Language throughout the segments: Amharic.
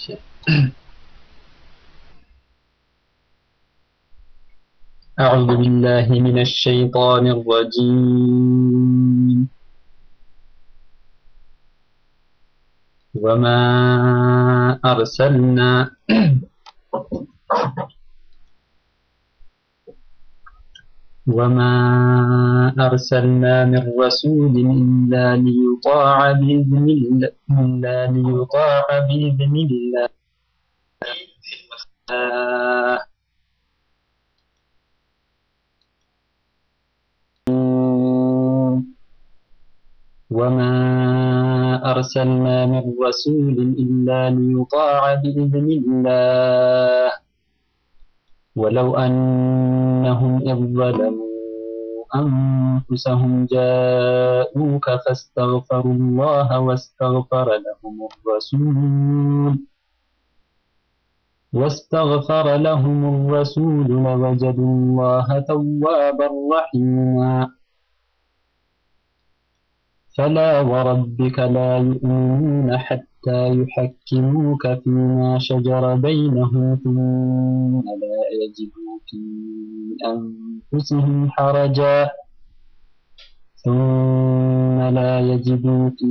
أعوذ بالله من الشيطان الرجيم وما أرسلنا وما أرسلنا من رسول إلا ليطاع بإذن الله إلا ليطاع بإذن الله وما أرسلنا من رسول إلا ليطاع بإذن الله ولو أنهم إذ ظلموا أنفسهم جاءوك فاستغفروا الله واستغفر لهم الرسول واستغفر لهم الرسول لوجدوا الله توابا رحيما فلا وربك لا يؤمنون حتى يحكموك فيما شجر بينهم ثم لا يجدوا في أنفسهم حرجا ثم لا يجدوا في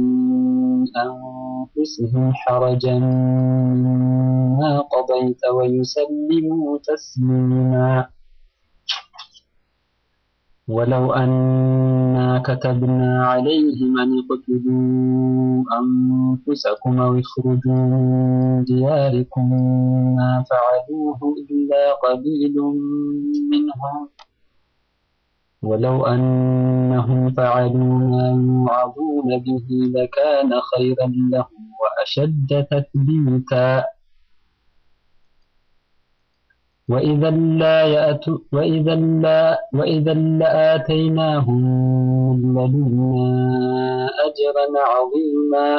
أنفسهم حرجا مما قضيت ويسلموا تسليما ولو أنا كتبنا عليهم أن اقتلوا أنفسكم أو اخرجوا من دياركم ما فعلوه إلا قليل منهم ولو أنهم فعلوا ما يوعظون به لكان خيرا لهم وأشد تثبيتا وإذا لا يأتوا وإذا لا وإذا لآتيناهم من لدنا أجرا عظيما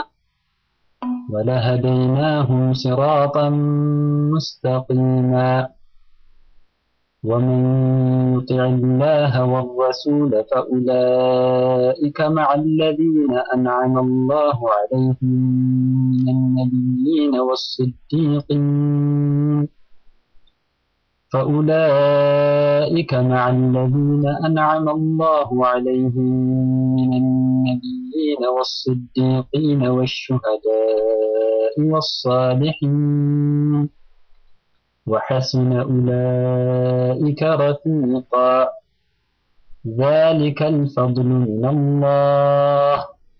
ولهديناهم صراطا مستقيما ومن يطع الله والرسول فأولئك مع الذين أنعم الله عليهم من النبيين والصديقين فأولئك مع الذين أنعم الله عليهم من النبيين والصديقين والشهداء والصالحين وحسن أولئك رفيقا ذلك الفضل من الله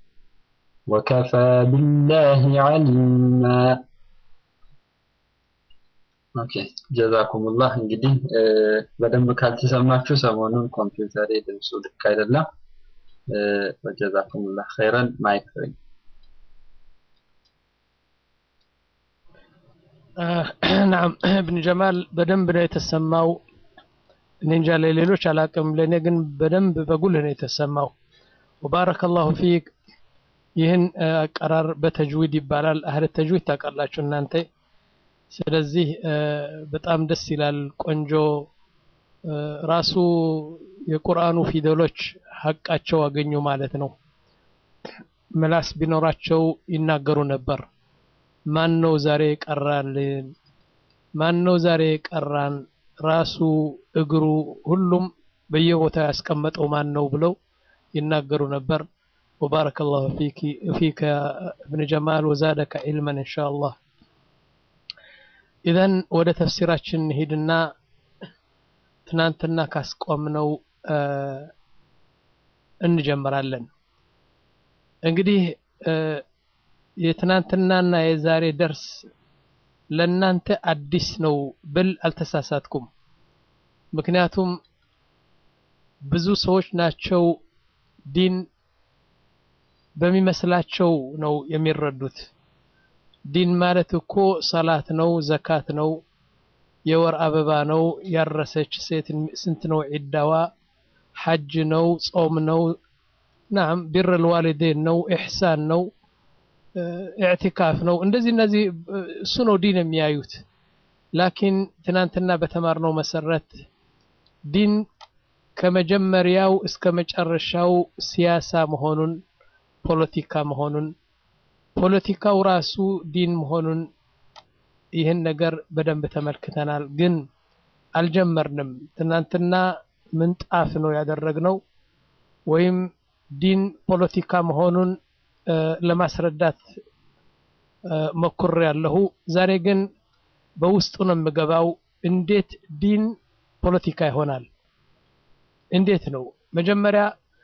وكفى بالله عليما ኦኬ ጀዛኩሙላህ እንግዲህ በደንብ ካልተሰማችሁ ሰሞኑን ኮምፒውተሬ ድምፁ ልክ አይደለም ወጀዛኩሙላህ ኸይረን ማይክ ፍሪ ናም እብን ጀማል በደንብ ነው የተሰማው እኔ እንጃ ለሌሎች አላቅም ለእኔ ግን በደንብ በጉልህ ነው የተሰማው ወባረከላሁ ፊክ ይህን አቀራር በተጅዊድ ይባላል አህለ ተጅዊድ ታውቃላችሁ እናንተ ስለዚህ በጣም ደስ ይላል ቆንጆ ራሱ የቁርአኑ ፊደሎች ሀቃቸው አገኙ ማለት ነው ምላስ ቢኖራቸው ይናገሩ ነበር ማን ነው ዛሬ ቀራልን ማን ነው ዛሬ ቀራን ራሱ እግሩ ሁሉም በየቦታው ያስቀመጠው ማን ነው ብለው ይናገሩ ነበር وبارك الله فيك فيك ابن جمال وزادك علما ان شاء الله ኢዘን ወደ ተፍሲራችን ሂድና ትናንትና ካስቆምነው እንጀምራለን እንግዲህ የትናንትናና የዛሬ ደርስ ለእናንተ አዲስ ነው ብል አልተሳሳትኩም ምክንያቱም ብዙ ሰዎች ናቸው ዲን በሚመስላቸው ነው የሚረዱት ዲን ማለት እኮ ሰላት ነው ዘካት ነው የወር አበባ ነው ያረሰች ሴት ስንት ነው ዒዳዋ ሐጅ ነው ጾም ነው ናም ቢር ልዋሊዴን ነው ኢሕሳን ነው ኢዕቲካፍ ነው እንደዚህ እነዚህ እሱ ነው ዲን የሚያዩት ላኪን ትናንትና በተማርነው መሰረት ዲን ከመጀመሪያው እስከ መጨረሻው ሲያሳ መሆኑን ፖለቲካ መሆኑን ፖለቲካው ራሱ ዲን መሆኑን ይህን ነገር በደንብ ተመልክተናል፣ ግን አልጀመርንም። ትናንትና ምንጣፍ ነው ያደረግነው ወይም ዲን ፖለቲካ መሆኑን ለማስረዳት ሞክር ያለሁ። ዛሬ ግን በውስጡ ነው የምገባው። እንዴት ዲን ፖለቲካ ይሆናል? እንዴት ነው? መጀመሪያ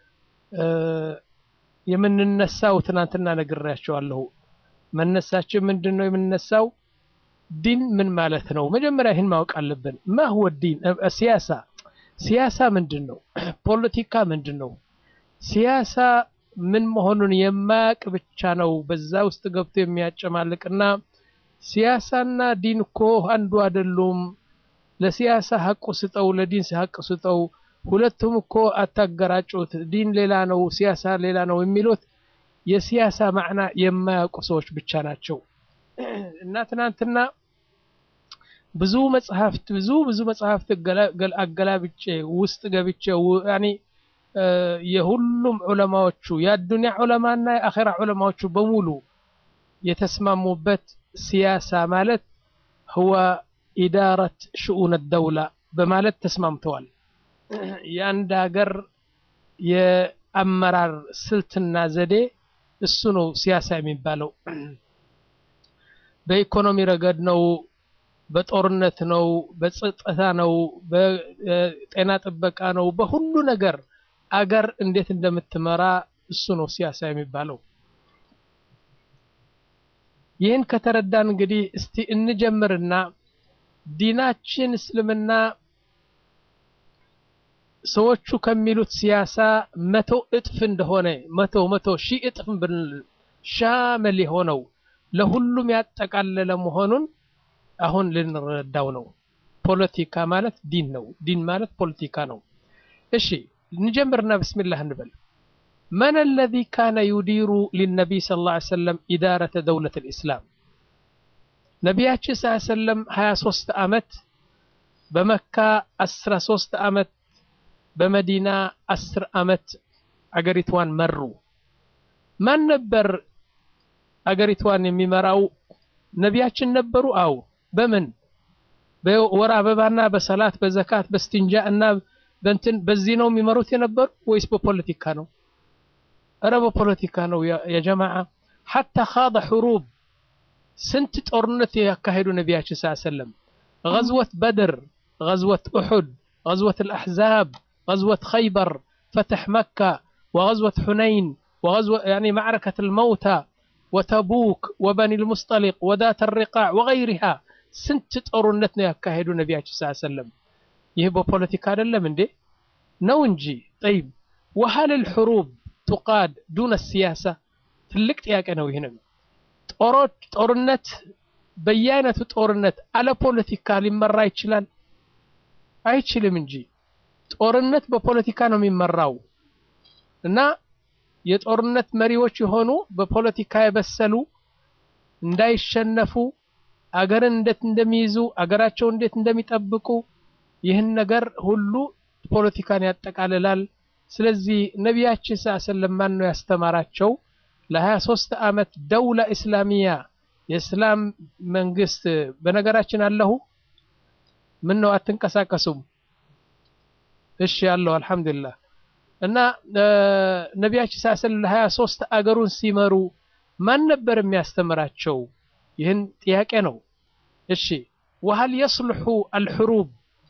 የምንነሳው ትናንትና ነግሬያቸዋለሁ። መነሳችን ምንድን ነው የምንነሳው? ዲን ምን ማለት ነው? መጀመሪያ ይህን ማወቅ አለብን። ማህወ ዲን ሲያሳ ሲያሳ ምንድን ነው? ፖለቲካ ምንድን ነው? ሲያሳ ምን መሆኑን የማያውቅ ብቻ ነው በዛ ውስጥ ገብቶ የሚያጨማልቅና ሲያሳና ዲን እኮ አንዱ አይደሉም፣ ለሲያሳ ሀቁ ስጠው፣ ለዲን ሀቅ ስጠው፣ ሁለቱም እኮ አታገራጩት፣ ዲን ሌላ ነው፣ ሲያሳ ሌላ ነው የሚሉት የሲያሳ ማዕና የማያውቁ ሰዎች ብቻ ናቸው። እና ትናንትና ብዙ መጽሐፍት ብዙ ብዙ መጽሐፍት አገላብጬ ውስጥ ገብቼ ያኔ የሁሉም ዑለማዎቹ የአዱንያ ዑለማና የአኼራ ዑለማዎቹ በሙሉ የተስማሙበት ሲያሳ ማለት ህወ ኢዳረት ሽኡን ደውላ በማለት ተስማምተዋል። የአንድ ሀገር የአመራር ስልትና ዘዴ እሱ ነው ሲያሳ የሚባለው። በኢኮኖሚ ረገድ ነው፣ በጦርነት ነው፣ በጸጥታ ነው፣ በጤና ጥበቃ ነው፣ በሁሉ ነገር አገር እንዴት እንደምትመራ እሱ ነው ሲያሳ የሚባለው። ይህን ከተረዳን እንግዲህ እስቲ እንጀምርና ዲናችን እስልምና ሰዎቹ ከሚሉት ሲያሳ መቶ እጥፍ እንደሆነ መቶ መቶ ሺህ እጥፍ ብንል ሻመል የሆነው ለሁሉም ያጠቃለለ መሆኑን አሁን ልንረዳው ነው። ፖለቲካ ማለት ዲን ነው። ዲን ማለት ፖለቲካ ነው። እሺ نجمرنا بسم الله نبل من الذي كان يدير للنبي صلى الله عليه وسلم إدارة دولة الإسلام نبياتش صلى الله عليه وسلم هيا صوست أمت بمكة أسر صوست أمت بمدينة أسر أمت أقريتوان مروا من نبر أقريتوان يميمراو نبياتش نبروا أو بمن بورا ببانا بصلاة بزكاة باستنجاء الناب በእንትን በዚህ ነው የሚመሩት የነበሩ ወይስ በፖለቲካ ነው? እረ በፖለቲካ ነው የጀማዓ ሐታ ካደ ሕሩብ ስንት ጦርነት ያካሄዱ ነቢያችን ስ ሰለም غዝወት በድር غዝወት ኡሑድ غዝወት الأحزاب غዝወት خيبر فتح مكة وغزوة حنين وغزوة يعني معركة الموتى وتبوك وبني المصطلق وذات الرقاع وغيرها سنت ጦርነት ነው ያካሄዱ ነቢያችን ስ ሰለም ይህ በፖለቲካ አይደለም እንዴ? ነው እንጂ። ጠይብ ወሀል ልሑሩብ ቱቃድ ዱነ ሲያሳ ትልቅ ጥያቄ ነው። ይህንም ጦሮች ጦርነት በየአይነቱ ጦርነት አለ ፖለቲካ ሊመራ ይችላል? አይችልም እንጂ ጦርነት በፖለቲካ ነው የሚመራው እና የጦርነት መሪዎች የሆኑ በፖለቲካ የበሰሉ እንዳይሸነፉ አገርን እንዴት እንደሚይዙ አገራቸው እንዴት እንደሚጠብቁ ይህን ነገር ሁሉ ፖለቲካን ያጠቃልላል። ስለዚህ ነቢያችን ስ ሰለም ማን ነው ያስተማራቸው? ለሀያ ሶስት ዓመት ደውላ እስላሚያ የእስላም መንግስት በነገራችን አለሁ ምን ነው አትንቀሳቀሱም? እሺ ያለው አልሐምዱሊላህ። እና ነቢያችን ስ ሰለም ለሀያ ሶስት አገሩን ሲመሩ ማን ነበር የሚያስተምራቸው? ይህን ጥያቄ ነው። እሺ ወሀል የስልሑ አልሕሩብ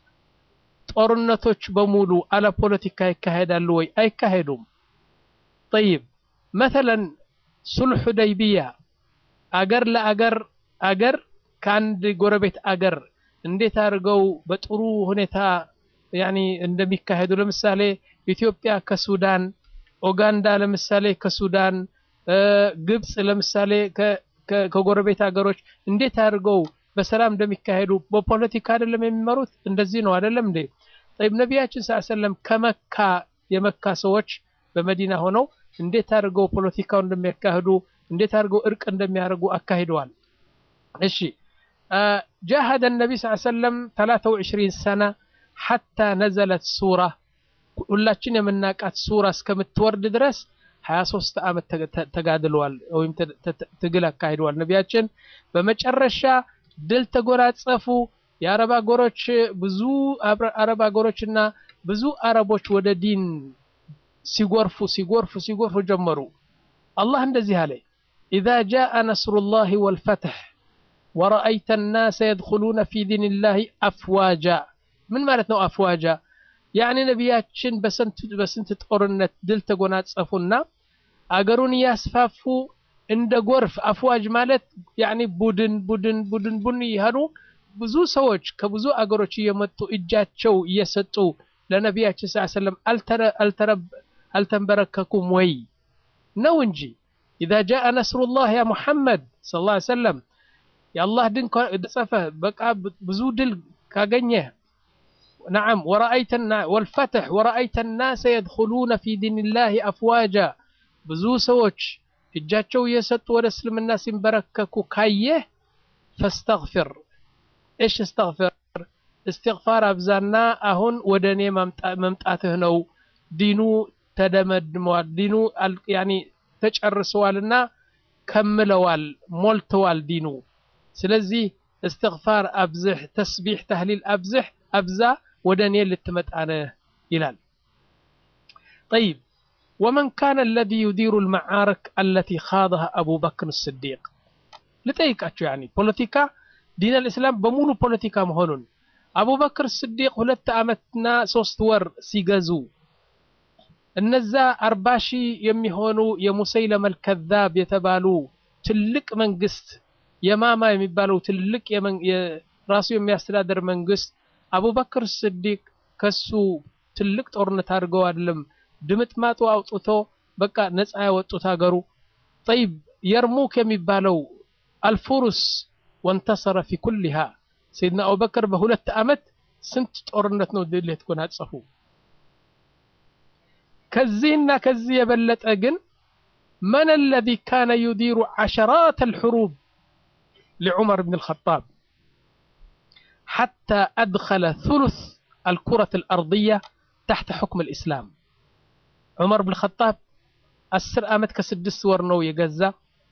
ጦርነቶች በሙሉ አለ ፖለቲካ ይካሄዳሉ ወይ? አይካሄዱም። ጠይብ መተለን ሱልሕ ሁደይቢያ አገር ለአገር አገር ከአንድ ጎረቤት አገር እንዴት አድርገው በጥሩ ሁኔታ ያኒ እንደሚካሄዱ ለምሳሌ ኢትዮጵያ ከሱዳን፣ ኡጋንዳ ለምሳሌ ከሱዳን፣ ግብፅ ለምሳሌ ከጎረቤት ሀገሮች እንዴት አድርገው በሰላም እንደሚካሄዱ በፖለቲካ አይደለም የሚመሩት። እንደዚህ ነው አይደለም እንዴ? ጠይብ ነቢያችን ሰለላሁ ዐለይሂ ወሰለም ከመካ የመካ ሰዎች በመዲና ሆነው እንዴት አድርገው ፖለቲካው እንደሚያካሂዱ እንዴት አድርገው እርቅ እንደሚያደርጉ አካሂደዋል። እሺ ጃሃደ ነቢ ሰለላሁ ዐለይሂ ወሰለም 23 ሰና ሐታ ነዘለት ሱራ ሁላችን የምናውቃት ሱራ እስከምትወርድ ድረስ 23 ዓመት ተጋድለዋል ወይም ትግል አካሂደዋል ነቢያችን። በመጨረሻ ድል ተጎናጸፉ። የአረብ አገሮች ብዙ አረብ አገሮችና ብዙ አረቦች ወደ ዲን ሲጎርፉ ሲጎርፉ ሲጎርፉ ጀመሩ። አላህ እንደዚህ አለ፣ ኢዛ ጃአ ነስሩላሂ ወልፈትሕ ወረአይተ ናሰ የድኹሉነ ፊ ዲንላሂ አፍዋጃ። ምን ማለት ነው አፍዋጃ? ያዕኒ ነቢያችን በስንት ጦርነት ድል ተጎናጸፉና አገሩን እያስፋፉ እንደ ጎርፍ አፍዋጅ ማለት ያዕኒ ቡድን ቡድን ቡድን ቡድን እያሉ ብዙ ሰዎች ከብዙ አገሮች እየመጡ እጃቸው እየሰጡ ለነቢያችን ስ ሰለም አልተንበረከኩም ወይ ነው እንጂ ኢዛ ጃአ ነስሩላህ ያ ሙሐመድ ሰለላሁ ዐለይሂ ወሰለም የአላህ ድን ጸፈ በቃ ብዙ ድል ካገኘህ ነዓም ወረአይተ ወልፈትሕ ወረአይተ ናሰ የድኹሉነ ፊ ዲንላሂ አፍዋጃ ብዙ ሰዎች እጃቸው እየሰጡ ወደ እስልምና ሲንበረከኩ ካየህ ፈስተግፊር እሽ እስተግፊር እስትግፋር አብዛና አሁን ወደ እኔ መምጣትህ ነው ዲኑ ተደመድመዋል ዲኑ ያኒ ተጨርሰዋልና ከምለዋል ሞልተዋል ዲኑ ስለዚህ እስትግፋር አብዝሕ ተስቢሕ ተህሊል አብዝሕ አብዛ ወደ እኔ ልትመጣ ነህ ይላል ጠይብ ወመን ካነ አለዚ ዩዲሩ ልመዓረክ አለቲ ካضሃ አቡበክር ስዲቅ ልጠይቃቸው ያኒ ፖለቲካ ዲን አልእስላም በሙሉ ፖለቲካ መሆኑን አቡበክር ስዲቅ ሁለት ዓመትና ሶስት ወር ሲገዙ እነዛ አርባ ሺህ የሚሆኑ የሙሰይለመ ልከዛብ የተባሉ ትልቅ መንግስት የማማ የሚባለው ትልቅ ራሱ የሚያስተዳደር መንግስት አቡበክር ስዲቅ ከሱ ትልቅ ጦርነት አድርገው አይደለም ድምጥማጡ አውጥቶ በቃ ነፃ ያወጡት ሀገሩ ጠይብ የርሙክ የሚባለው አልፉሩስ ወንተሰረ ፊ ኩሊሃ ሰይድና አቡበክር በሁለት ዓመት ስንት ጦርነት ነው ድል የተጎናጸፉ ከዚህና ከዚህ የበለጠ ግን መን አለዚ ካነ ዩዲሩ ዓሸራት አልሑሩብ لعمر بن الخطاب حتى أدخل ثلث الكرة الأرضية تحت حكم الإسلام عمر بن الخطاب أسر آمت كسدس ورنو يجزا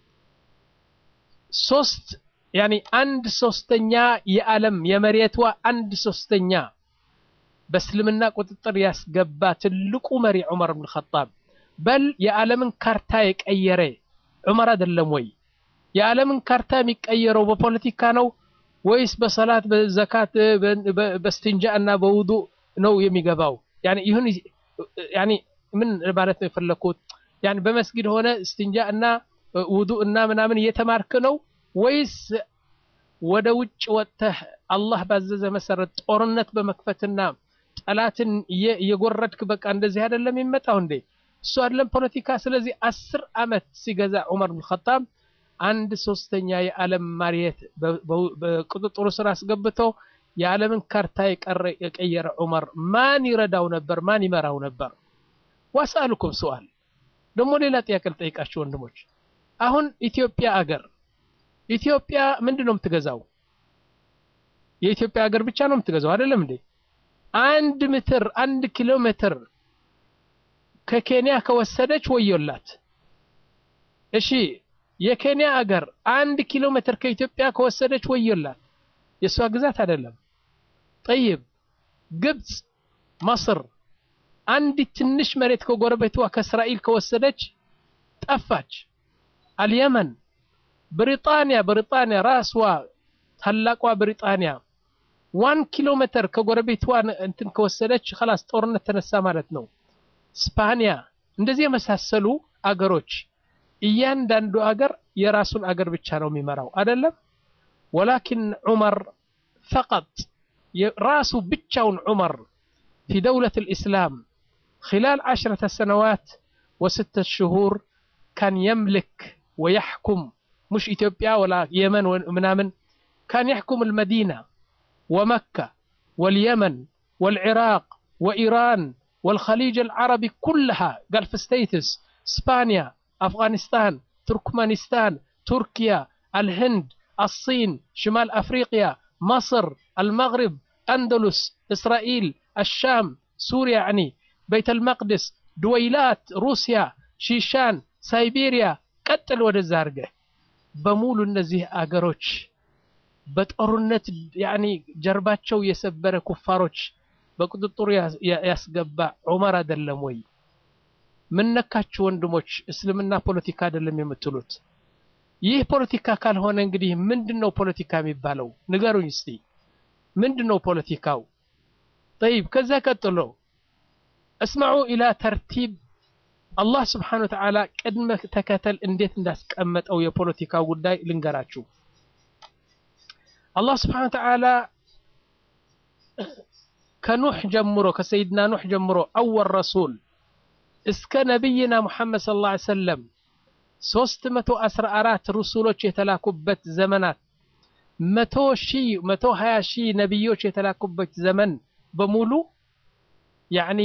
ሶስት ያኒ አንድ ሶስተኛ የዓለም የመሬቷ አንድ ሶስተኛ በእስልምና ቁጥጥር ያስገባ ትልቁ መሪ ዑመር ብን ኸጣብ በል የዓለምን ካርታ የቀየረ ዑመር አይደለም ወይ? የዓለምን ካርታ የሚቀየረው በፖለቲካ ነው ወይስ በሰላት በዘካት በስትንጃ እና በውዱእ ነው የሚገባው? ያኒ ይሁን ያኒ ምን ማለት ነው የፈለኩት? ያኒ በመስጊድ ሆነ ስትንጃ እና ውዱእ እና ምናምን እየተማርክ ነው ወይስ ወደ ውጭ ወጥተህ አላህ ባዘዘ መሰረት ጦርነት በመክፈትና ጠላትን እየጎረድክ በቃ እንደዚህ አይደለም የሚመጣው እንዴ? እሱ አይደለም ፖለቲካ። ስለዚህ አስር ዓመት ሲገዛ ዑመር ብን ኸጣብ አንድ ሶስተኛ የዓለም መሬት በቁጥጥሩ ስር አስገብቶ የዓለምን ካርታ የቀየረ ዑመር ማን ይረዳው ነበር? ማን ይመራው ነበር? ዋስአሉኩም ሰዋል ደግሞ ሌላ ጥያቄ ልጠይቃችሁ ወንድሞች። አሁን ኢትዮጵያ አገር ኢትዮጵያ ምንድን ነው የምትገዛው? የኢትዮጵያ ሀገር ብቻ ነው የምትገዛው አይደለም እንዴ? አንድ ሜትር አንድ ኪሎ ሜትር ከኬንያ ከወሰደች ወዮላት። እሺ የኬንያ አገር አንድ ኪሎ ሜትር ከኢትዮጵያ ከወሰደች ወዮላት። የእሷ ግዛት አይደለም። ጠይብ ግብፅ፣ መስር አንዲት ትንሽ መሬት ከጎረቤቷ ከእስራኤል ከወሰደች ጠፋች። አልየመን ብሪጣንያ ብሪጣንያ ራስዋ ታላቋ ብሪጣንያ ዋን ኪሎ ሜትር ከጎረቤቷ እንትን ከወሰደች خلاص ጦርነት ተነሳ ማለት ነው። ስፓኒያ እንደዚህ የመሳሰሉ አገሮች እያንዳንዱ አገር የራሱን አገር ብቻ ነው የሚመራው አይደለም። ወላኪን ዑመር ፈቀጥ ራሱ ብቻውን ዑመር ፊ ደውለት ልእስላም خلال عشرة سنوات وستة شهور كان يملك ويحكم مش إثيوبيا ولا يمن ومنامن كان يحكم المدينة ومكة واليمن والعراق وإيران والخليج العربي كلها قال في ستيتس اسبانيا افغانستان تركمانستان تركيا الهند الصين شمال افريقيا مصر المغرب اندلس اسرائيل الشام سوريا يعني بيت المقدس دويلات روسيا شيشان سيبيريا قتل ወደ ዛርገ በሙሉ እነዚህ አገሮች በጦርነት ያኒ ጀርባቸው የሰበረ ኩፋሮች በቁጥጥሩ ያስገባ ዑመር አይደለም ወይ? ምን ነካችሁ ወንድሞች? እስልምና ፖለቲካ አይደለም የምትሉት? ይህ ፖለቲካ ካልሆነ እንግዲህ ምንድነው ፖለቲካ የሚባለው? ንገሩኝ እስቲ ምንድነው ፖለቲካው? ጠይብ ከዛ ቀጥሎ እስማዑ ኢላ ተርቲብ አላህ ስብሓነ ወተዓላ ቅድመ ተከተል እንዴት እንዳስቀመጠው የፖለቲካው ጉዳይ ልንገራችሁ። አላህ ስብሓነ ወተዓላ ከኑሕ ጀምሮ ከሰይድና ኑሕ ጀምሮ አወል ረሱል እስከ ነቢይና ሙሐመድ ሰለላሁ ዐለይሂ ወሰለም ሶስት መቶ አስራ አራት ሩሱሎች የተላኩበት ዘመናት መቶ ሺህ መቶ ሀያ ሺህ ነቢዮች የተላኩበት ዘመን በሙሉ ያዕኒ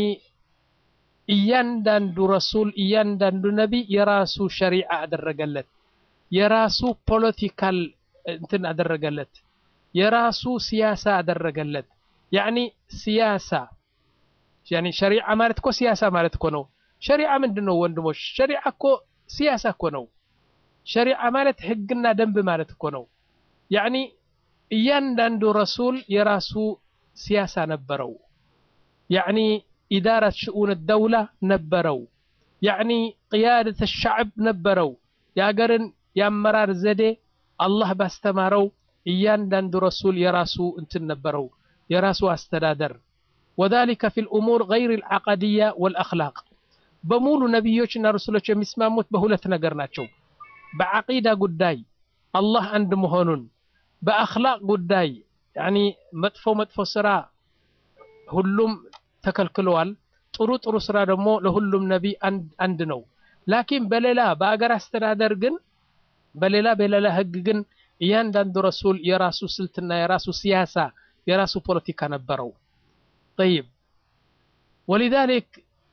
እያንዳንዱ ረሱል እያንዳንዱ ነቢይ የራሱ ሸሪዓ አደረገለት፣ የራሱ ፖለቲካል እንትን አደረገለት፣ የራሱ ሲያሳ አደረገለት። ያዕኒ ሲያሳ ያኒ ሸሪዓ ማለት እኮ ሲያሳ ማለት እኮ ነው። ሸሪዓ ምንድን ነው ወንድሞች? ሸሪዓ እኮ ሲያሳ እኮ ነው። ሸሪዓ ማለት ህግና ደንብ ማለት እኮ ነው። ያዕኒ እያንዳንዱ ረሱል የራሱ ሲያሳ ነበረው። ያዕኒ ኢዳረት ሽኡን ደውላ ነበረው። ያዕኒ ቅያደት ሻዕብ ነበረው። የአገርን የአመራር ዘዴ አላህ ባስተማረው እያንዳንዱ ረሱል የራሱ እንትን ነበረው፣ የራሱ አስተዳደር ወዛሊከ ፊል ኡሙር ገይር ልዓቀድያ ወልአኽላቅ በሙሉ ነቢዮችና ረሱሎች የሚስማሙት በሁለት ነገር ናቸው። በዓቂዳ ጉዳይ አላህ አንድ መሆኑን፣ በአኽላቅ ጉዳይ ያኒ መጥፎ መጥፎ ስራ ሁሉም ተከልክለዋል። ጥሩ ጥሩ ስራ ደግሞ ለሁሉም ነቢ አንድ ነው። ላኪን በሌላ በአገር አስተዳደር ግን በሌላ በሌላ ህግ ግን እያንዳንዱ ረሱል የራሱ ስልትና የራሱ ሲያሳ የራሱ ፖለቲካ ነበረው። ጠይብ ወሊዛሊክ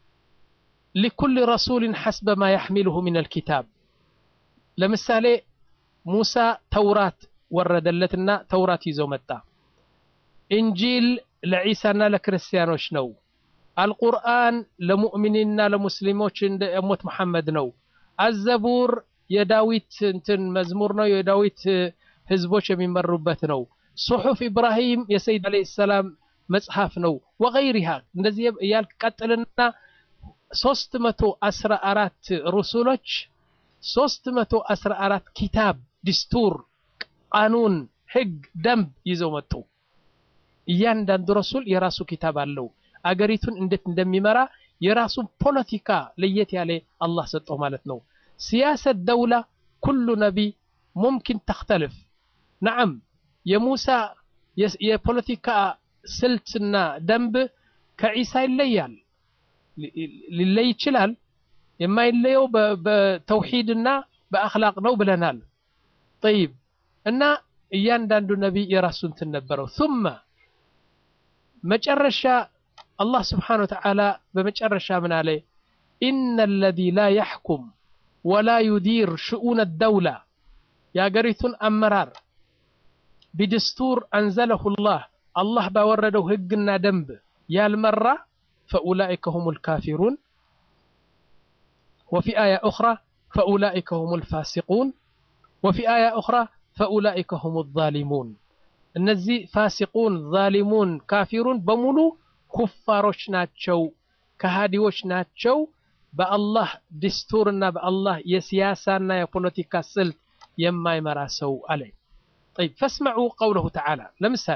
ሊኩል ረሱልን ሐስበ ማ ያሕሚልሁ ሚን አልኪታብ ለምሳሌ ሙሳ ተውራት ወረደለትና ተውራት ይዘው መጣ። ኢንጂል ለዒሳና ለክርስቲያኖች ነው። አልቁርአን ለሙእሚኒንና ለሙስሊሞች እንደ እሞት መሐመድ ነው። አዘቡር የዳዊት እንትን መዝሙር ነው። የዳዊት ህዝቦች የሚመሩበት ነው። ሱሑፍ ኢብራሂም የሰይድ ዓለይሂ ሰላም መጽሐፍ ነው። ወገይሪሃ እንደዚህ እያልክ ቀጥልና ሶስት መቶ አስራ አራት ሩሱሎች ሶስት መቶ አስራ አራት ኪታብ ዲስቱር፣ ቃኑን፣ ህግ፣ ደንብ ይዘው መጡ። እያንዳንዱ ረሱል የራሱ ኪታብ አለው። አገሪቱን እንዴት እንደሚመራ የራሱን ፖለቲካ ለየት ያለ አላህ ሰጠው ማለት ነው። ሲያሰት ደውላ ኩሉ ነቢይ ሙምኪን ተክተልፍ ነዓም የሙሳ የፖለቲካ ስልትና ደንብ ከዒሳ ይለያል፣ ሊለይ ይችላል። የማይለየው በተውሂድና በአኽላቅ ነው ብለናል። ጠይብ እና እያንዳንዱ ነቢይ የራሱ እንትን ነበረው። ثم መጨረሻ አላህ ስብሓነሁ ወተዓላ በመጨረሻ ምን አለ? ኢነ አለዚ ላ የሕኩም ወላ ዩዲር ሽኡነ ደውላ የአገሪቱን አመራር ቢድስቱር አንዘለሁ ላህ አላህ ባወረደው ህግና ደንብ ያልመራ ፈኡላኢከ ሁም ልካፊሩን ወፊ አያ ኡኽራ ፈኡላኢከ ሁም ልፋሲቁን ወፊ አያ ኡኽራ ፈኡላኢከ ሁም ዛሊሙን እነዚህ ፋሲቁን፣ ዛሊሙን፣ ካፊሩን በሙሉ ኩፋሮች ናቸው፣ ከሃዲዎች ናቸው። በአላህ ዲስቱርና በአላህ የሲያሳና የፖለቲካ ስልት የማይመራ ሰው አለ። ጠይብ ፈስመዑ ቀውለሁ ተዓላ ለምሳሌ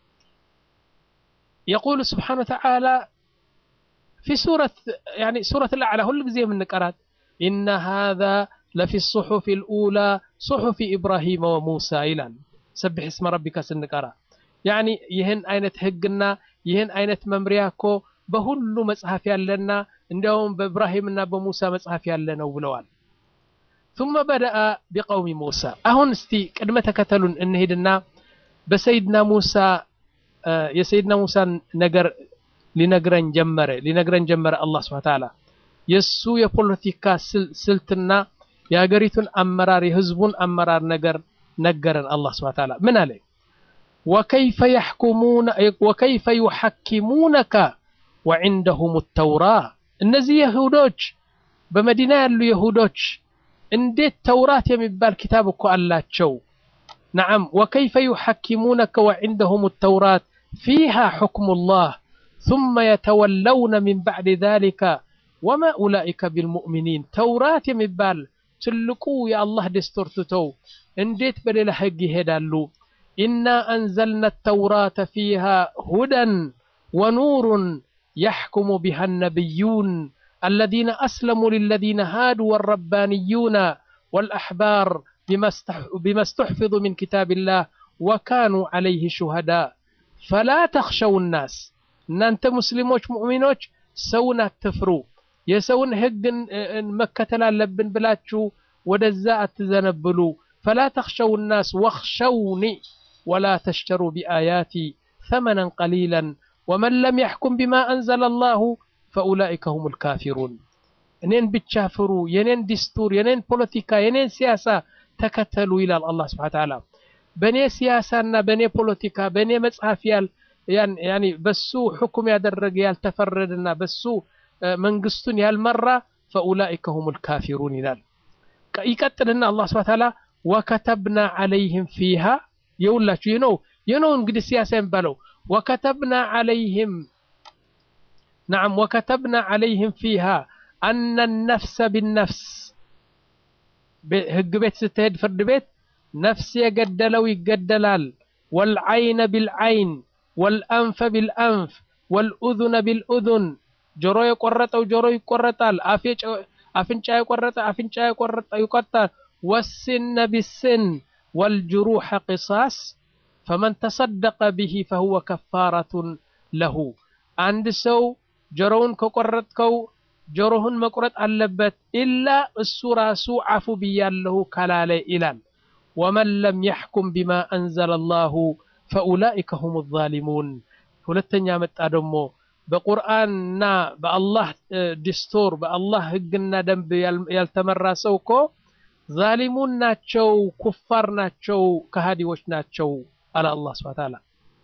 የቁሉ ስብሓነ ወተዓላ ፊ ሱረት ያኒ ሱረት አልአዕላ ሁል ጊዜ የምንቀራት ኢነ ሃዛ ለፊ ሱሑፊ ልኡላ ሱሑፊ ኢብራሂመ ወሙሳ ይላል። ሰብሕ እስመ ረቢካ ስንቀራ ያኒ ይህን አይነት ህግና ይህን አይነት መምሪያ እኮ በሁሉ መጽሐፍ ያለና እንዲያውም በኢብራሂምና በሙሳ መጽሐፍ ያለ ነው ብለዋል። ثم بدأ بقوم موسى አሁን እስቲ ቅድመ ተከተሉን እንሄድና በሰይድና ሙሳ የሰይድና ሙሳን ነገር ሊነግረን ጀመረ ሊነግረን ጀመረ አላህ ሱብሓነሁ ወተዓላ የሱ የፖለቲካ ስልትና የሀገሪቱን አመራር የህዝቡን አመራር ነገር ነገረን አላህ ሱብሓነሁ ወተዓላ ምን አለ ወከይፈ የሕኩሙነ ወከይፈ ዩሐኪሙነከ ወዕንደሁም ተውራ እነዚህ የሁዶች በመዲና ያሉ የሁዶች እንዴት ተውራት የሚባል ኪታብ እኮ አላቸው نعم وكيف يحكمونك وعندهم التوراة فيها حكم الله ثم يتولون من بعد ذلك وما أولئك بالمؤمنين توراة يمبال تلقوا يا الله دستور تتو انديت بليل حق هدالو إنا أنزلنا التوراة فيها هدى ونور يحكم بها النبيون الذين أسلموا للذين هادوا والربانيون والأحبار بما استح- بما استحفظوا من كتاب الله وكانوا عليه شهداء فلا تخشوا الناس እናንተ ሙስሊሞች ሙእሚኖች ሰውን አትፍሩ የሰውን ህግ መከተል አለብን ብላችሁ ወደዛ አትዘነብሉ ፈላ ተኽሸው ናስ ወኽሸውኒ ወላ ተሽተሩ ቢአያቲ ثمنا قليلا ومن لم يحكم بما أنزل الله فأولئك هم الكافرون እኔን ብቻ ፍሩ የኔን ዲስቱር የኔን ፖለቲካ የኔን ሲያሳ ተከተሉ ይላል አላህ ስብሐ ተዓላ በእኔ ሲያሳና በእኔ ፖለቲካ በእኔ መጽሐፍ ያል ያን- ያኒ በሱ ሕኩም ያደረገ ያልተፈረደና በሱ እ፣ መንግስቱን ያልመራ ፈኡላኢከ ሁሙል ካፊሩን ይላል። ቀ- ይቀጥልና አላህ ስብሐ ተዓላ ወከተብና ዐለይህም ፊሃ የሁላችሁ ይህ ነው ይህ ነው እንግዲህ ሲያሳ የሚባለው ወከተብና ዐለይህም ነዓም ወከተብና ዐለይህም ፊሃ አነ ነፍሰ ቢነፍስ ቤ- ህግ ቤት ስትሄድ ፍርድ ቤት ነፍስ የገደለው ይገደላል ወልዐይነ ቢልዐይን ወልአንፈ ቢልአንፍ ወልኡዙነ ቢልኡዙን ጆሮ የቆረጠው ጆሮ ይቆረጣል አፍ የጨ- አፍንጫ የቆረጠ አፍንጫ የቆረጠ ይቆርጣል ወስነ ቢስን ወልጅሩሐ ቂሳስ ፈመን ተሰደቀ ብሂ ፈሁወ ከፋረቱን ለሁ አንድ ሰው ጆሮውን ከቆረጥከው ጆሮህን መቁረጥ አለበት ኢላ እሱ ራሱ አፉ ብያለሁ ካላለ ይላል ወመን ለም የሕኩም ቢማ አንዘለ ላሁ ፈኡላኢከ ሁም ዛሊሙን ሁለተኛ መጣ ደግሞ በቁርአንና በአላህ እ፣ ዲስቶር በአላህ ህግና ደንብ ያል- ያልተመራ ሰው እኮ ዛሊሙን ናቸው ኩፋር ናቸው ከሃዲዎች ናቸው አለ አላህ ስብሐ ተዓላ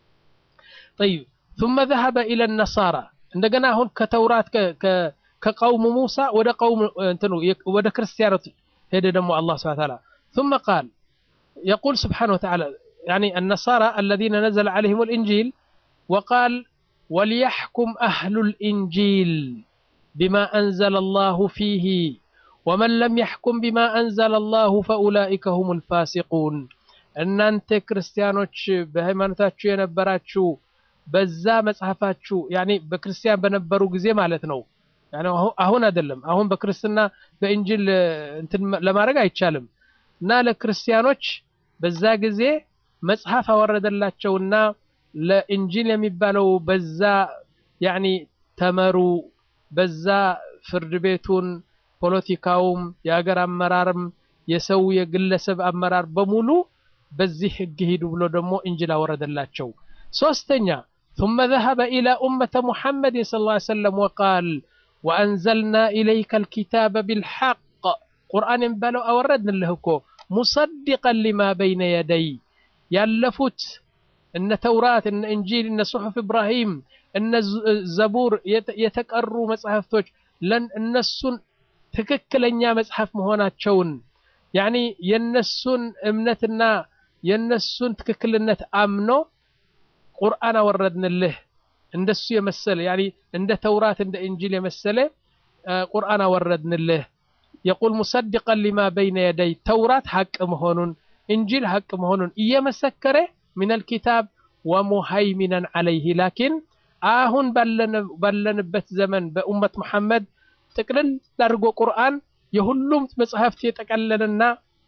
طيب ثم ذهب إلى النصارى እንደገና አሁን ከተውራት ከ- ከ- ከቀውሙ ሙሳ ወደ ቀውም እንትኑ ወደ ክርስቲያኖች ሄደ ደግሞ አላህ ስብሐ ተዓላ ثم قال يقول سبحانه وتعالى يعني النصارى الذين نزل عليهم الإنجيل وقال وليحكم أهل الإنجيل بما أنزل الله فيه ومن لم يحكم بما أنزل الله فأولئك هم الفاسقون እናንተ ክርስቲያኖች በሃይማኖታችሁ የነበራችሁ በዛ መጽሐፋችሁ ያኔ በክርስቲያን በነበሩ ጊዜ ማለት ነው ያኔ አሁ- አሁን አይደለም አሁን በክርስትና በእንጅል እ፣ እንትን ለማድረግ አይቻልም እና ለክርስቲያኖች በዛ ጊዜ መጽሐፍ አወረደላቸውና ለእንጂል የሚባለው በዛ ያኒ ተመሩ በዛ ፍርድ ቤቱን ፖለቲካውም የሀገር አመራርም የሰው የግለሰብ አመራር በሙሉ በዚህ ህግ ሂዱ ብሎ ደግሞ እንጂል አወረደላቸው ሶስተኛ ثم ذهب إلى أمة محمد صلى الله عليه وسلم وقال وأنزلنا إليك الكتاب بالحق قرآن بلو أوردنا لهكو مصدقا لما بين يدي يالفت إن توراة إن إنجيل إن صحف إبراهيم إن ز- زبور يت- يتقروا مصحفتوች ለን እነሱን ትክክለኛ መጽሐፍ መሆናቸውን ያኒ የነሱን እምነትና የነሱን ትክክልነት አምኖ ቁርአን አወረድንልህ እንደሱ የመሰለ ያኒ እንደ ተውራት እንደ እንጂል የመሰለ አ፣ ቁርአን አወረድንልህ የቁል ሙሰድቀን ሊማ በይነ የደይ ተውራት ሐቅ መሆኑን እንጂል ሐቅ መሆኑን እየመሰከረ ምን አልኪታብ ወሙሃይሚነን ዐለይህ ላኪን አሁን ባለን- ባለንበት ዘመን በኡመት መሐመድ ጥቅልል አድርጎ ቁርአን የሁሉም መጽሐፍት የጠቀለለና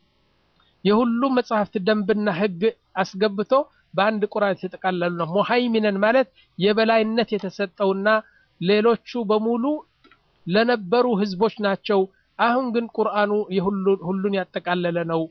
የሁሉም መጽሐፍት ደንብና ህግ አስገብቶ በአንድ ቁርአን የተጠቃለሉ ነው። ሙሃይሚነን ማለት የበላይነት የተሰጠውና ሌሎቹ በሙሉ ለነበሩ ህዝቦች ናቸው። አሁን ግን ቁርአኑ የሁሉ- ሁሉን ያጠቃለለ ነው።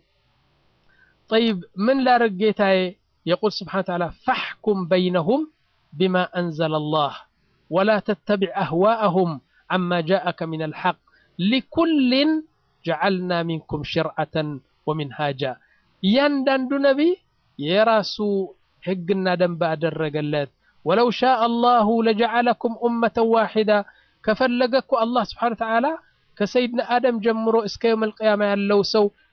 ጠይብ ምን ላድርግ ጌታዬ? የቁል ስብሓነ ወተዓላ ፈሕኩም በይነሁም ቢማ አንዘለ አላህ ወላ ተተቢዕ አህዋአሁም ዓማ ጃአከ ሚን አልሐቅ ሊኩልን ጀዓልና ሚንኩም ሽርዓተን ወሚንሃጃ እያንዳንዱ ነቢይ የራሱ ህግና ደንብ አደረገለት። ወለው ሻአ አላሁ ለጀዓለኩም ኡመተን ዋሒዳ ከፈለገ እኮ አላህ ስብሓነ ወተዓላ ከሰይድና አደም ጀምሮ እስከ የውም አልቅያማ ያለው ሰው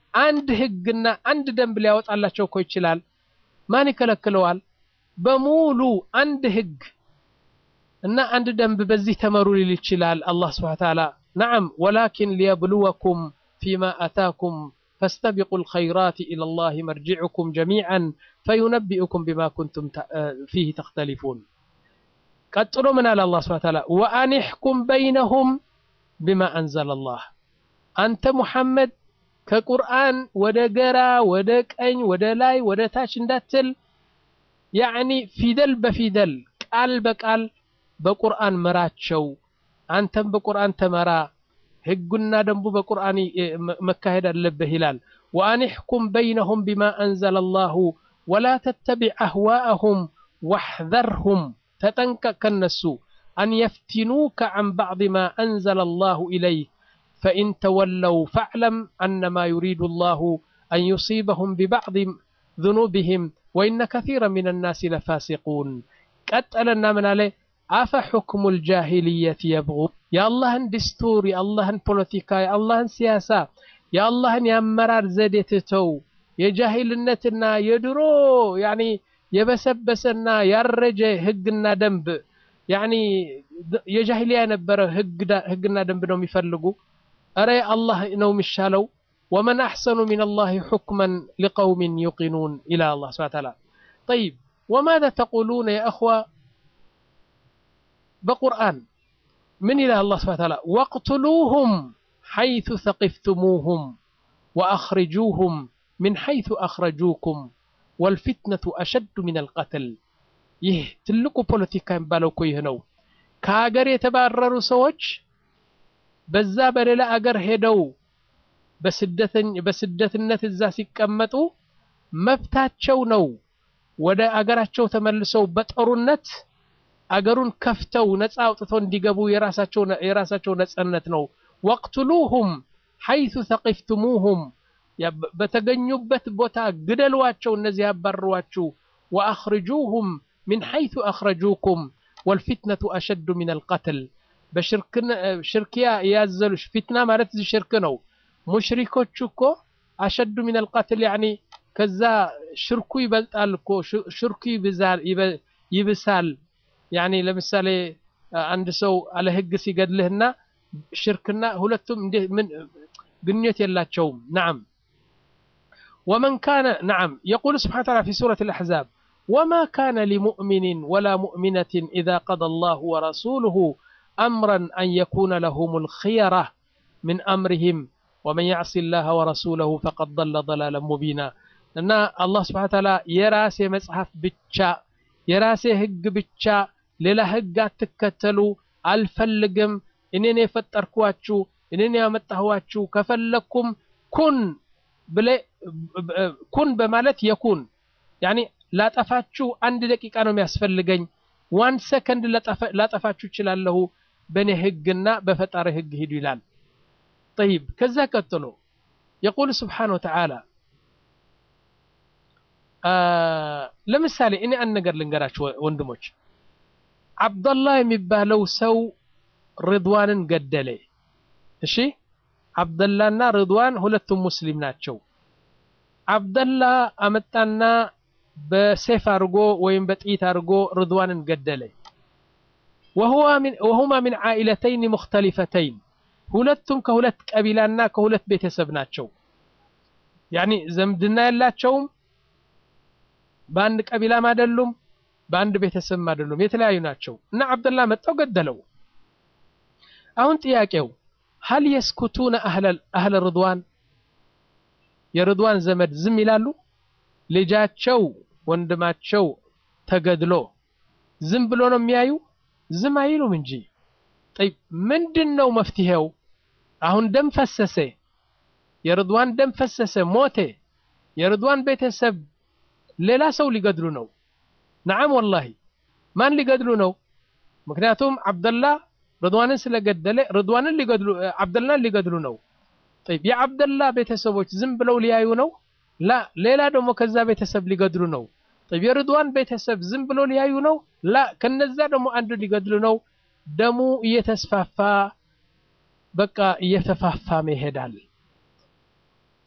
አንድ ህግና አንድ ደንብ ሊያወጣላቸው እኮ ይችላል። ማን ይከለክለዋል? በሙሉ አንድ ህግ እና አንድ ደንብ በዚህ ተመሩ ሊል ይችላል አላህ ስብሐ ወተዓላ። ነዓም ወላኪን ሊየብሉወኩም ፊማ አታኩም ፈስተቢቁ ልኸይራት ኢለላህ መርጂዑኩም ጀሚዓን ፈዩነቢኡኩም ቢማ ኩንቱም ፊህ ተኽተሊፉን። ቀጥሎ ምን አለ አላህ ስብሐ ወተዓላ ወአኒሕኩም በይነሁም ቢማ አንዘለላህ። አንተ ሙሐመድ ከቁርአን ወደ ገራ ወደ ቀኝ ወደ ላይ ወደ ታች እንዳትል ያዕኒ ፊደል በፊደል ቃል በቃል በቁርአን ምራቸው። አንተም በቁርአን ተመራ፣ ህጉና ደንቡ በቁርአን መካሄድ አለብህ ይላል። ወአኒሕኩም በይነሁም ቢማ አንዘለ ላሁ ወላ ተተቢዕ አህዋአሁም ዋሕዘርሁም፣ ተጠንቀቅ ከነሱ አን የፍቲኑከ ዐን ባዕድ ማ አንዘለ ላሁ ኢለይህ ፈኢን ተወለው ፈዕለም አነማ ዩሪዱ ላሁ አን ዩሲበሁም ቢባዕድ ذኑብህም ወኢነ ከሲራ ሚን ናሲ ለፋሲቁን። ቀጠለና ምን አለ? አፈ ሑክሙ ልጃሂልየት የብጉ የአላህን ድስቱር፣ የአላህን ፖለቲካ፣ የአላህን ሲያሳ፣ የአላህን የአመራር ዘዴ ትተው የጃሂልነትና የድሮ ያኒ የበሰበሰና ያረጀ ህግና ደንብ ያኒ የጃሂልያ የነበረ ህግና ደንብ ነው የሚፈልጉ። እረ አላህ ነው የሚሻለው። ወመን አሕሰኑ ሚን አላህ ሑክመን ሊቀውሚን ዩቂኑን ይላል አላህ ሱብሓነሁ ወተዓላ። ጠይብ ወማዛ ተቁሉነ ያ እኽዋ በቁርአን ምን ይላል አላህ ሱብሓነሁ ወተዓላ ወቅትሉሁም ሐይቱ ሰቂፍቱሙሁም ወአኽሪጁሁም ሚን ሐይቱ አኽረጁኩም ወልፊትነቱ አሸዱ ሚነል ቀትል። ይህ ትልቁ ፖለቲካ የሚባለው እኮ ይህ ነው። ከሀገር የተባረሩ ሰዎች በዛ በሌላ አገር ሄደው በስደትነት እዛ ሲቀመጡ መብታቸው ነው። ወደ አገራቸው ተመልሰው በጦርነት አገሩን ከፍተው ነፃ አውጥተው እንዲገቡ የራሳቸው ነፃነት ነው። ወቅትሉሁም ሐይቱ ሰቂፍቱሙሁም በተገኙበት ቦታ ግደሏቸው፣ እነዚህ ያባረሯችሁ። ወአኽርጁሁም ሚን ሐይቱ አኽረጁኩም ወልፊትነቱ አሸዱ ሚነል ቀትል በሽርክያ ያዘሉ ፊትና ማለት እዚህ ሽርክ ነው። ሙሽሪኮቹ እኮ አሸዱ ሚነል ቀትል ያኒ ከዛ ሽርኩ ይበልጣል እኮ ሽርኩ ይብሳል። ያኒ ለምሳሌ አንድ ሰው አለ ህግ ሲገድልህና ሽርክና ሁለቱም ምን ግንኙነት የላቸውም። ነዓም ወመን ካነ ነዓም የቁል ስብሓነ ወተዓላ ፊ ሱረት አልአሕዛብ ወማ ካነ ሊሙእሚኒን ወላ ሙእሚነትን ኢዛ ቀደ አላሁ ወረሱሉሁ አምረን አን የኩነ ለሁሙል ኺየራ ምን አምሪሂም ወመን ያዕሲ ላህ ወረሱለሁ ፈቀድ ضለ ضላለን ሙቢና እና አላህ ስብሓነ ወተዓላ የራሴ መጽሐፍ ብቻ የራሴ ህግ ብቻ ሌላ ህግ አትከተሉ አልፈልግም እኔን የፈጠርኳችሁ እኔን ያመጣኋችሁ ከፈለኩም ኩን ብለ ኩን በማለት የኩን ያኒ ላጠፋችሁ አንድ ደቂቃ ነው የሚያስፈልገኝ ዋን ሰከንድ ላጠፋችሁ እችላለሁ በእኔ ህግና በፈጣሪ ህግ ሂዱ ይላል ጠይብ ከዛ ቀጥሎ የቁል ስብሓን ወተዓላ ለምሳሌ እኔ አንድ ነገር ልንገራችሁ ወንድሞች አብደላህ የሚባለው ሰው ርድዋንን ገደለ እሺ አብደላና ርድዋን ሁለቱም ሙስሊም ናቸው አብደላ አመጣና በሴፍ አድርጎ ወይም በጥይት አድርጎ ርድዋንን ገደለ ወሁማ ሚን ዓኢለተይን ሙክተሊፈተይን ሁለቱም ከሁለት ቀቢላና ከሁለት ቤተሰብ ናቸው ያኒ ዘምድና የላቸውም በአንድ ቀቢላም አይደሉም በአንድ ቤተሰብም አይደሉም የተለያዩ ናቸው እና አብደላ መጣው ገደለው አሁን ጥያቄው ሀል የስኩቱነ አህለ ርድዋን የርድዋን ዘመድ ዝም ይላሉ ልጃቸው ወንድማቸው ተገድሎ ዝም ብሎ ነው የሚያዩ ዝም አይሉም እንጂ ጠይብ ምንድን ነው መፍትሄው አሁን ደም ፈሰሰ የርድዋን ደም ፈሰሰ ሞቴ የርድዋን ቤተሰብ ሌላ ሰው ሊገድሉ ነው ነዓም ወላሂ ማን ሊገድሉ ነው ምክንያቱም አብደላ ርድዋንን ስለገደለ ርድዋንን ሊገድሉ አብደላን ሊገድሉ ነው ጠይብ የአብደላ ቤተሰቦች ዝም ብለው ሊያዩ ነው ላ ሌላ ደግሞ ከዛ ቤተሰብ ሊገድሉ ነው ጠይብ የርድዋን ቤተሰብ ዝም ብለው ሊያዩ ነው ላ ከነዛ ደግሞ አንዱ ሊገድሉ ነው ደሙ እየተስፋፋ በቃ እየተፋፋመ ይሄዳል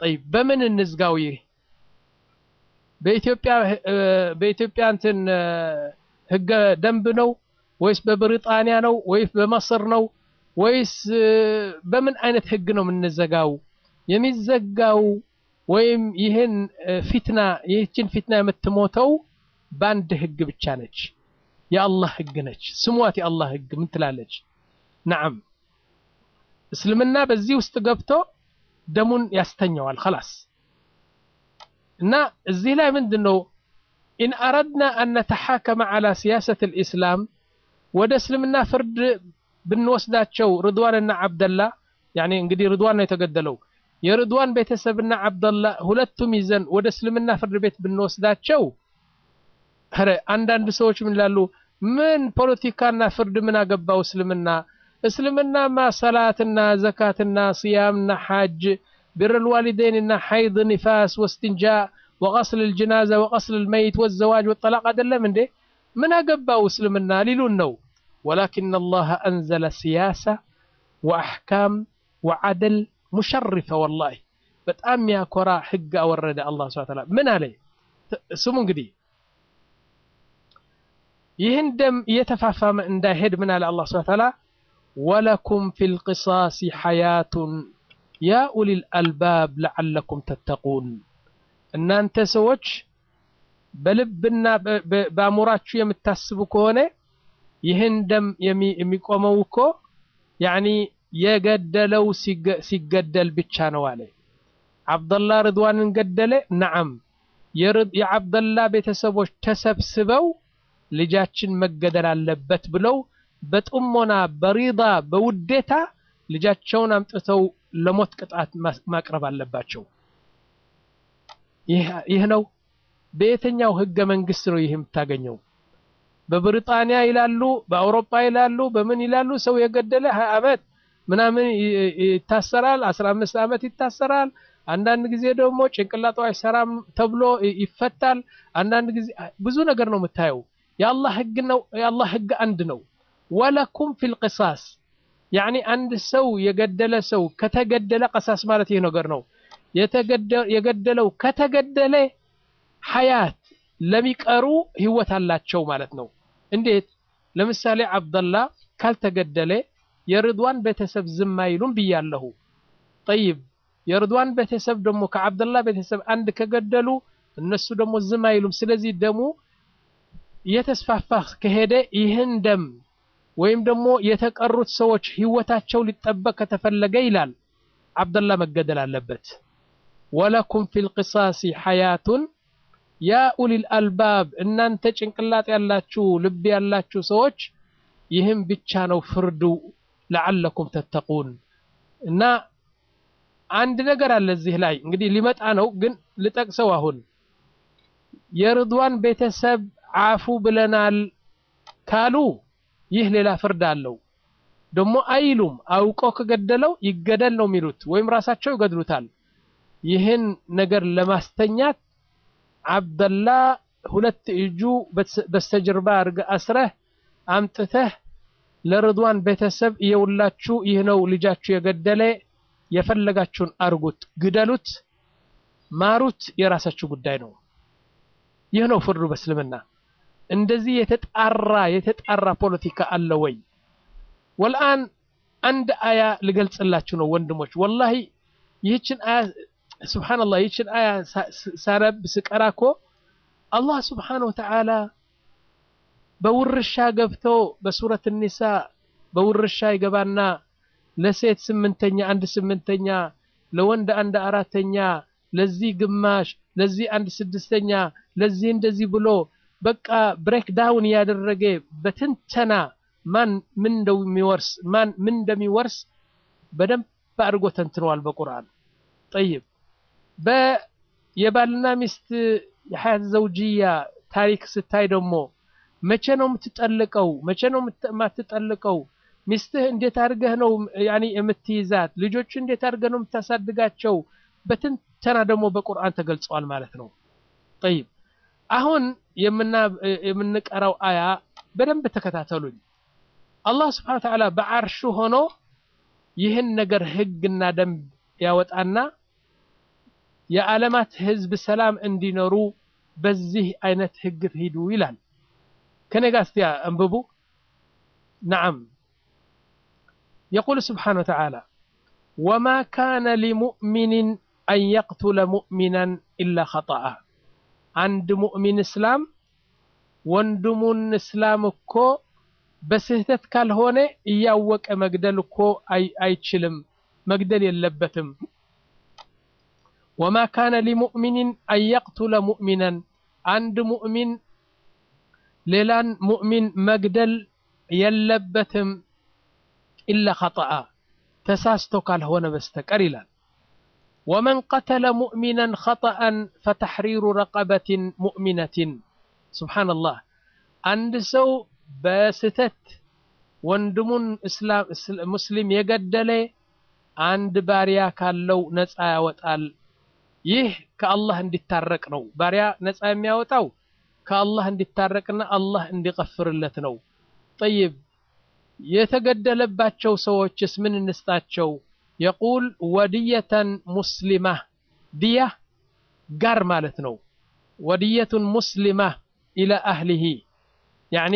ጠይብ በምን እንዝጋው? ይህ በኢትዮጵያ በኢትዮጵያ እንትን ህገ ደንብ ነው ወይስ በብሪጣንያ ነው ወይስ በመስር ነው ወይስ በምን አይነት ህግ ነው የምንዘጋው? የሚዘጋው ወይም ይህን ፊትና ይህችን ፊትና የምትሞተው በአንድ ህግ ብቻ ነች። የአላህ ህግ ነች። ስሟት የአላህ ህግ ምን ትላለች? ነዓም እስልምና በዚህ ውስጥ ገብቶ ደሙን ያስተኘዋል። خلاص እና እዚህ ላይ ምንድን ነው ኢን አረድና አን ነተሓከመ ዐላ ሲያሰት ልእስላም ወደ እስልምና ፍርድ ብንወስዳቸው ርድዋንና ዓብደላ ያኔ እንግዲህ ርድዋን ነው የተገደለው የርድዋን ቤተሰብና ዓብደላ ሁለቱም ይዘን ወደ እስልምና ፍርድ ቤት ብንወስዳቸው ኧረ አንዳንድ ሰዎች ምን ይላሉ ምን ፖለቲካና ፍርድ ምን አገባው እስልምና እስልምናማ ሰላትና ዘካትና ስያምና ሓጅ ብር ልዋሊደይንና ሓይድ ኒፋስ ወስትንጃ ወቀስል ልጅናዛ ወቀስል ልመይት ወዘዋጅ ወጠላቅ አይደለም እንዴ ምን አገባው እስልምና ሊሉን ነው ወላኪን አላህ አንዘለ ሲያሳ ወአሕካም ወዓደል ሙሸርፈ ወላሂ በጣም የሚያኮራ ህግ አወረደ አላህ ሱብሓነሁ ወተዓላ ምን አለ ስሙ እንግዲህ ይህን ደም እየተፋፋመ እንዳይሄድ ምን አለ አላህ ሱብሓነሁ ወተዓላ ወለኩም ፊል ቂሳሲ ሐያቱን ያ ኡሊል አልባብ ለዓለኩም ተተቁን እናንተ ሰዎች በልብና በአእምሯችሁ የምታስቡ ከሆነ ይህን ደም የሚቆመው እኮ ያኒ የገደለው ሲገደል ብቻ ነው አለ። አብደላ ርድዋንን ገደለ። ነዓም የአብደላ ቤተሰቦች ተሰብስበው ልጃችን መገደል አለበት ብለው በጥሞና በሪዳ በውዴታ ልጃቸውን አምጥተው ለሞት ቅጣት ማቅረብ አለባቸው። ይህ ነው። በየትኛው ህገ መንግስት ነው ይህ የምታገኘው? በብሪጣንያ ይላሉ፣ በአውሮፓ ይላሉ፣ በምን ይላሉ? ሰው የገደለ ሀያ ዓመት ምናምን ይታሰራል፣ አስራ አምስት ዓመት ይታሰራል። አንዳንድ ጊዜ ደግሞ ጭንቅላቱ አይሰራም ተብሎ ይፈታል። አንዳንድ ጊዜ ብዙ ነገር ነው የምታየው። የአላህ ህግ ነው። የአላህ ህግ አንድ ነው። ወለኩም ፊል ቂሳስ ያኒ አንድ ሰው የገደለ ሰው ከተገደለ ቀሳስ ማለት ይህ ነገር ነው። የገደለው ከተገደለ ሐያት ለሚቀሩ ህይወት አላቸው ማለት ነው። እንዴት? ለምሳሌ አብደላ ካልተገደለ የርድዋን ቤተሰብ ዝም አይሉም ብያለሁ። ጠይብ የርድዋን ቤተሰብ ደግሞ ከአብደላ ቤተሰብ አንድ ከገደሉ እነሱ ደግሞ ዝም አይሉም። ስለዚህ ደሙ እየተስፋፋ ከሄደ ይህን ደም ወይም ደግሞ የተቀሩት ሰዎች ህይወታቸው ሊጠበቅ ከተፈለገ ይላል አብደላ መገደል አለበት። ወለኩም ፊል ቂሳሲ ሐያቱን ያ ኡሊል አልባብ እናንተ ጭንቅላት ያላችሁ ልብ ያላችሁ ሰዎች ይህም ብቻ ነው ፍርዱ ለዓለኩም ተተቁን እና አንድ ነገር አለ እዚህ ላይ እንግዲህ ሊመጣ ነው ግን ልጠቅሰው አሁን የርድዋን ቤተሰብ አፉ ብለናል ካሉ ይህ ሌላ ፍርድ አለው ደግሞ አይሉም አውቆ ከገደለው ይገደል ነው የሚሉት ወይም ራሳቸው ይገድሉታል ይህን ነገር ለማስተኛት አብደላ ሁለት እጁ በስተጀርባ አድርገህ አስረህ አምጥተህ ለርድዋን ቤተሰብ እየውላችሁ ይህ ነው ልጃችሁ የገደለ የፈለጋችሁን አርጉት፣ ግደሉት፣ ማሩት፣ የራሳችሁ ጉዳይ ነው። ይህ ነው ፍርዱ በእስልምና። እንደዚህ የተጣራ የተጣራ ፖለቲካ አለ ወይ? ወልአን አንድ አያ ልገልጽላችሁ ነው ወንድሞች። ወላሂ ይህችን አያ ስብሓንላህ ይህችን አያ ሳነብ ስቀራ እኮ አላህ ስብሓነሁ ወተዓላ በውርሻ ገብቶ በሱረት ኒሳ በውርሻ ይገባና ለሴት ስምንተኛ አንድ ስምንተኛ ለወንድ አንድ አራተኛ ለዚህ ግማሽ ለዚህ አንድ ስድስተኛ ለዚህ እንደዚህ ብሎ በቃ ብሬክ ዳውን እያደረገ በትንተና ማን ምን እንደሚወርስ ማን ምን እንደሚወርስ በደንብ አድርጎ ተንትነዋል በቁርአን ጠይብ የባልና ሚስት የሀያት ዘውጅያ ታሪክ ስታይ ደግሞ መቼ ነው የምትጠልቀው? መቼ ነው የማትጠልቀው? ሚስትህ እንዴት አድርገህ ነው ያኒ የምትይዛት? ልጆች እንዴት አድርገህ ነው የምታሳድጋቸው? በትንተና ደግሞ በቁርአን ተገልጸዋል ማለት ነው። ጠይብ አሁን የምንቀራው አያ በደንብ ተከታተሉኝ። አላህ ስብሐነ ወተዓላ በዓርሹ ሆኖ ይህን ነገር ህግና ደንብ ያወጣና የዓለማት ህዝብ ሰላም እንዲኖሩ በዚህ አይነት ህግ ሂዱ ይላል። ከኔ ጋር እስቲ አንብቡ። ነዓም የቁል ስብሓነ ወተዓላ ወማ ካነ ሊሙእሚንን አን የቅቱለ ሙእሚናን ኢላ ኸጠአ አንድ ሙእሚን እስላም ወንድሙን እስላም እኮ በስህተት ካልሆነ እያወቀ መግደል እኮ አይችልም፣ መግደል የለበትም። ወማ ካነ ሊሙእሚንን አን የቅቱለ ሙእሚናን አንድ ሙእሚን ሌላን ሙእሚን መግደል የለበትም ኢላ ኸጠአ ተሳስቶ ካልሆነ በስተቀር ይላል። ወመን ቀተለ ሙእሚናን ኸጠአን ፈተሕሪሩ ረቀበትን ሙእሚነትን ሱብሓነላህ አንድ ሰው በስህተት ወንድሙን ሙስሊም የገደለ አንድ ባሪያ ካለው ነፃ ያወጣል። ይህ ከአላህ እንዲታረቅ ነው። ባሪያ ነፃ የሚያወጣው ከአላህ እንዲታረቅና አላህ እንዲቀፍርለት ነው። ጠይብ የተገደለባቸው ሰዎችስ ምን እንስጣቸው? የቁል ወድየተን ሙስሊማ ድያ ጋር ማለት ነው። ወድየቱን ሙስሊማ ኢላ አህሊሂ ያኒ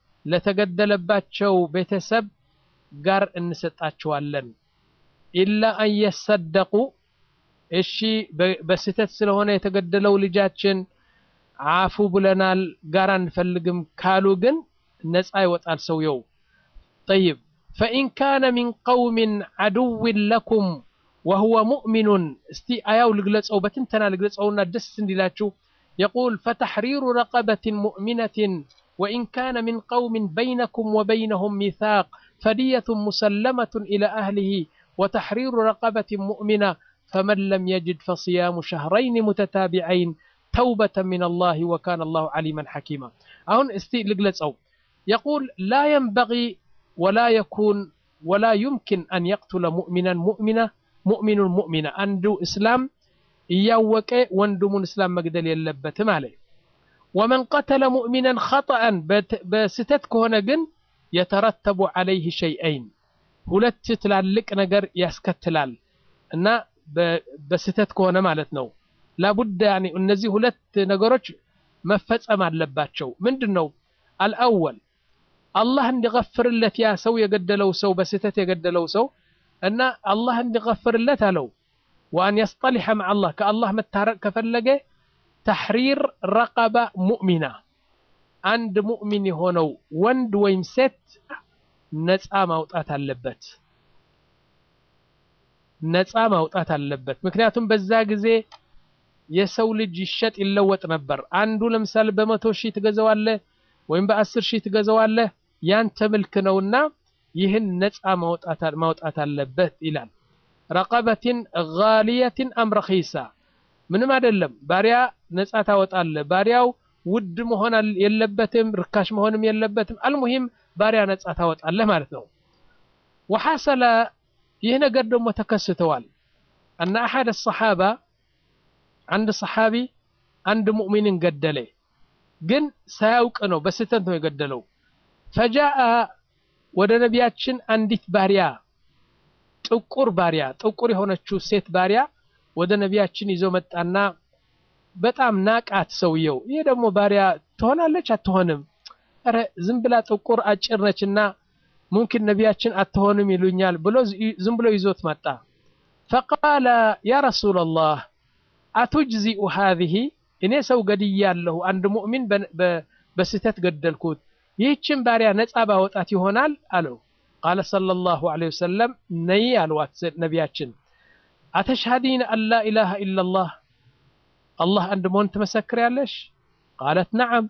ለተገደለባቸው ቤተሰብ ጋር እንሰጣቸዋለን። ኢላ አን የሰደቁ እሺ በስህተት ስለሆነ የተገደለው ልጃችን አፉ ብለናል ጋር አንፈልግም ካሉ ግን ነፃ ይወጣል ሰውየው። ጠይብ ፈኢን ካነ ሚን ቀውሚን ዐዱውን ለኩም ወሁወ ሙእሚኑን እስቲ አያው ልግለጸው በትንተና ልግለጸውና ደስ እንዲላችሁ የቁል ፈተሕሪሩ ረቀበትን ሙእሚነትን ወኢን ካነ ሚን ቀውሚን በይነኩም ወበይነሁም ሚሳቅ ፈድየቱን ሙሰለመቱን ኢላ አህሊሂ ወተሕሪሩ ረቀበትን ሙእሚና ፈመን ለም የጅድ ፈስያሙ ሸህረይን ሙተታቢዐይን ተውበተን ሚን አላህ ወካነ አላሁ ዓሊመን ሐኪማ። አሁን እስቲ ልግለጸው የቁል ላ የንበጊ ወላ የኩን ወላ ዩምኪን አን የቅቱለ ሙእሚናን ሙእሚና ሙእሚኑን ሙእሚና አንዱ እስላም እያወቀ ወንድሙን እስላም መግደል የለበትም አለ። ወመን ቀተለ ሙእሚናን ኸጠአን በስህተት ከሆነ ግን የተረተቡ ዐለይህ ሸይአይን ሁለት ትላልቅ ነገር ያስከትላል እና በስህተት ከሆነ ማለት ነው። ላቡድ ያኒ እነዚህ ሁለት ነገሮች መፈጸም አለባቸው። ምንድን ነው? አልአወል አላህ እንዲገፍርለት ያ ሰው የገደለው ሰው በስህተት የገደለው ሰው እና አላህ እንዲገፍርለት አለው። ወአን የስጠሊሐ መዓ አላህ ከአላህ መታረቅ ከፈለገ ተሕሪር ረቀባ ሙእሚና አንድ ሙእሚን የሆነው ወንድ ወይም ሴት ነፃ ማውጣት አለበት። ነፃ ማውጣት አለበት። ምክንያቱም በዛ ጊዜ የሰው ልጅ ይሸጥ ይለወጥ ነበር። አንዱ ለምሳሌ በመቶ ሺህ ትገዛዋለህ ወይም በአስር ሺህ ትገዛዋለህ ያንተ ምልክ ነውና ይህን ነፃ ማውጣት አለበት ይላል። ረቀበትን ጋሊየትን አም ረኺሳ ምንም አይደለም። ባሪያ ነፃ ታወጣለህ። ባሪያው ውድ መሆን የለበትም፣ ርካሽ መሆንም የለበትም። አልሙሂም ባሪያ ነፃ ታወጣለህ ማለት ነው። ወሐሰለ ይህ ነገር ደግሞ ተከስተዋል። አነ አሐድ ሰሓባ አንድ ሰሓቢ አንድ ሙእሚንን ገደለ፣ ግን ሳያውቅ ነው፣ በስህተት ነው የገደለው። ፈጃአ ወደ ነቢያችን አንዲት ባሪያ ጥቁር ባሪያ ጥቁር የሆነችው ሴት ባሪያ ወደ ነቢያችን ይዞ መጣና በጣም ናቃት ሰውየው። ይህ ደግሞ ባሪያ ትሆናለች አትሆንም? ኧረ ዝም ብላ ጥቁር አጭር ነችና ሙምኪን ነቢያችን አትሆንም ይሉኛል ብሎ ዝም ብሎ ይዞት መጣ። ፈቃለ ያ ረሱለላህ አቱጅዚኡ ሃዚህ እኔ ሰው ገድያለሁ፣ አንድ ሙእሚን በስህተት ገደልኩት፣ ይህችን ባሪያ ነፃ ባወጣት ይሆናል አለው። ቃለ ሰለላሁ ዐለይሂ ወሰለም ነይ አልዋት ነቢያችን አተሽሃዲን አን ላ ኢላሃ ኢለላህ አላህ አንድ መሆን ትመሰክሪያለሽ? ቃለት ነዓም።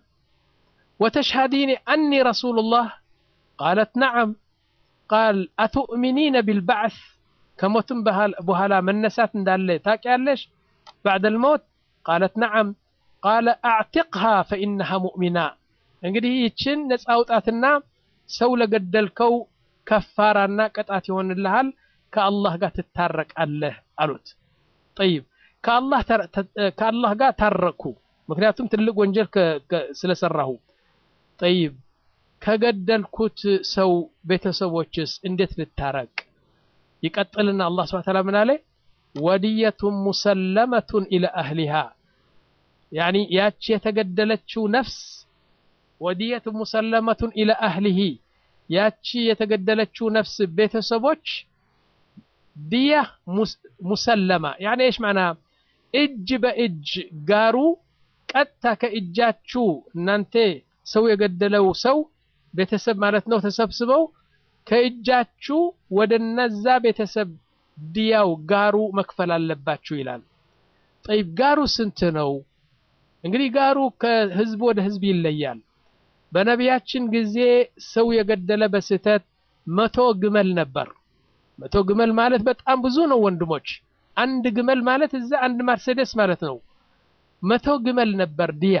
ወተሽሃዲኒ አኒ ረሱሉላህ ቃለት ነዓም። ቃል አቱእሚኒነ ቢልበዕስ ከሞትም በኋላ መነሳት እንዳለ ታውቂያለሽ? ባዕደል ሞት ቃለት ነዓም። ቃለ አዕቲቅሃ ፈኢነሃ ሙእሚና። እንግዲህ ይችን ነፃ አውጣትና ሰው ለገደልከው ከፋራና ቅጣት ይሆንልሃል፣ ከአላህ ጋር ትታረቃለህ አሉት። ጠይብ ከአላህ ጋር ታረቅኩ፣ ምክንያቱም ትልቅ ወንጀል ስለሰራሁ። ጠይብ ከገደልኩት ሰው ቤተሰቦችስ እንዴት ልታረቅ? ይቀጥልና አላህ ሱብሓነሁ ወተዓላ ምን አለ? ወድየቱን ሙሰለመቱን ኢለ አህሊሃ ያኒ ያቺ የተገደለችው ነፍስ ወድየቱን ሙሰለመቱን ኢለ አህሊሂ ያቺ የተገደለችው ነፍስ ቤተሰቦች ድያ ሙሰለማ ያኒ እሽ ማዕና እጅ በእጅ ጋሩ ቀጥታ ከእጃችሁ እናንተ ሰው የገደለው ሰው ቤተሰብ ማለት ነው ተሰብስበው ከእጃችሁ ወደ እነዛ ቤተሰብ ድያው ጋሩ መክፈል አለባችሁ ይላል። ጠይብ ጋሩ ስንት ነው? እንግዲህ ጋሩ ከህዝብ ወደ ህዝብ ይለያል። በነቢያችን ጊዜ ሰው የገደለ በስህተት መቶ ግመል ነበር። መቶ ግመል ማለት በጣም ብዙ ነው ወንድሞች። አንድ ግመል ማለት እዛ አንድ መርሴዴስ ማለት ነው። መቶ ግመል ነበር ድያ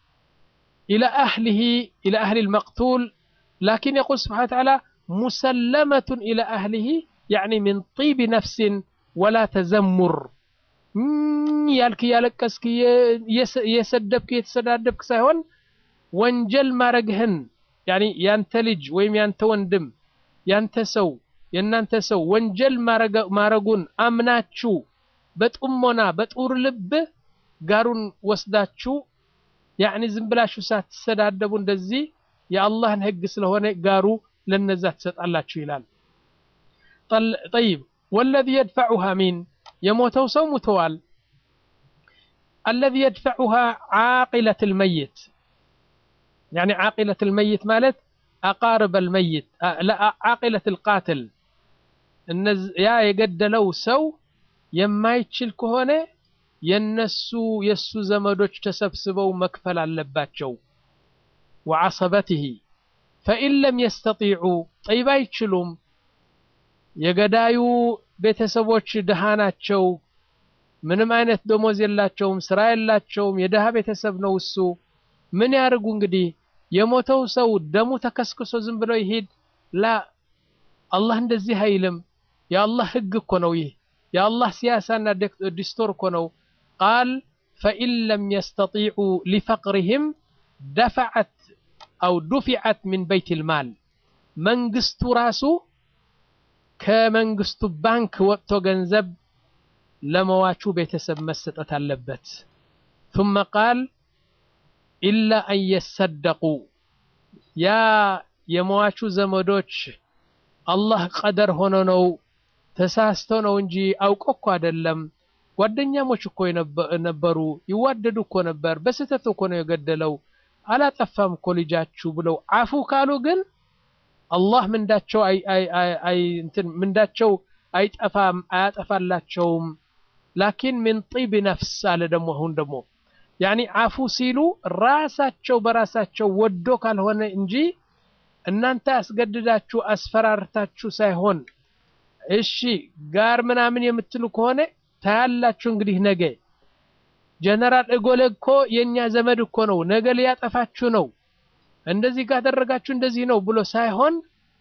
ኢለ አህሊሂ ኢለ አህሊ ልመቅቱል ላኪን የቁል ስብሓነ ወተዓላ ሙሰለመቱን ኢለ አህሊሂ ያዕኒ ሚን ጢቢ ነፍሲን ወላ ተዘሙር ያልክ እያለቀስክ እየሰደብክ እየተሰዳደብክ ሳይሆን ወንጀል ማረግህን ያኒ ያንተ ልጅ ወይም ያንተ ወንድም ያንተ ሰው የእናንተ ሰው ወንጀል ማረጉን አምናችሁ በጥሞና በጡር ልብ ጋሩን ወስዳችሁ ያኒ ዝም ብላችሁ ሳትሰዳደቡ እንደዚህ የአላህን ህግ ስለሆነ ጋሩ ለነዛ ትሰጣላችሁ ይላል። ጠይብ ወለዚ የድፈዑሃ ሚን የሞተው ሰው ሙተዋል። አለዚ የድፈዑሃ ዓቂለት ልመይት ያኒ ዓቂለት ልመይት ማለት አቃርበ ልመይት ዓቂለት ልቃትል ያ የገደለው ሰው የማይችል ከሆነ የነሱ የሱ ዘመዶች ተሰብስበው መክፈል አለባቸው። ወዓሰበትህ ፈኢን ለም የስተጢዑ ጠይብ አይችሉም። የገዳዩ ቤተሰቦች ድሃ ናቸው። ምንም አይነት ደሞዝ የላቸውም፣ ስራ የላቸውም። የድሃ ቤተሰብ ነው እሱ። ምን ያርጉ እንግዲህ? የሞተው ሰው ደሙ ተከስክሶ ዝም ብሎ ይሄድ? ላ አላህ እንደዚህ አይልም። የአላህ ህግ እኮ ነው ይህ። የአላህ ሲያሳና ዲስቶር እኮ ነው። ቃል ፈኢን ለም የስተጢዑ ሊፈቅሪህም ደፈዐት አው ዱፊዐት ሚን በይት ልማል መንግስቱ ራሱ ከመንግስቱ ባንክ ወጥቶ ገንዘብ ለመዋቹ ቤተሰብ መሰጠት አለበት። ثم ቃል ኢላ አን የሰደቁ ያ የመዋቹ ዘመዶች አላህ ቀደር ሆኖ ነው ተሳስቶ ነው እንጂ አውቆ እኮ አይደለም። ጓደኛሞች እኮ ነበሩ፣ ይዋደዱ እኮ ነበር። በስህተት እኮ ነው የገደለው፣ አላጠፋም እኮ ልጃችሁ ብለው አፉ ካሉ ግን አላህ ምንዳቸው ምንዳቸው አይጠፋም አያጠፋላቸውም። ላኪን ሚን ጢብ ነፍስ አለ ደግሞ አሁን ደግሞ ያኒ አፉ ሲሉ ራሳቸው በራሳቸው ወዶ ካልሆነ እንጂ እናንተ አስገድዳችሁ አስፈራርታችሁ ሳይሆን እሺ ጋር ምናምን የምትሉ ከሆነ ታያላችሁ። እንግዲህ ነገ ጀነራል እጎለ እኮ የእኛ ዘመድ እኮ ነው፣ ነገ ሊያጠፋችሁ ነው፣ እንደዚህ ካደረጋችሁ እንደዚህ ነው ብሎ ሳይሆን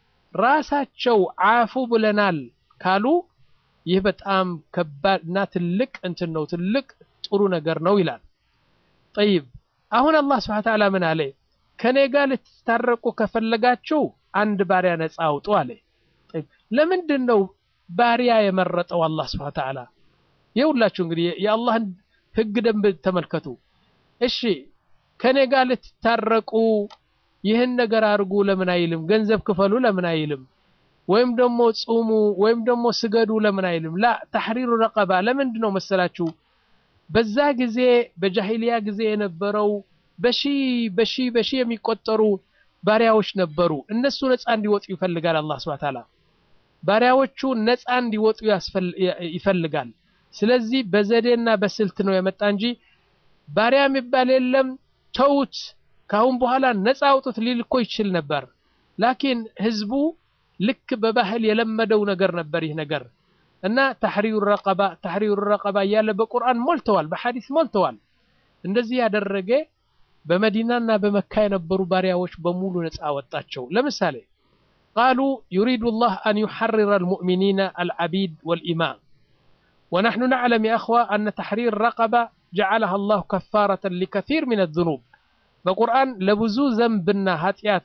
ራሳቸው አፉ ብለናል ካሉ ይህ በጣም ከባድ እና ትልቅ እንትን ነው፣ ትልቅ ጥሩ ነገር ነው ይላል። ጠይብ አሁን አላህ ስብሐ ወተዓላ ምን አለ? ከኔ ጋር ልትታረቁ ከፈለጋችሁ አንድ ባሪያ ነፃ አውጡ አለ። ለምንድን ነው ባሪያ የመረጠው አላህ ስብሐ ወተዓላ? የሁላችሁ እንግዲህ የአላህን ህግ ደንብ ተመልከቱ። እሺ ከኔ ጋር ልትታረቁ ይህን ነገር አድርጉ ለምን አይልም? ገንዘብ ክፈሉ ለምን አይልም? ወይም ደግሞ ጹሙ ወይም ደግሞ ስገዱ ለምን አይልም? ላ ተሕሪሩ ረቀባ ለምንድን ነው መሰላችሁ? በዛ ጊዜ በጃሂልያ ጊዜ የነበረው በሺ በሺ በሺ የሚቆጠሩ ባሪያዎች ነበሩ። እነሱ ነፃ እንዲወጡ ይፈልጋል አላህ ሱብሓነሁ ወተዓላ። ባሪያዎቹ ነፃ እንዲወጡ ይፈልጋል። ስለዚህ በዘዴና በስልት ነው የመጣ እንጂ ባሪያ የሚባል የለም ተውት፣ ካሁን በኋላ ነፃ አውጡት ሊል እኮ ይችል ነበር። ላኪን ህዝቡ ልክ በባህል የለመደው ነገር ነበር ይህ ነገር እና ተሕሪሩ ረቀባ ተሕሪሩ ረቀባ እያለ በቁርአን ሞልተዋል፣ በሐዲስ ሞልተዋል። እንደዚህ ያደረገ በመዲናና በመካ የነበሩ ባሪያዎች በሙሉ ነፃ አወጣቸው። ለምሳሌ ቃሉ ዩሪዱ ላህ አን ዩሐርረ አልሙእሚኒነ አልዓቢድ ወልኢማም ወነሕኑ ነዕለም የእኽዋ አነ ተሕሪር ረቀባ ጀዓለሃ አላሁ ከፋረተን ሊከሲር ሚን አዝኑብ በቁርአን ለብዙ ዘንብና ኃጢአት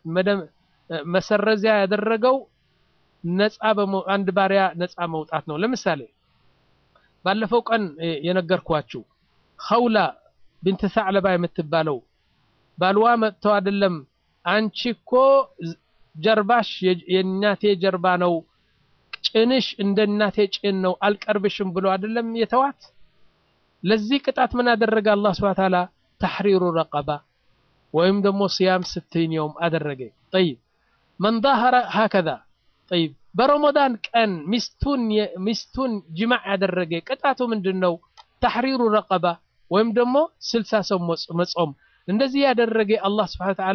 መሰረዚያ ያደረገው ነፃ አንድ ባሪያ ነፃ መውጣት ነው። ለምሳሌ ባለፈው ቀን የነገርኳችሁ ኸውላ ብንት ሰዕለባ የምትባለው ባልዋ መጥተው አይደለም አንቺ እኮ ጀርባሽ የእናቴ ጀርባ ነው፣ ጭንሽ እንደ እናቴ ጭን ነው፣ አልቀርብሽም ብሎ አይደለም የተዋት። ለዚህ ቅጣት ምን አደረገ አላህ ሱብሓነሁ ወተዓላ? ተሕሪሩ ረቀባ ወይም ደግሞ ስያም ስትይን የውም አደረገ። ጠይብ መን ዛሀረ ሀከዛ ጠይብ በረመዳን ቀን ሚስቱን ሚስቱን ጅማዕ ያደረገ ቅጣቱ ምንድን ነው? ተሕሪሩ ረቀባ ወይም ደግሞ ስልሳ ሰው መጾም። እንደዚህ ያደረገ አላህ ሱብሓነሁ ወተዓላ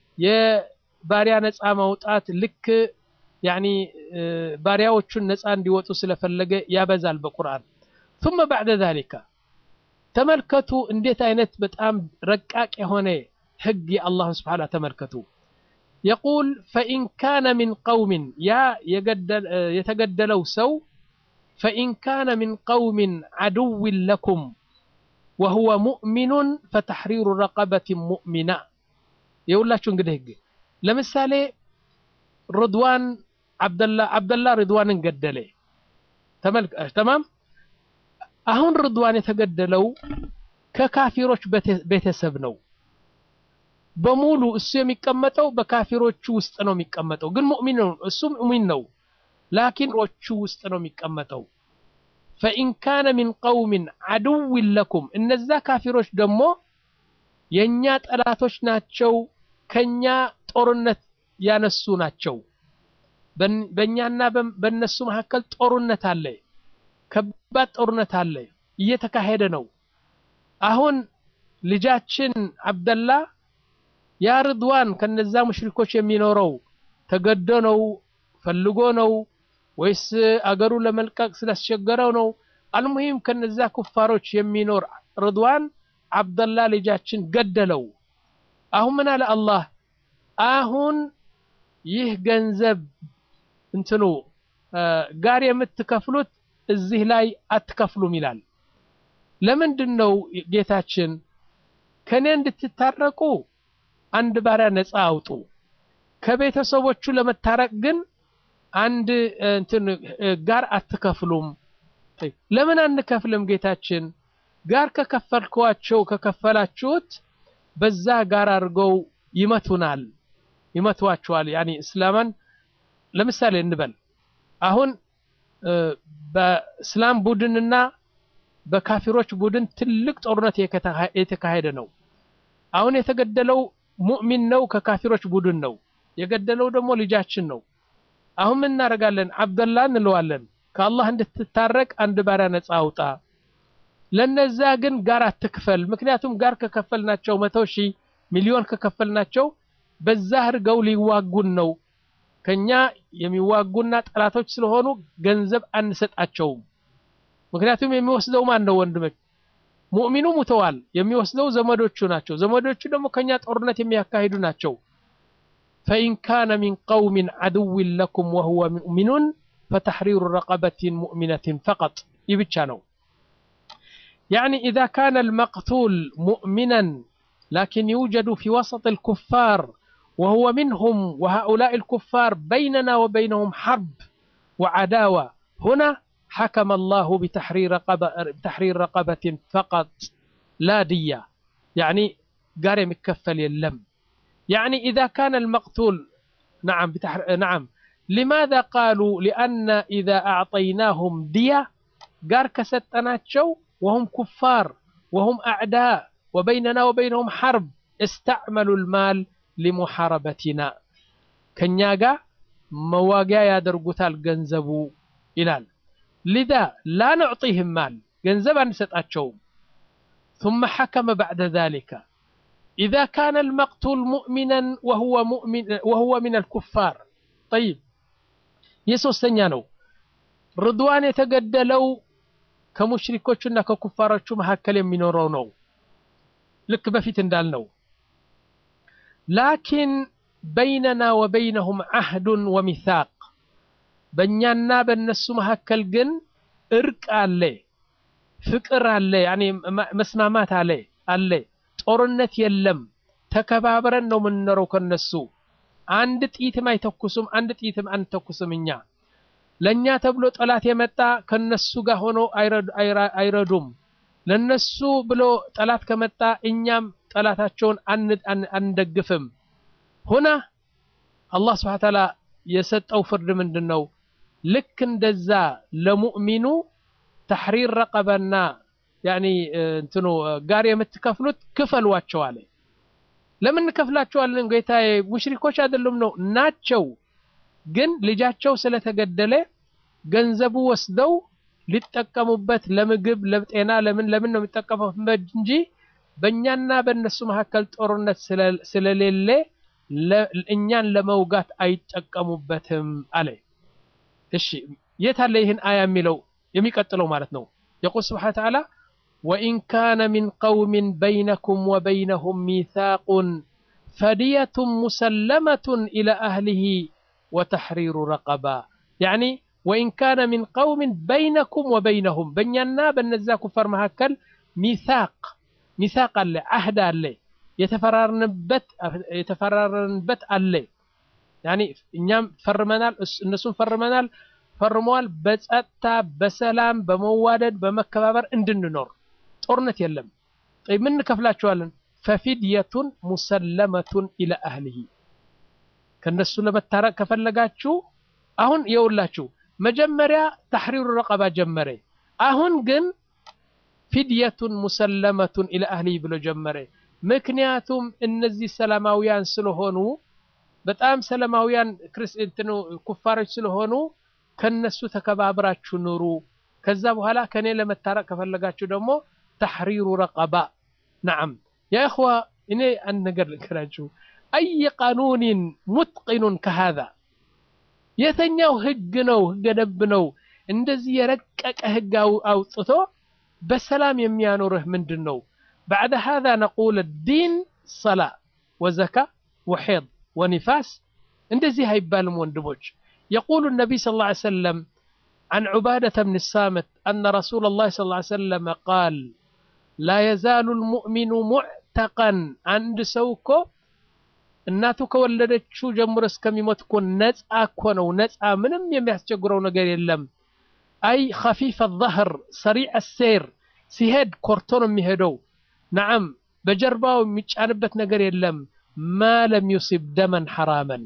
የባሪያ ነፃ ማውጣት ልክ ያኒ ባሪያዎቹን ነፃ እንዲወጡ ስለፈለገ ያበዛል በቁርአን። ثم بعد ذلك ተመልከቱ እንዴት አይነት በጣም ረቃቅ የሆነ ህግ የአላህን ስብሓን ተመልከቱ። የቁል ፈኢን ካነ ሚን ቀውሚን ያ የተገደለው ሰው ፈኢን ካነ ሚን ቀውሚን ዓድውን ለኩም ወሁወ ሙእሚኑን ፈተሕሪሩ ረቀበትን ሙእሚና። የሁላችሁ እንግዲህ ህግ ለምሳሌ ርድዋን አብደላ ርድዋንን ገደለ። ተማም አሁን ርድዋን የተገደለው ከካፊሮች ቤተሰብ ነው። በሙሉ እሱ የሚቀመጠው በካፊሮቹ ውስጥ ነው የሚቀመጠው። ግን ሙእሚን ነው፣ እሱ ሙእሚን ነው። ላኪን ሮቹ ውስጥ ነው የሚቀመጠው። ፈኢን ካነ ሚን ቀውሚን ዓድውን ለኩም እነዛ ካፊሮች ደግሞ የእኛ ጠላቶች ናቸው፣ ከኛ ጦርነት ያነሱ ናቸው። በእኛና በእነሱ መካከል ጦርነት አለ፣ ከባድ ጦርነት አለ፣ እየተካሄደ ነው። አሁን ልጃችን አብደላ ያ ርድዋን ከነዛ ሙሽሪኮች የሚኖረው ተገዶ ነው ፈልጎ ነው ወይስ አገሩ ለመልቀቅ ስላስቸገረው ነው? አልሙሂም ከነዛ ኩፋሮች የሚኖር ርድዋን አብደላ ልጃችን ገደለው። አሁን ምን አለ አላህ? አሁን ይህ ገንዘብ እንትኑ ጋር የምትከፍሉት እዚህ ላይ አትከፍሉም ይላል። ለምንድን ነው ጌታችን? ከኔ እንድትታረቁ አንድ ባሪያ ነፃ አውጡ። ከቤተሰቦቹ ለመታረቅ ግን አንድ እንትን ጋር አትከፍሉም። ለምን አንከፍልም? ጌታችን ጋር ከከፈልኳቸው ከከፈላችሁት በዛ ጋር አድርገው ይመቱናል፣ ይመቷቸዋል። ያኒ እስላማን ለምሳሌ እንበል አሁን በእስላም ቡድንና በካፊሮች ቡድን ትልቅ ጦርነት የተካሄደ ነው። አሁን የተገደለው ሙእሚን ነው፣ ከካፊሮች ቡድን ነው። የገደለው ደግሞ ልጃችን ነው። አሁን ምን እናደርጋለን? አብደላ እንለዋለን፣ ከአላህ እንድትታረቅ አንድ ባሪያ ነፃ አውጣ። ለነዛ ግን ጋር አትክፈል። ምክንያቱም ጋር ከከፈልናቸው መቶ ሺህ ሚሊዮን ከከፈልናቸው በዛ አድርገው ሊዋጉን ነው። ከኛ የሚዋጉና ጠላቶች ስለሆኑ ገንዘብ አንሰጣቸውም። ምክንያቱም የሚወስደው ማን ነው? ወንድሞች ሙእሚኑ ሙተዋል። የሚወስደው ዘመዶቹ ናቸው። ዘመዶቹ ደግሞ ከኛ ጦርነት የሚያካሂዱ ናቸው። ፈኢን ካነ ሚን ቀውሚን ዓድውን ለኩም ወሁወ ሙእሚኑን ፈተሕሪሩ ረቀበትን ሙእሚነትን ፈቀጥ። ይህ ብቻ ነው። ያዕኒ ኢዛ ካነ አልመቅቱል ሙእሚናን ላኪን ዩውጀዱ ፊ ወሰጥ አልኩፋር ወሁወ ሚንሁም ወሃኡላኢ አልኩፋር በይነና ወበይነሁም ሐርብ ወዓዳዋ ሁና حكم الله بتحرير رقبة بتحرير رقبة فقط لا دية يعني قال مكفل يلم يعني إذا كان المقتول نعم بتحر... نعم لماذا قالوا لأن إذا أعطيناهم دية قال كستناتشو وهم كفار وهم أعداء وبيننا وبينهم حرب استعملوا المال لمحاربتنا كنياغا مواقع يدرقوتال جنزبو إلال لذا لا نعطيهم مال جنزبا نسطاتشوم ثم حكم بعد ذلك إذا كان المقتول مؤمنا وهو مؤمن وهو من الكفار طيب يسوستኛ ነው ርድዋን የተገደለው ከሙሽሪኮቹና ከኩፋሮቹ መካከል የሚኖረው ነው ልክ በፊት እንዳልነው ላኪን በይነና ወበይነሁም ዓህዱን ወሚሳቅ በእኛና በእነሱ መካከል ግን እርቅ አለ፣ ፍቅር አለ፣ ያኔ መስማማት አለ አለ። ጦርነት የለም። ተከባብረን ነው የምንኖረው ከነሱ። አንድ ጥይትም አይተኩሱም፣ አንድ ጥይትም አንተኩስም እኛ። ለእኛ ተብሎ ጠላት የመጣ ከነሱ ጋር ሆኖ አይረዱም። ለነሱ ብሎ ጠላት ከመጣ እኛም ጠላታቸውን አንደግፍም። ሁና አላህ ስብሐ ተዓላ የሰጠው ፍርድ ምንድን ነው? ልክ እንደዛ ለሙእሚኑ ተሕሪር ረቀበና ያኒ እንትኑ ጋር የምትከፍሉት ክፈሏቸው አለ። ለምን እንከፍላቸዋለን ጌታዬ? ሙሽሪኮች አይደሉም ነው ናቸው። ግን ልጃቸው ስለተገደለ ገንዘቡ ወስደው ሊጠቀሙበት ለምግብ፣ ለጤና፣ ለምን ለምን ነው የሚጠቀሙበት እንጂ በእኛና በእነሱ መካከል ጦርነት ስለሌለ እኛን ለመውጋት አይጠቀሙበትም አለ። እሺ የት አለ ይህን አያ የሚለው የሚቀጥለው ማለት ነው። የቁል ስብሓነ ተዓላ ወኢን ካነ ሚን ቀውሚን በይነኩም ወበይነሁም ሚሳቁን ፈዲየቱን ሙሰለመቱን ኢላ አህሊሂ ወተሕሪሩ ረቀባ ያኒ ወኢን ካነ ሚን ቀውሚን በይነኩም ወበይነሁም በእኛና በነዛ ኩፋር መካከል ሚሳቅ ሚሳቅ አለ፣ አህድ አለ፣ የተፈራረንበት አለ። ያኒ እኛም ፈርመናል፣ እነሱም ፈርመናል ፈርመዋል። በጸጥታ በሰላም በመዋደድ በመከባበር እንድንኖር ጦርነት የለም። ምን እንከፍላቸዋለን? ፈፊድየቱን ሙሰለመቱን ኢላ አህሊሂ ከነሱ ለመታረቅ ከፈለጋችሁ አሁን የውላችሁ መጀመሪያ ተሕሪሩ ረቀባ ጀመረ። አሁን ግን ፊድየቱን ሙሰለመቱን ኢላ አህሊሂ ብሎ ጀመረ። ምክንያቱም እነዚህ ሰላማውያን ስለሆኑ በጣም ሰላማውያን ክርስቲያኑ ኩፋሮች ስለሆኑ ከነሱ ተከባብራችሁ ኑሩ። ከዛ በኋላ ከኔ ለመታረቅ ከፈለጋችሁ ደግሞ ተሕሪሩ ረቀባ ነዓም። ያ እኽዋ እኔ አንድ ነገር ልንገራችሁ። አይ ቃኑኒን ሙትቂኑን ከሃዛ የተኛው ህግ ነው ህገ ደንብ ነው እንደዚህ የረቀቀ ህግ አውጥቶ በሰላም የሚያኖርህ ምንድን ነው? ባዕደ ሃዛ ነቁል ዲን ሰላ ወዘካ ወሒድ ወኒፋስ እንደዚህ አይባልም ወንድሞች። يقول النبي صلى الله عليه وسلم عن عبادة بن الصامت أن رسول الله صلى الله عليه وسلم قال لا يزال المؤمن معتقا عند سوكو እናቱ ከወለደችው ጀምሮ እስከሚሞት እኮ ነፃ እኮ ነው። ነፃ ምንም የሚያስቸግረው ነገር የለም። አይ ኸፊፈ ظهር ሰሪዕ ሴር ሲሄድ ኮርቶ ነው የሚሄደው። ነዓም በጀርባው የሚጫንበት ነገር የለም። ማ ለም ዩሲብ ደመን ሐራመን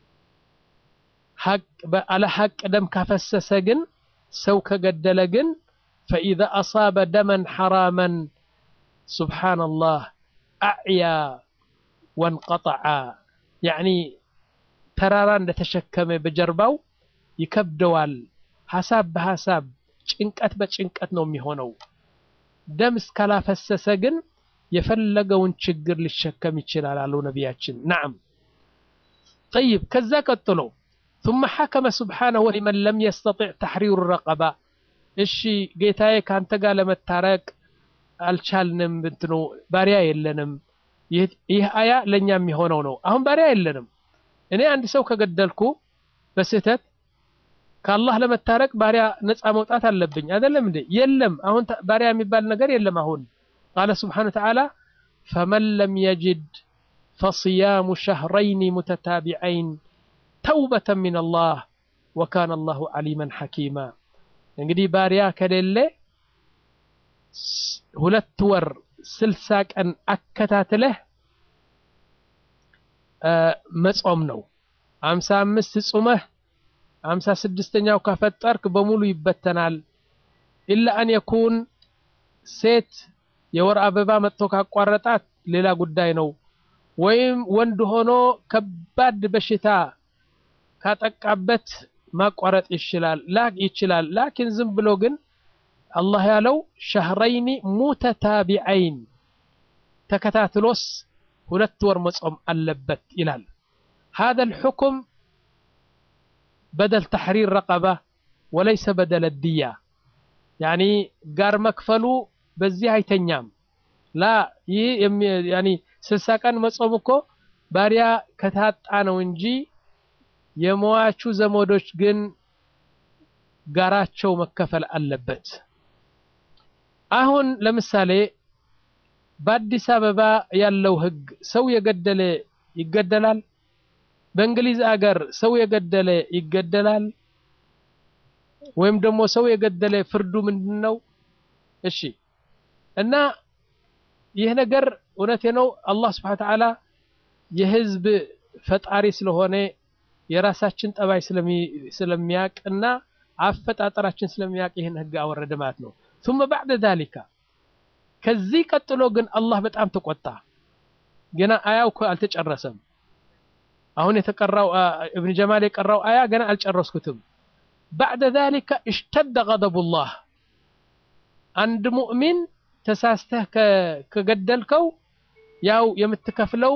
አለ ሐቅ ደም ካፈሰሰ ግን ሰው ከገደለ ግን ፈኢዛ አሳበ ደመን ሐራመን ሱብሓነላህ አዕያ ወንቀጠዐ ያዕኒ ተራራ እንደተሸከመ በጀርባው ይከብደዋል። ሐሳብ በሐሳብ ጭንቀት በጭንቀት ነው የሚሆነው። ደም እስካላፈሰሰ ግን የፈለገውን ችግር ሊሸከም ይችላል አሉ ነቢያችን። ነዓም ጠይብ ከዛ ቀጥሎ ثم حكم سبحانه لمن لم يستطع تحرير الرقبة እሺ ጌታዬ ካንተ ጋር ለመታረቅ አልቻልንም፣ እንትኑ ባሪያ የለንም። ይህ አያ ለእኛ የሚሆነው ነው። አሁን ባሪያ የለንም። እኔ አንድ ሰው ከገደልኩ በስህተት ከአላህ ለመታረቅ ባሪያ ነፃ መውጣት አለብኝ አይደለም እንዴ? የለም። አሁን ባሪያ የሚባል ነገር የለም። አሁን ቃለ ስብሓነ ወተዓላ ፈመን ለም የጅድ ፈስያሙ ሸህረይኒ ሙተታቢዐይን ተውበተን ሚን አላህ ወካነ አላሁ ዓሊመን ሐኪማ። እንግዲህ ባሪያ ከሌለ ሁለት ወር ስልሳ ቀን አከታትለህ መጾም ነው። አምሳ አምስት ጹመህ አምሳ ስድስተኛው ካፈጠርክ በሙሉ ይበተናል። ኢላ አን የኩን ሴት የወር አበባ መጥቶ ካቋረጣት ሌላ ጉዳይ ነው። ወይም ወንድ ሆኖ ከባድ በሽታ ካጠቃበት ማቋረጥ ይችላል ይችላል። ላኪን ዝም ብሎ ግን አላህ ያለው ሸህረይኒ ሙተታቢዐይን ተከታትሎስ ሁለት ወር መጾም አለበት ይላል። هذا الحكم بدل تحرير رقبة وليس بدل الدية يعني ጋር መክፈሉ በዚህ አይተኛም። ላ ይህ ያኒ ስልሳ ቀን መጾም እኮ ባሪያ ከታጣ ነው እንጂ የሟቹ ዘመዶች ግን ጋራቸው መከፈል አለበት። አሁን ለምሳሌ በአዲስ አበባ ያለው ህግ ሰው የገደለ ይገደላል። በእንግሊዝ አገር ሰው የገደለ ይገደላል። ወይም ደግሞ ሰው የገደለ ፍርዱ ምንድን ነው? እሺ እና ይህ ነገር እውነቴ ነው። አላህ ስብሐነ ወተዓላ የህዝብ ፈጣሪ ስለሆነ የራሳችን ጠባይ ስለሚያቅና አፈጣጠራችን ስለሚያቅ ይህን ህግ አወረደ ማለት ነው። ثم بعد ذلك ከዚህ ቀጥሎ ግን አላህ በጣም ተቆጣ። ገና አያው እኮ አልተጨረሰም። አሁን የተቀራው እብን ጀማል የቀራው አያ ገና አልጨረስኩትም። بعد ذلك اشتد غضب الله አንድ ሙእሚን ተሳስተህ ከገደልከው ያው የምትከፍለው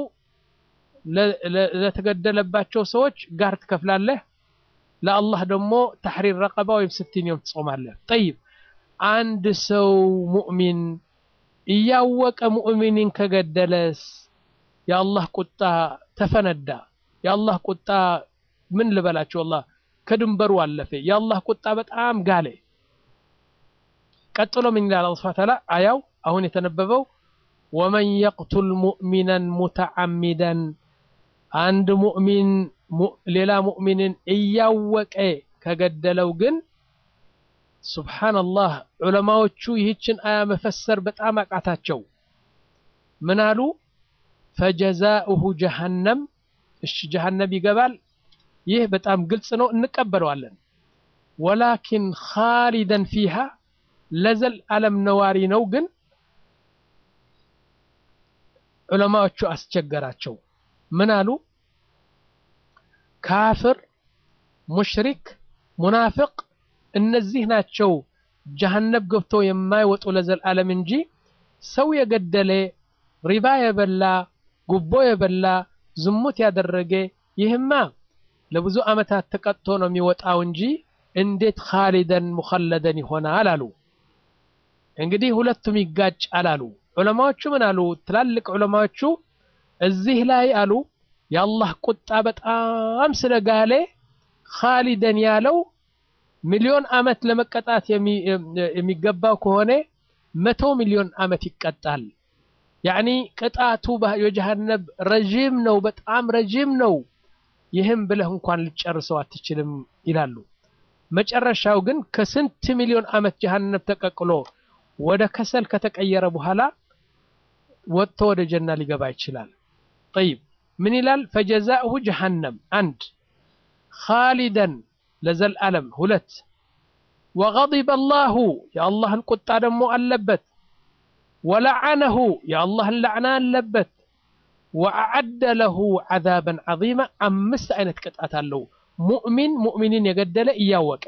ለተገደለባቸው ሰዎች ጋር ትከፍላለህ። ለአላህ ደግሞ ተሕሪር ረቀባ ወይም ስቲን ዮም ትጾማለህ። ጠይብ አንድ ሰው ሙእሚን እያወቀ ሙእሚንን ከገደለስ የአላህ ቁጣ ተፈነዳ። የአላህ ቁጣ ምን ልበላቸው አላህ ከድንበሩ አለፈ። የአላህ ቁጣ በጣም ጋለ። ቀጥሎ ምን ይላል አላህ ሱብሓነሁ ወተዓላ አያው አሁን የተነበበው ወመን የቅቱል ሙእሚናን ሙተዓሚደን አንድ ሙእሚን ሌላ ሙእሚንን እያወቀ ከገደለው ግን ሱብሓነላህ ዑለማዎቹ ይህችን አያ መፈሰር በጣም አቃታቸው። ምን አሉ? ፈጀዛኡሁ ጀሃነም። እሺ ጀሃነም ይገባል። ይህ በጣም ግልጽ ነው፣ እንቀበለዋለን። ወላኪን ኻሊደን ፊሃ ለዘል ዓለም ነዋሪ ነው። ግን ዑለማዎቹ አስቸገራቸው። ምን አሉ? ካፍር፣ ሙሽሪክ፣ ሙናፍቅ እነዚህ ናቸው ጀሃነብ ገብቶ የማይወጡ ለዘላለም እንጂ ሰው የገደለ ሪባ የበላ ጉቦ የበላ ዝሙት ያደረገ ይህማ ለብዙ ዓመታት ተቀጥቶ ነው የሚወጣው እንጂ እንዴት ኻሊደን ሙኸለደን ይሆናል አሉ። እንግዲህ ሁለቱም ይጋጫል አሉ። ዑለማዎቹ ምን አሉ? ትላልቅ ዑለማዎቹ እዚህ ላይ አሉ የአላህ ቁጣ በጣም ስለጋለ ኻሊደን ያለው ሚሊዮን ዓመት ለመቀጣት የሚገባው ከሆነ መቶ ሚሊዮን ዓመት ይቀጣል። ያዕኒ ቅጣቱ የጀሃነብ ረዥም ነው፣ በጣም ረዥም ነው። ይህም ብለህ እንኳን ልጨርሰው አትችልም ይላሉ። መጨረሻው ግን ከስንት ሚሊዮን ዓመት ጀሃነብ ተቀቅሎ ወደ ከሰል ከተቀየረ በኋላ ወጥቶ ወደ ጀና ሊገባ ይችላል። ጠይብ ምን ይላል? ፈጀዛእሁ ጀሃነም አንድ ኻሊደን ለዘልዓለም ሁለት ወገዲበ አላሁ የአላህን ቁጣ ደግሞ አለበት ወለዓነሁ የአላህን ላዕና አለበት ወአዓደ ለሁ ዓዛበን ዐዚማ አምስት አይነት ቅጣት አለው ሙእሚን ሙእሚንን የገደለ እያወቀ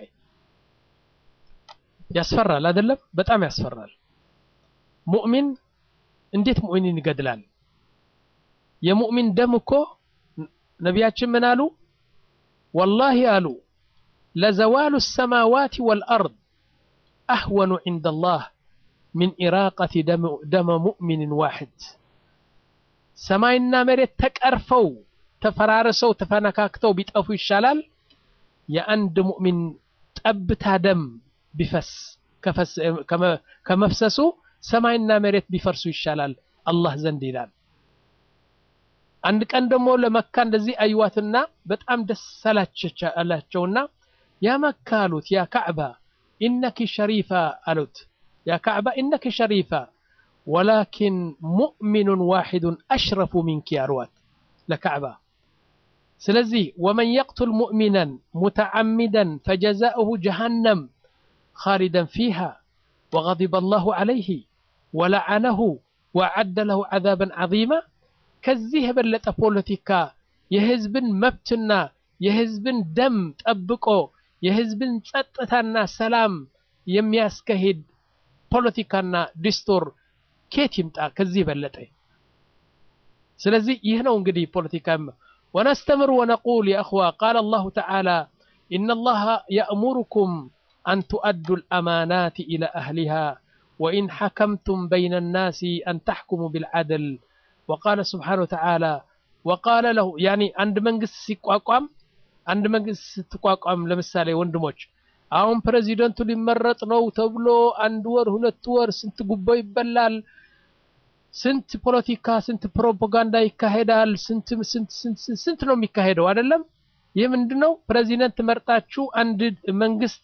ያስፈራል አይደለም በጣም ያስፈራል ሙእሚን እንዴት ሙእሚንን ይገድላል የሙእሚን ደም እኮ ነቢያችን ምን አሉ ወላሂ አሉ ለዘዋሉ ሰማዋት ወልአርድ አህወኑ ዐንደ ላህ ሚን ኢራቀቲ ደመ ሙእሚንን ዋሕድ ሰማይና መሬት ተቀርፈው ተፈራርሰው ተፈነካክተው ቢጠፉ ይሻላል የአንድ ሙእሚን ጠብታ ደም ቢፈስ ከመፍሰሱ ሰማይና መሬት ቢፈርሱ ይሻላል አላህ ዘንድ ይላል። አንድ ቀን ደግሞ ለመካ እንደዚህ አዩዋትና በጣም ደስ አላቸውና ያ መካ አሉት፣ ያ ካዕባ ኢነኪ ሸሪፋ አሉት። ያ ካዕባ ኢነኪ ሸሪፋ ወላኪን ሙእሚኑን ዋሒዱን አሽረፉ ሚንኪ አልዋት ለካዕባ። ስለዚህ ወመን የቅቱል ሙእሚናን ሙተዓሚደን ፈጀዛኡሁ ጀሃነም ኻሊደን ፊሃ ወገዲበ አላሁ ዐለይህ ወለዓነሁ ወአዓደ ለሁ ዐዛበን ዐዚማ። ከዚህ የበለጠ ፖለቲካ የህዝብን መብትና የህዝብን ደም ጠብቆ የህዝብን ጸጥታና ሰላም የሚያስከሂድ ፖለቲካና ዲስቶር ኬት ይምጣ ከዚህ በለጠ? ስለዚህ ይህ ነው እንግዲህ ፖለቲካ። ወነስተምር ወነቁል የእኽዋ ቃለ አላሁ ተዓላ ኢነላሃ የእሙሩኩም አን ቱአዱ ልአማናት ኢላ አህሊሃ ወኢን ሐከምቱም በይነ ናሲ አን ተሕኩሙ ቢልዓድል ወቃለ ስብሓነ ወተዓላ ወቃለ ለሁ ያኒ አንድ መንግስት ሲቋቋም አንድ መንግስት ስትቋቋም ለምሳሌ ወንድሞች አሁን ፕሬዚደንቱ ሊመረጥ ነው ተብሎ አንድ ወር ሁለት ወር ስንት ጉቦ ይበላል፣ ስንት ፖለቲካ፣ ስንት ፕሮፓጋንዳ ይካሄዳል። ስንት ስንት ስንት ነው የሚካሄደው አይደለም። ይህ ምንድነው? ፕሬዚደንት መርጣችሁ አንድ መንግስት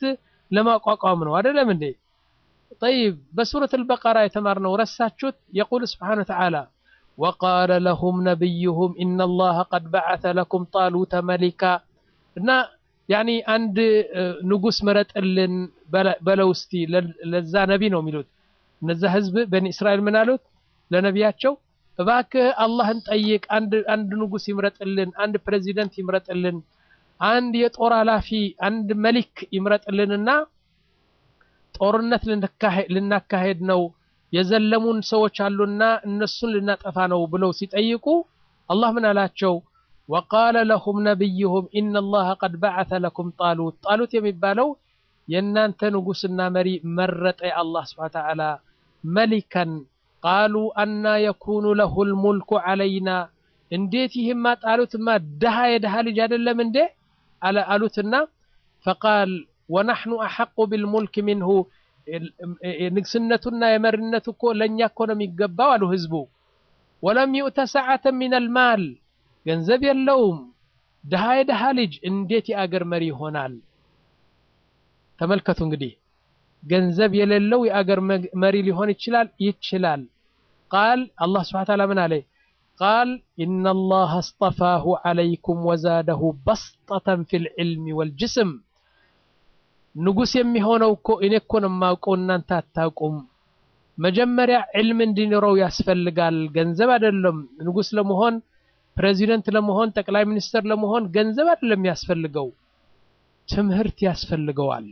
ለማቋቋም ነው አይደለም እንዴ? ጠይብ በሱረት አልበቀራ የተማርነው ረሳችሁት? የቁል ስብሓነ ወተዓላ ወቃለ ለሁም ነቢዩሁም ኢነላሀ ቀድ በዐተ ለኩም ጣሉተ መሊካ እና ያኒ አንድ ንጉስ ምረጥልን በለው እስቲ ለዛ ነቢ ነው የሚሉት እነዛ ህዝብ በኒ እስራኤል ምን አሉት ለነቢያቸው እባክህ አላህን ጠይቅ አንድ ንጉስ ይምረጥልን አንድ ፕሬዚደንት ይምረጥልን አንድ የጦር ኃላፊ አንድ መሊክ ይምረጥልንና ጦርነት ልናካሄድ ነው የዘለሙን ሰዎች አሉና እነሱን ልናጠፋ ነው ብለው ሲጠይቁ አላህ ምን አላቸው ወቃለ ለሁም ነቢዩሁም ኢነላሀ ቀድ በዐተ ለኩም ጣሉት ጣሉት የሚባለው የእናንተ ንጉስና መሪ መረጠ አላህ ስብሐ ተዓላ መሊከን ቃሉ አና የኩኑ ለሁ ልሙልኩ ዐለይና እንዴት ይህማ ጣሉትማ ድሃ የድሃ ልጅ አይደለም እንዴ አሉትና ፈቃል ወናሕኑ አሐቁ ቢልሙልክ ሚንሁ ንግስነቱና የመሪነቱ እኮ ለእኛ እኮ ነው የሚገባው አሉ ህዝቡ ወለም ዩእተ ሰዓተን ሚን አልማል ገንዘብ የለውም ድሃ የድሃ ልጅ እንዴት የአገር መሪ ይሆናል ተመልከቱ እንግዲህ ገንዘብ የሌለው የአገር መሪ ሊሆን ይችላል ይችላል ቃል አላህ ስብሐ ተዓላ ምን አለ ቃል ኢነላሀ አስጠፋሁ ዐለይኩም ወዛደሁ በስጠተን ፊል ዒልሚ ወልጅስም ንጉስ የሚሆነው እኮ እኔ እኮ ነው የማውቀው እናንተ አታውቁም መጀመሪያ ዕልም እንዲኖረው ያስፈልጋል ገንዘብ አይደለም ንጉስ ለመሆን ፕሬዚደንት ለመሆን ጠቅላይ ሚኒስትር ለመሆን ገንዘብ አይደለም የሚያስፈልገው ትምህርት ያስፈልገዋል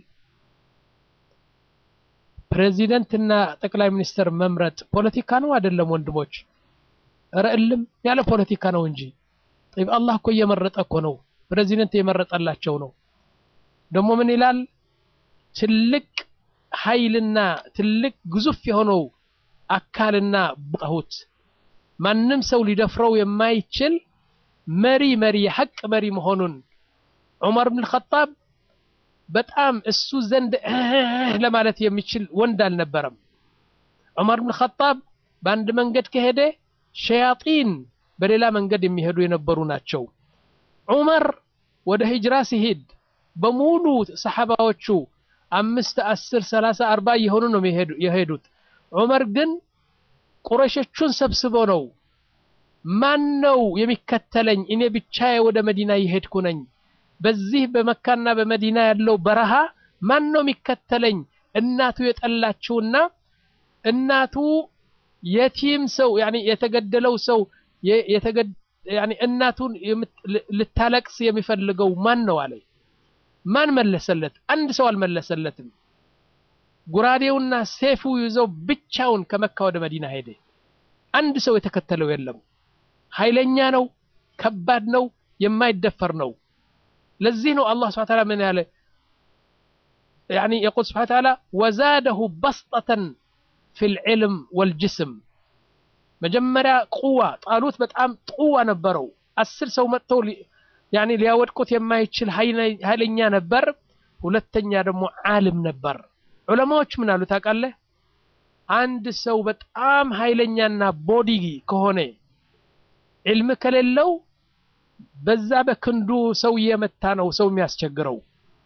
ፕሬዚደንትና ጠቅላይ ሚኒስትር መምረጥ ፖለቲካ ነው አይደለም ወንድሞች ኧረ እልም ያለ ፖለቲካ ነው እንጂ ጠይብ አላህ እኮ እየመረጠ እኮ ነው ፕሬዚደንት የመረጠላቸው ነው ደግሞ ምን ይላል ትልቅ ኃይልና ትልቅ ግዙፍ የሆነው አካልና ቡጣሁት ማንም ሰው ሊደፍረው የማይችል መሪ መሪ የሐቅ መሪ መሆኑን ዑመር ብን ኸጣብ በጣም እሱ ዘንድ ለማለት የሚችል ወንድ አልነበረም ዑመር ብን ኸጣብ በአንድ መንገድ ከሄደ ሸያጢን በሌላ መንገድ የሚሄዱ የነበሩ ናቸው ዑመር ወደ ሂጅራ ሲሄድ በሙሉ ሰሓባዎቹ አምስት አስር ሰላሳ አርባ እየሆኑ ነው የሄዱት ዑመር ግን ቁረሾቹን ሰብስቦ ነው ማን ነው የሚከተለኝ እኔ ብቻዬ ወደ መዲና የሄድኩ ነኝ በዚህ በመካና በመዲና ያለው በረሃ ማን ነው የሚከተለኝ እናቱ የጠላችውና እናቱ የቲም ሰው ያኒ የተገደለው ሰው ያኒ እናቱን ልታለቅስ የሚፈልገው ማን ነው አለ ማን መለሰለት አንድ ሰው አልመለሰለትም ጉራዴውና ሴፉ ይዘው ብቻውን ከመካ ወደ መዲና ሄደ አንድ ሰው የተከተለው የለም ኃይለኛ ነው ከባድ ነው የማይደፈር ነው ለዚህ ነው አላህ ስብሐ ተዓላ ምን ያለ يعني يقول سبحانه وتعالى وزاده بسطة في العلم والجسم መጀመሪያ ቁዋ ጣሉት በጣም ቁዋ ነበረው አስር ሰው መጥተው ያኒ ሊያወድቁት የማይችል ኃይለኛ ነበር ሁለተኛ ደግሞ ዓለም ነበር ዑለማዎች ምን አሉ ታውቃለህ አንድ ሰው በጣም ኃይለኛና ቦዲ ከሆነ ዕልም ከሌለው በዛ በክንዱ ሰው እየመታ ነው ሰው የሚያስቸግረው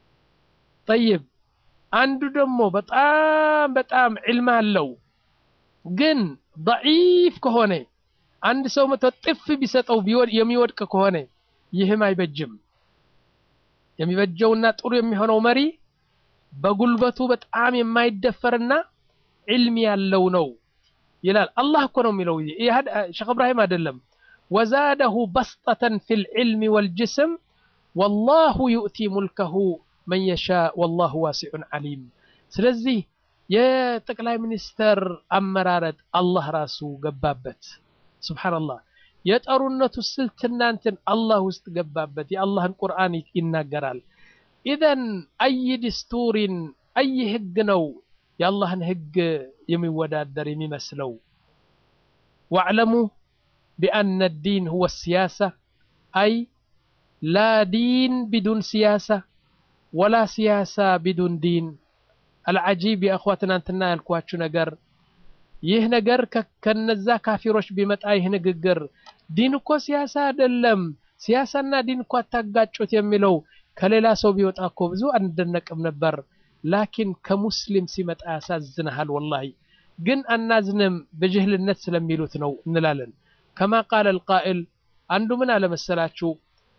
ጠይብ አንዱ ደግሞ በጣም በጣም ዕልም አለው ግን ضعيف ከሆነ አንድ ሰው መቶ ጥፍ ቢሰጠው የሚወድቅ ከሆነ ይህም አይበጅም የሚበጀውና ጥሩ የሚሆነው መሪ በጉልበቱ በጣም የማይደፈርና ዕልም ያለው ነው ይላል አላህ እኮ ነው የሚለው ሼክ እብራሂም አይደለም ወዛደሁ በስጠተን ፊ ልዕልም ወልጅስም ወላሁ ዩእቲ ሙልከሁ መን የሻ ወላሁ ዋሲዑን ዓሊም ስለዚህ የጠቅላይ ሚኒስተር አመራረጥ አላህ ራሱ ገባበት ስብሓንላህ የጠሩነቱ ስልት እናንትን አላህ ውስጥ ገባበት የአላህን ቁርአን ይናገራል ኢዘን አይ ድስቱሪን አይ ህግ ነው የአላህን ህግ የሚወዳደር የሚመስለው ዋዕለሙ ቢአነ ዲን ሁወ ሲያሳ አይ ላ ዲን ቢዱን ሲያሳ ወላ ሲያሳ ቢዱን ዲን አልዓጂብ የእኽዋ ትናንትና ያልኳችሁ ነገር ይህ ነገር ከነዛ ካፊሮች ቢመጣ ይህ ንግግር ዲን እኮ ሲያሳ አይደለም ሲያሳና ዲን እኮ አታጋጩት የሚለው ከሌላ ሰው ቢወጣ እኮ ብዙ አንደነቅም ነበር ላኪን ከሙስሊም ሲመጣ ያሳዝንሃል። ወላሂ ግን አናዝንም በጅህልነት ስለሚሉት ነው እንላለን። ከማ ቃለ ልቃኢል አንዱ ምን አለመሰላችሁ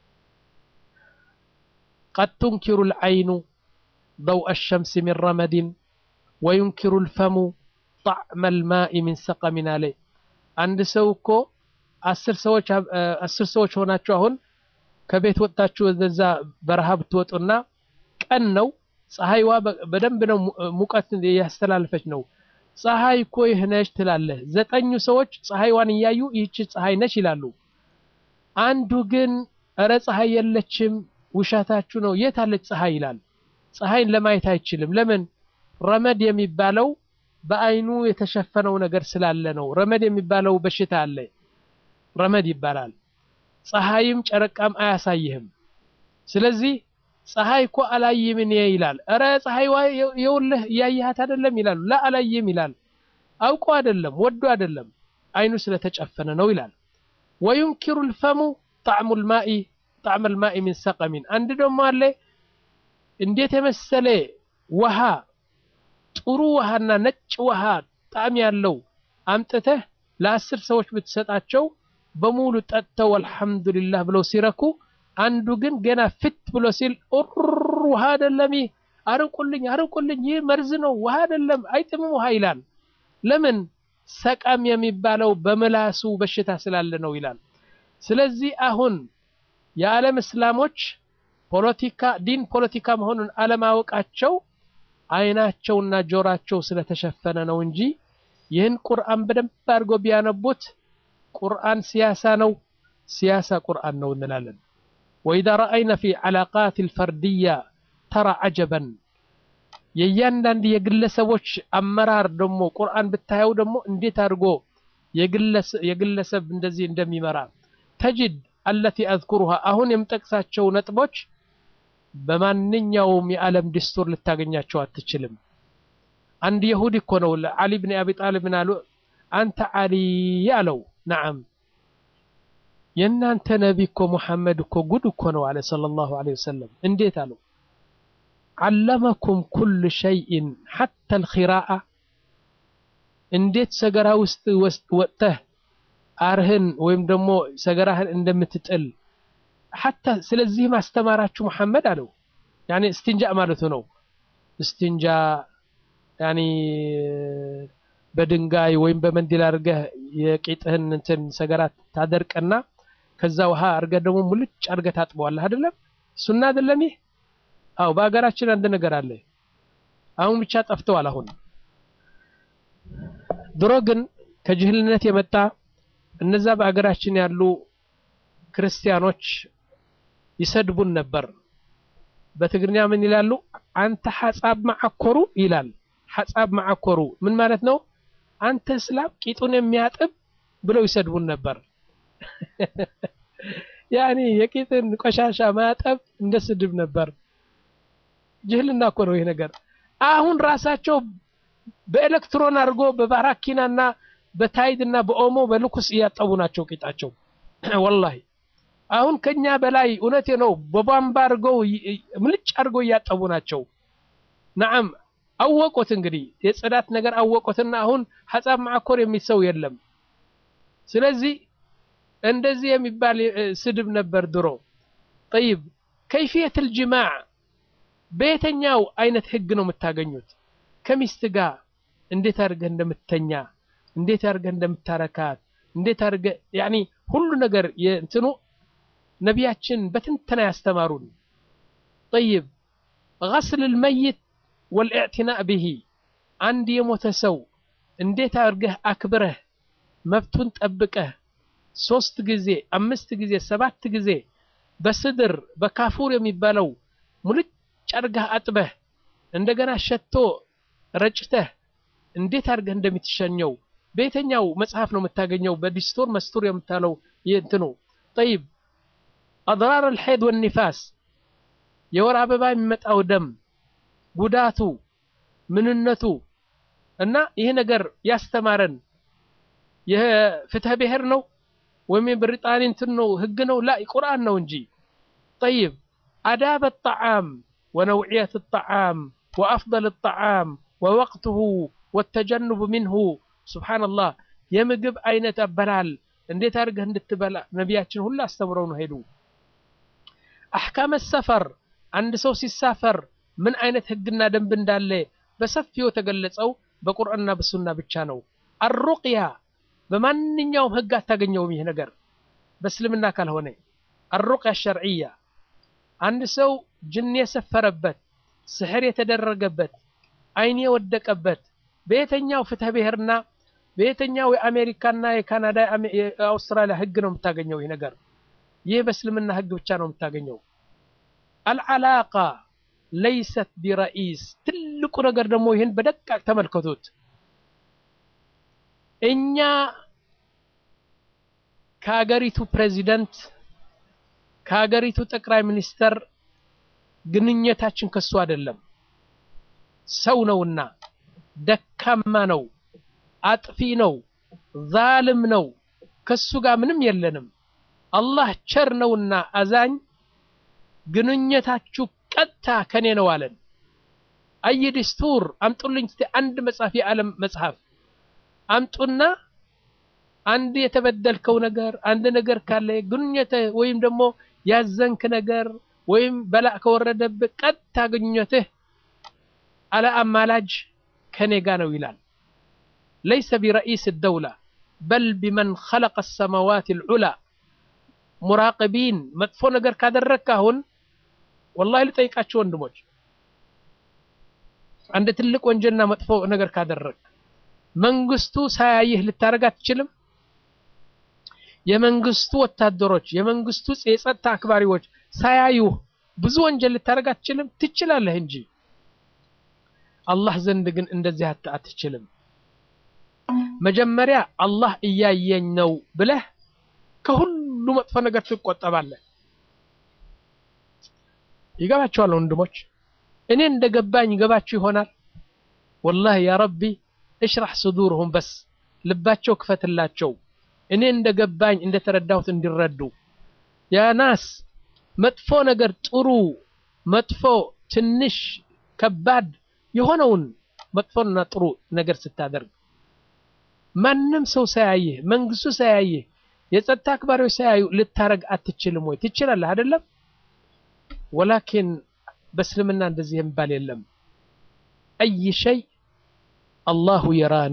ቀድ ቱንኪሩ ልዐይኑ ضوء الشمس من رمد وينكر الفم طعم الماء من سقم عليه አንድ ሰው እኮ አስር ሰዎች አስር ሰዎች ሆናችሁ አሁን ከቤት ወጥታችሁ ወደዛ በረሃ ብትወጡና ቀን ነው ፀሐይዋ በደንብ ነው ሙቀት ያስተላልፈች ነው ፀሐይ እኮ ይህ ነች ትላለህ ዘጠኙ ሰዎች ፀሐይዋን እያዩ ይህች ፀሐይ ነች ይላሉ አንዱ ግን እረ ፀሐይ የለችም ውሻታችሁ ነው የት አለች ፀሐይ ይላል ፀሐይን ለማየት አይችልም ለምን ረመድ የሚባለው በአይኑ የተሸፈነው ነገር ስላለ ነው ረመድ የሚባለው በሽታ አለ ረመድ ይባላል ፀሐይም ጨረቃም አያሳይህም ስለዚህ ፀሐይ እኮ አላይም እኔ ይላል እረ ፀሐይዋ የውልህ እያየሃት አይደለም ይላሉ ላ አላይም ይላል አውቆ አይደለም ወዶ አይደለም አይኑ ስለተጨፈነ ነው ይላል ወዩንኪሩ ልፈሙ ጣዕሙ ልማኢ ጣዕመ ልማኢ ሚን ሰቀሚን አንድ ደግሞ አለ እንዴት የመሰለ ውሃ ጥሩ ውሃና ነጭ ውሃ ጣዕም ያለው አምጥተህ ለአስር ሰዎች ብትሰጣቸው በሙሉ ጠጥተው አልሐምዱሊላህ ብለው ሲረኩ አንዱ ግን ገና ፍት ብሎ ሲል ኡር ውሃ አይደለም ይህ አርቁልኝ አርቁልኝ ይህ መርዝ ነው ውሃ አይደለም አይጥምም ውሃ ይላል ለምን ሰቀም የሚባለው በምላሱ በሽታ ስላለ ነው ይላል ስለዚህ አሁን የዓለም እስላሞች ፖለቲካ ዲን ፖለቲካ መሆኑን አለማወቃቸው አይናቸውና ጆራቸው ስለተሸፈነ ነው እንጂ ይህን ቁርአን በደንብ አድርጎ ቢያነቡት ቁርአን ሲያሳ ነው ሲያሳ ቁርአን ነው እንላለን ወኢዛ ረአይነ ፊ ዓላቃት ልፈርድያ ተራ አጀበን የእያንዳንድ የግለሰቦች አመራር ደግሞ ቁርአን ብታየው ደግሞ እንዴት አድርጎ የግለሰብ እንደዚህ እንደሚመራ ተጅድ አለቲ አዝኩሩሃ አሁን የምጠቅሳቸው ነጥቦች በማንኛውም የዓለም ድስቱር ልታገኛቸው አትችልም አንድ የሁዲ እኮ ነው ለዓሊ ብን አቢ ጣሊብ ምን አሉ አንተ ዓሊ አለው ነዓም የእናንተ ነቢ እኮ ሙሐመድ እኮ ጉድ እኮ ነው አለ ሰለላሁ ዐለይሂ ወሰለም እንዴት አለው ዓለመኩም ኩል ሸይእን ሐታ ልኪራአ እንዴት ሰገራ ውስጥ ወጥተህ አርህን ወይም ደግሞ ሰገራህን እንደምትጥል ሐታ ስለዚህ ማስተማራችሁ መሐመድ አለው ያኒ እስትንጃ ማለቱ ነው እስትንጃ ያኒ በድንጋይ ወይም በመንዲል አድርገህ የቂጥህን እንትን ሰገራ ታደርቅና ከዛ ውሃ አድርገህ ደግሞ ሙልጭ አድርገህ ታጥበዋለህ አይደለም ሱና አይደለም ይህ አው በሀገራችን አንድ ነገር አለ አሁን ብቻ ጠፍተዋል አሁን ድሮ ግን ከጅህልነት የመጣ እነዛ በሀገራችን ያሉ ክርስቲያኖች ይሰድቡን ነበር በትግርኛ ምን ይላሉ አንተ ሐጻብ ማዓኮሩ ይላል ሐጻብ ማዓኮሩ ምን ማለት ነው አንተ እስላም ቂጡን የሚያጥብ ብለው ይሰድቡን ነበር ያኒ የቂጥን ቆሻሻ ማጠብ እንደ ስድብ ነበር ጅህልና እኮ ነው ይህ ነገር አሁን ራሳቸው በኤሌክትሮን አድርጎ በባራኪናና በታይድና በኦሞ በልኩስ እያጠቡ ናቸው ቂጣቸው ወላሂ አሁን ከኛ በላይ እውነቴ ነው በቧንባ አድርገው ምልጭ አድርገው እያጠቡ ናቸው ነዓም አወቁት እንግዲህ የጽዳት ነገር አወቁትና አሁን ሐጻብ ማዕኮር የሚል ሰው የለም ስለዚህ እንደዚህ የሚባል ስድብ ነበር ድሮ ጠይብ ከይፍየት ልጅማዕ በየተኛው አይነት ህግ ነው የምታገኙት ከሚስት ጋር እንዴት አድርገህ እንደምትተኛ እንዴት አድርገህ እንደምታረካት እንዴት አድርገህ ያኒ ሁሉ ነገር የእንትኑ ነቢያችን በትንተና ያስተማሩን ጠይብ ገስል ልመይት ወልእዕትናእ ብሂ አንድ የሞተ ሰው እንዴት አድርገህ አክብረህ መብቱን ጠብቀህ ሶስት ጊዜ አምስት ጊዜ ሰባት ጊዜ በስድር በካፉር የሚባለው ሙልጭ አድርገህ አጥበህ እንደገና ሸቶ ረጭተህ እንዴት አድርገህ እንደምትሸኘው በየተኛው መጽሐፍ ነው የምታገኘው በዲስቶር መስቱር የምታለው እንትኑ ጠይብ አድራር አልሐይድ ወኒፋስ የወር አበባ የሚመጣው ደም ጉዳቱ ምንነቱ እና ይህ ነገር ያስተማረን የፍትህ ብሔር ነው ወይም የብሪጣኒ እንትን ነው ህግ ነው ላ ቁርአን ነው እንጂ ጠይብ አዳብ ጣዓም ወነውዕየት ጣዓም وأفضل الطعام ووقته والتجنب منه سبحان الله የምግብ አይነት አበላል እንዴት አድርገህ እንድትበላ ነቢያችን ሁሉ አስተምረው ነው ሄዱ። አሕካመ ሰፈር አንድ ሰው ሲሳፈር ምን አይነት ህግና ደንብ እንዳለ በሰፊው የተገለጸው በቁርአንና በሱና ብቻ ነው። አሩቅያ በማንኛውም ህግ አታገኘውም። ይህ ነገር በእስልምና ካልሆነ አሩቅያ ሸርዕያ አንድ ሰው ጅን የሰፈረበት ስሕር የተደረገበት አይን የወደቀበት በየትኛው ፍትህ ብሔርና በየትኛው የአሜሪካና የካናዳ የአውስትራሊያ ህግ ነው የምታገኘው? ይህ ነገር ይህ በእስልምና ህግ ብቻ ነው የምታገኘው። አልዓላቃ ለይሰት ቢረኢስ ትልቁ ነገር ደግሞ ይህን በደቃቅ ተመልከቱት። እኛ ከሀገሪቱ ፕሬዚደንት ከሀገሪቱ ጠቅላይ ሚኒስተር ግንኙነታችን ከሱ አይደለም። ሰው ነውና ደካማ ነው፣ አጥፊ ነው፣ ዛልም ነው። ከሱ ጋር ምንም የለንም። አላህ ቸር ነውና አዛኝ፣ ግንኙነታችሁ ቀጥታ ከኔ ነው አለን። አይ ዲስቱር አምጡልኝ እስቲ አንድ መጽሐፍ የዓለም መጽሐፍ አምጡና አንድ የተበደልከው ነገር አንድ ነገር ካለ ግንኙነት ወይም ደግሞ ያዘንክ ነገር ወይም በላእ ከወረደብህ ቀጥታ ግንኙነትህ አለ አማላጅ ከኔ ጋ ነው ይላል። ለይሰ ቢረኢስ ደውላ በል ቢመን ኸለቀ ሰማዋት ልዑላ ሙራቅቢን መጥፎ ነገር ካደረግክ አሁን ወላሂ ልጠይቃቸው ወንድሞች፣ አንድ ትልቅ ወንጀልና መጥፎ ነገር ካደረግ መንግስቱ ሳያይህ ልታደርግ አትችልም። የመንግስቱ ወታደሮች የመንግስቱ የጸጥታ አክባሪዎች ሳያዩህ ብዙ ወንጀል ልታደርግ አትችልም። ትችላለህ እንጂ አላህ ዘንድ ግን እንደዚህ አትችልም። መጀመሪያ አላህ እያየኝ ነው ብለህ ከሁሉ መጥፎ ነገር ትቆጠባለህ። ይገባቸዋል ወንድሞች፣ እኔ እንደገባኝ ይገባችሁ ይሆናል። ወላሂ ያ ረቢ እሽራህ ሱዱርሁም በስ ልባቸው ክፈትላቸው እኔ እንደገባኝ እንደተረዳሁት እንዲረዱ። ያ ናስ መጥፎ ነገር ጥሩ፣ መጥፎ ትንሽ፣ ከባድ የሆነውን መጥፎና ጥሩ ነገር ስታደርግ ማንም ሰው ሳያይህ፣ መንግስቱ ሳያይህ፣ የጸጥታ አክባሪዎች ሳያዩ ልታረግ አትችልም ወይ? ትችላለህ አይደለም? ወላኪን በእስልምና እንደዚህ የሚባል የለም። አይ ሸይ አላሁ የራኒ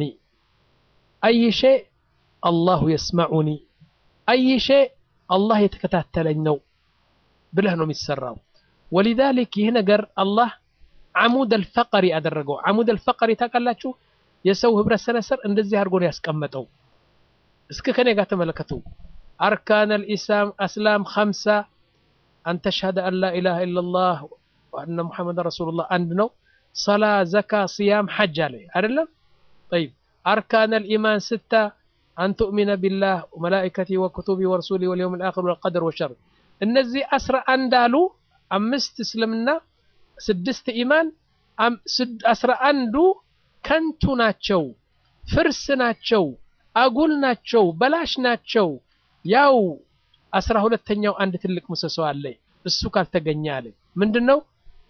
አይ ሸይ አላሁ የስመዑኒ አይ ሸይ አላህ የተከታተለኝ ነው ብለህ ነው የሚሰራው። ወሊዛሊክ ይህ ነገር አላህ ዓሙድ አልፈቀሪ አደረገው። ዓሙድ አልፈቀሪ ታውቃላችሁ? የሰው ህብረት ሰነሰር እንደዚህ አድርጎ ነው ያስቀመጠው። እስከ ከኔ ጋር ተመለከቱ። አርካን አልኢስላም አስላም ኸምሳ አን ተሽሀደ አን ላ ኢላሃ ኢለላህ ወአነ ሙሐመድ ረሱሉላህ አንድ ነው። ሰላ፣ ዘካ፣ ስያም፣ ሐጅ አለ አይደለም? ጠይብ አርካን አልኢማን ስታ አን ቱእሚነ ቢላህ ወመላኢከቲ ወኩቱቢ ወረሱሊ ወልየውም ልአኽር ወልቀደር ወሸር እነዚህ አስራ አንድ አሉ። አምስት እስልምና፣ ስድስት ኢማን፣ አስራ አንዱ ከንቱ ናቸው፣ ፍርስ ናቸው፣ አጉል ናቸው፣ በላሽ ናቸው። ያው አስራ ሁለተኛው አንድ ትልቅ ምሰሶ አለ። እሱ ካልተገኘ አለ ምንድን ነው?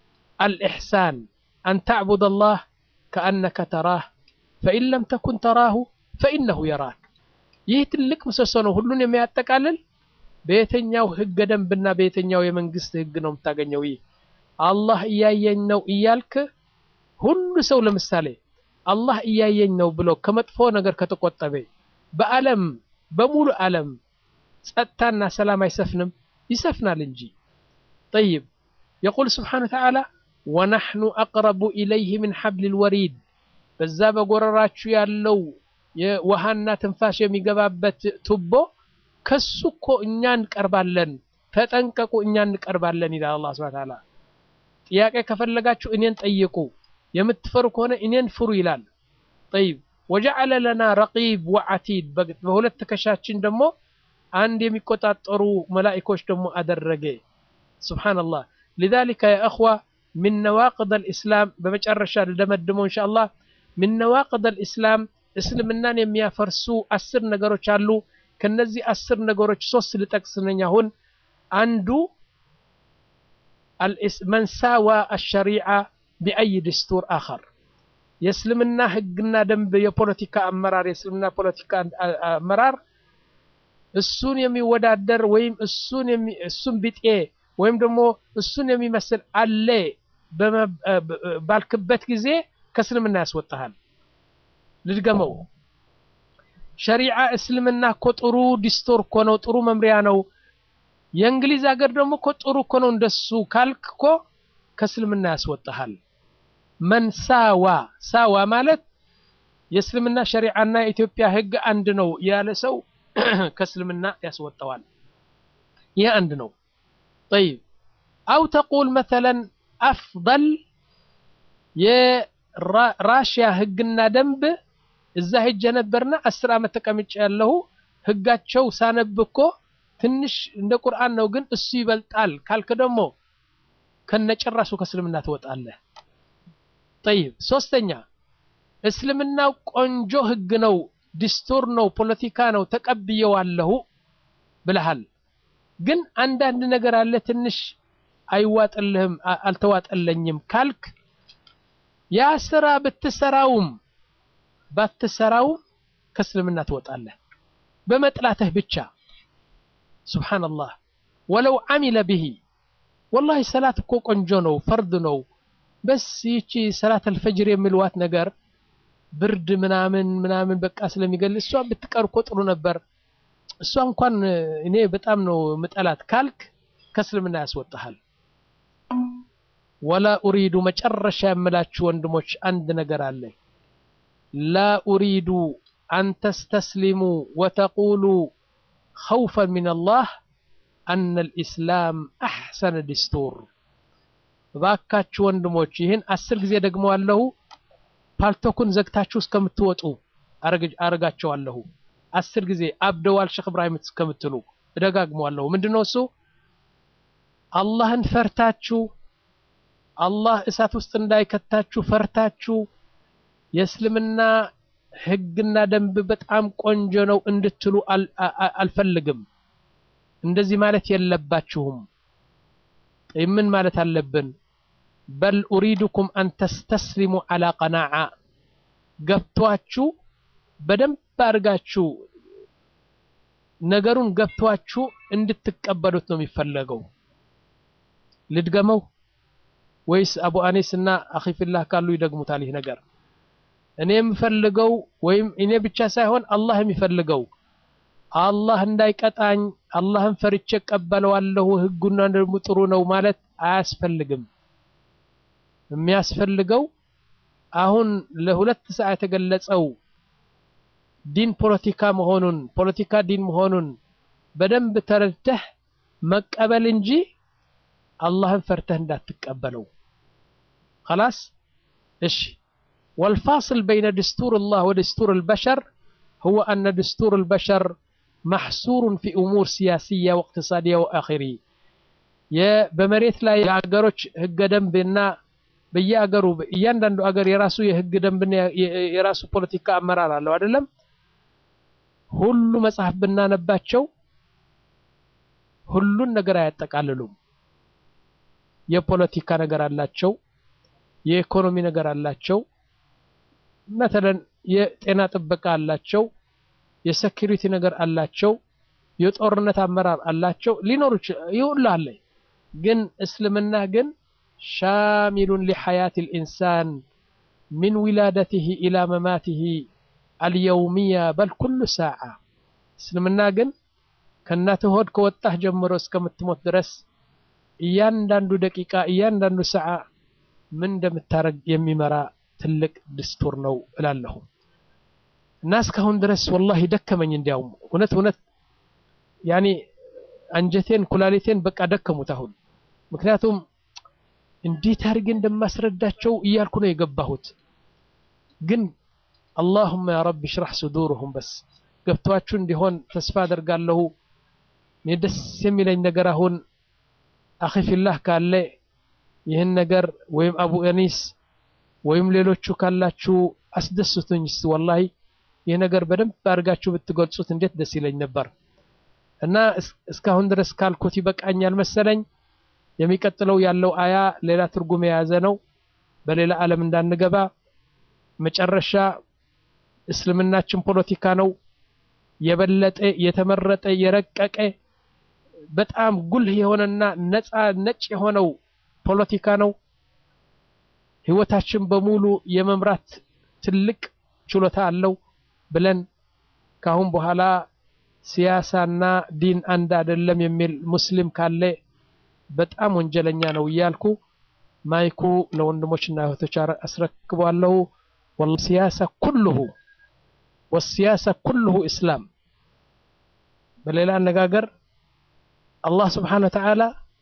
አልኢሕሳን አን ተዕቡድ አላህ ከአነከ ተራህ ፈኢን ለም ተኩን ተራሁ ፈኢነሁ የራክ። ይህ ትልቅ ምሰሶ ነው፣ ሁሉን የሚያጠቃልል በየትኛው ህገ ደንብና በየትኛው የመንግስት ህግ ነው የምታገኘው? ይህ አላህ እያየኝ ነው እያልክ ሁሉ ሰው ለምሳሌ አላህ እያየኝ ነው ብሎ ከመጥፎ ነገር ከተቆጠበ በዓለም በሙሉ ዓለም ጸጥታና ሰላም አይሰፍንም? ይሰፍናል እንጂ። ጠይብ የቁል ስብሓነሁ ወተዓላ ወነሕኑ አቅረቡ ኢለይህ ምን ሐብሊል ወሪድ በዛ በጎረራችሁ ያለው የውሃና ትንፋሽ የሚገባበት ቱቦ ከሱ እኮ እኛ እንቀርባለን፣ ተጠንቀቁ፣ እኛ እንቀርባለን ይላል አላህ ሱብሓነሁ ወተዓላ። ጥያቄ ከፈለጋችሁ እኔን ጠይቁ፣ የምትፈሩ ከሆነ እኔን ፍሩ ይላል። ጠይብ ወጀዐለ ለና ረቂብ ወዐቲድ በሁለት ትከሻችን ደግሞ አንድ የሚቆጣጠሩ መላኢኮች ደግሞ አደረገ። ሱብሓነላህ። ሊዛሊከ ያ እኽዋ ሚን ነዋቅድ አልኢስላም በመጨረሻ ልደመድመው ኢንሻአላህ ሚን ነዋቅድ አልኢስላም እስልምናን የሚያፈርሱ አስር ነገሮች አሉ። ከነዚህ አስር ነገሮች ሶስት ልጠቅስ ነኝ አሁን። አንዱ መንሳዋ አሸሪዓ ቢአይ ድስቱር አኸር የእስልምና ህግና ደንብ የፖለቲካ አመራር የእስልምና ፖለቲካ አመራር እሱን የሚወዳደር ወይም እሱን እሱን ቢጤ ወይም ደግሞ እሱን የሚመስል አለ ባልክበት ጊዜ ከእስልምና ያስወጣሃል። ልድገመው። ሸሪዓ እስልምና እኮ ጥሩ ዲስቶር እኮ ነው፣ ጥሩ መምሪያ ነው። የእንግሊዝ ሀገር ደግሞ እኮ ጥሩ እኮ ነው እንደሱ ካልክ እኮ ከእስልምና ያስወጣሃል። መን ሳዋ ሳዋ ማለት የእስልምና ሸሪዓና የኢትዮጵያ ህግ አንድ ነው ያለ ሰው ከእስልምና ያስወጣዋል። ይህ አንድ ነው። ጠይብ አው ተቁል መተለን አፍደል የራሽያ ህግና ደንብ እዛ ሄጄ ነበርና አስር ዓመት ተቀምጬ ያለሁ ህጋቸው ሳነብ እኮ ትንሽ እንደ ቁርአን ነው፣ ግን እሱ ይበልጣል ካልክ ደግሞ ከነጭራሱ ከእስልምና ትወጣለህ። ጠይብ ሶስተኛ እስልምናው ቆንጆ ህግ ነው፣ ዲስቶር ነው፣ ፖለቲካ ነው፣ ተቀብየዋለሁ ብለሃል። ግን አንዳንድ ነገር አለ ትንሽ አይዋጥልህም፣ አልተዋጠለኝም ካልክ ያ ስራ ብትሰራውም ባትሰራውም ከእስልምና ትወጣለህ በመጥላትህ ብቻ። ሱብሓነላህ ወለው ዓሚለ ብሂ ወላሂ ሰላት እኮ ቆንጆ ነው፣ ፈርድ ነው። በስ ይቺ ሰላት አልፈጅር የሚልዋት ነገር ብርድ ምናምን ምናምን በቃ ስለሚገል እሷ ብትቀር እኮ ጥሩ ነበር። እሷ እንኳን እኔ በጣም ነው ምጠላት ካልክ ከእስልምና ያስወጣሃል። ወላ ኡሪዱ መጨረሻ የምላችሁ ወንድሞች አንድ ነገር አለ። ላ ኡሪዱ አን ተስተስሊሙ ወተቁሉ ኸውፈን ሚን አላህ አነ ልኢስላም አሕሰነ ዲስቱር። እባካችሁ ወንድሞች ይህን አስር ጊዜ ደግመዋለሁ። ፓልቶኩን ዘግታችሁ እስከምትወጡ አረጋቸዋለሁ። አስር ጊዜ አብደዋል ሼክ እብራሂም እስከምትሉ እደጋግመዋለሁ። ምንድነው እሱ? አላህን ፈርታችሁ አላህ እሳት ውስጥ እንዳይከታችሁ ፈርታችሁ የእስልምና ህግና ደንብ በጣም ቆንጆ ነው እንድትሉ አልፈልግም። እንደዚህ ማለት የለባችሁም። ምን ማለት አለብን? በል ኡሪዱኩም አን ተስተስሊሙ ዓላ ቀናዓ ገብቷችሁ በደንብ አድርጋችሁ ነገሩን ገብቷችሁ እንድትቀበሉት ነው የሚፈለገው። ልድገመው ወይስ አቡ አኔስ እና አኺፊላህ ካሉ ይደግሙታል? ይህ ነገር እኔ የምፈልገው ወይም እኔ ብቻ ሳይሆን አላህ የሚፈልገው አላህ እንዳይቀጣኝ አላህን ፈርቼ እቀበለዋለሁ ህጉና ደግሞ ጥሩ ነው ማለት አያስፈልግም። የሚያስፈልገው አሁን ለሁለት ሰዓት የተገለጸው ዲን ፖለቲካ መሆኑን ፖለቲካ ዲን መሆኑን በደንብ ተረድተህ መቀበል እንጂ አላህን ፈርተህ እንዳትቀበለው። خلاص እሺ والفاصل بين دستور الله ودستور البشر هو أن دستور البشر محصور في أمور سياسية واقتصادية وآخره በመሬት ላይ የአገሮች ህገ ደንብና በየአገሩ እያንዳንዱ አገር የራሱ የህግ ደንብና የራሱ ፖለቲካ አመራር አለው አይደለም። ሁሉ መጽሐፍ ብናነባቸው ሁሉን ነገር አያጠቃልሉም። የፖለቲካ ነገር አላቸው፣ የኢኮኖሚ ነገር አላቸው፣ መተለን የጤና ጥበቃ አላቸው፣ የሴኪሪቲ ነገር አላቸው፣ የጦርነት አመራር አላቸው። ሊኖሩ ይሁን አለ። ግን እስልምና ግን ሻሚሉን ሊሐያት ልኢንሳን ሚን ዊላደትህ ኢላ መማትህ አልየውሚያ በል ኩሉ ሳዓ። እስልምና ግን ከእናትህ ሆድ ከወጣህ ጀምሮ እስከምትሞት ድረስ እያንዳንዱ ደቂቃ እያንዳንዱ ሰዓ ምን እንደምታረግ የሚመራ ትልቅ ድስቱር ነው እላለሁ። እና እስካሁን ድረስ ወላሂ ደከመኝ። እንዲያውም እውነት እውነት ያኔ አንጀቴን ኩላሊቴን በቃ ደከሙት አሁን። ምክንያቱም እንዴት አድርጌ እንደማስረዳቸው እያልኩ ነው የገባሁት። ግን አላሁመ ያ ረቢ ሽራህ ሱዱርሁም በስ ገብቷችሁ እንዲሆን ተስፋ አደርጋለሁ። እኔ ደስ የሚለኝ ነገር አሁን አኺፊላህ ካለ ይህን ነገር ወይም አቡ አኒስ ወይም ሌሎቹ ካላችሁ አስደስቱኝ። እስቲ ወላሂ ይህ ነገር በደንብ አድርጋችሁ ብትገልጹት እንዴት ደስ ይለኝ ነበር። እና እስካሁን ድረስ ካልኩት ይበቃኛል መሰለኝ። የሚቀጥለው ያለው አያ ሌላ ትርጉም የያዘ ነው። በሌላ ዓለም እንዳንገባ መጨረሻ እስልምናችን ፖለቲካ ነው የበለጠ የተመረጠ የረቀቀ በጣም ጉልህ የሆነና ነፃ ነጭ የሆነው ፖለቲካ ነው። ህይወታችን በሙሉ የመምራት ትልቅ ችሎታ አለው ብለን ካሁን በኋላ ሲያሳና ዲን አንድ አይደለም የሚል ሙስሊም ካለ በጣም ወንጀለኛ ነው እያልኩ ማይኩ ለወንድሞችና እህቶች አስረክቧለሁ። ወላሂ ሲያሳ ኩልሁ ወሲያሳ ኩልሁ ኢስላም። በሌላ አነጋገር አላህ ስብሓነሁ ወተዓላ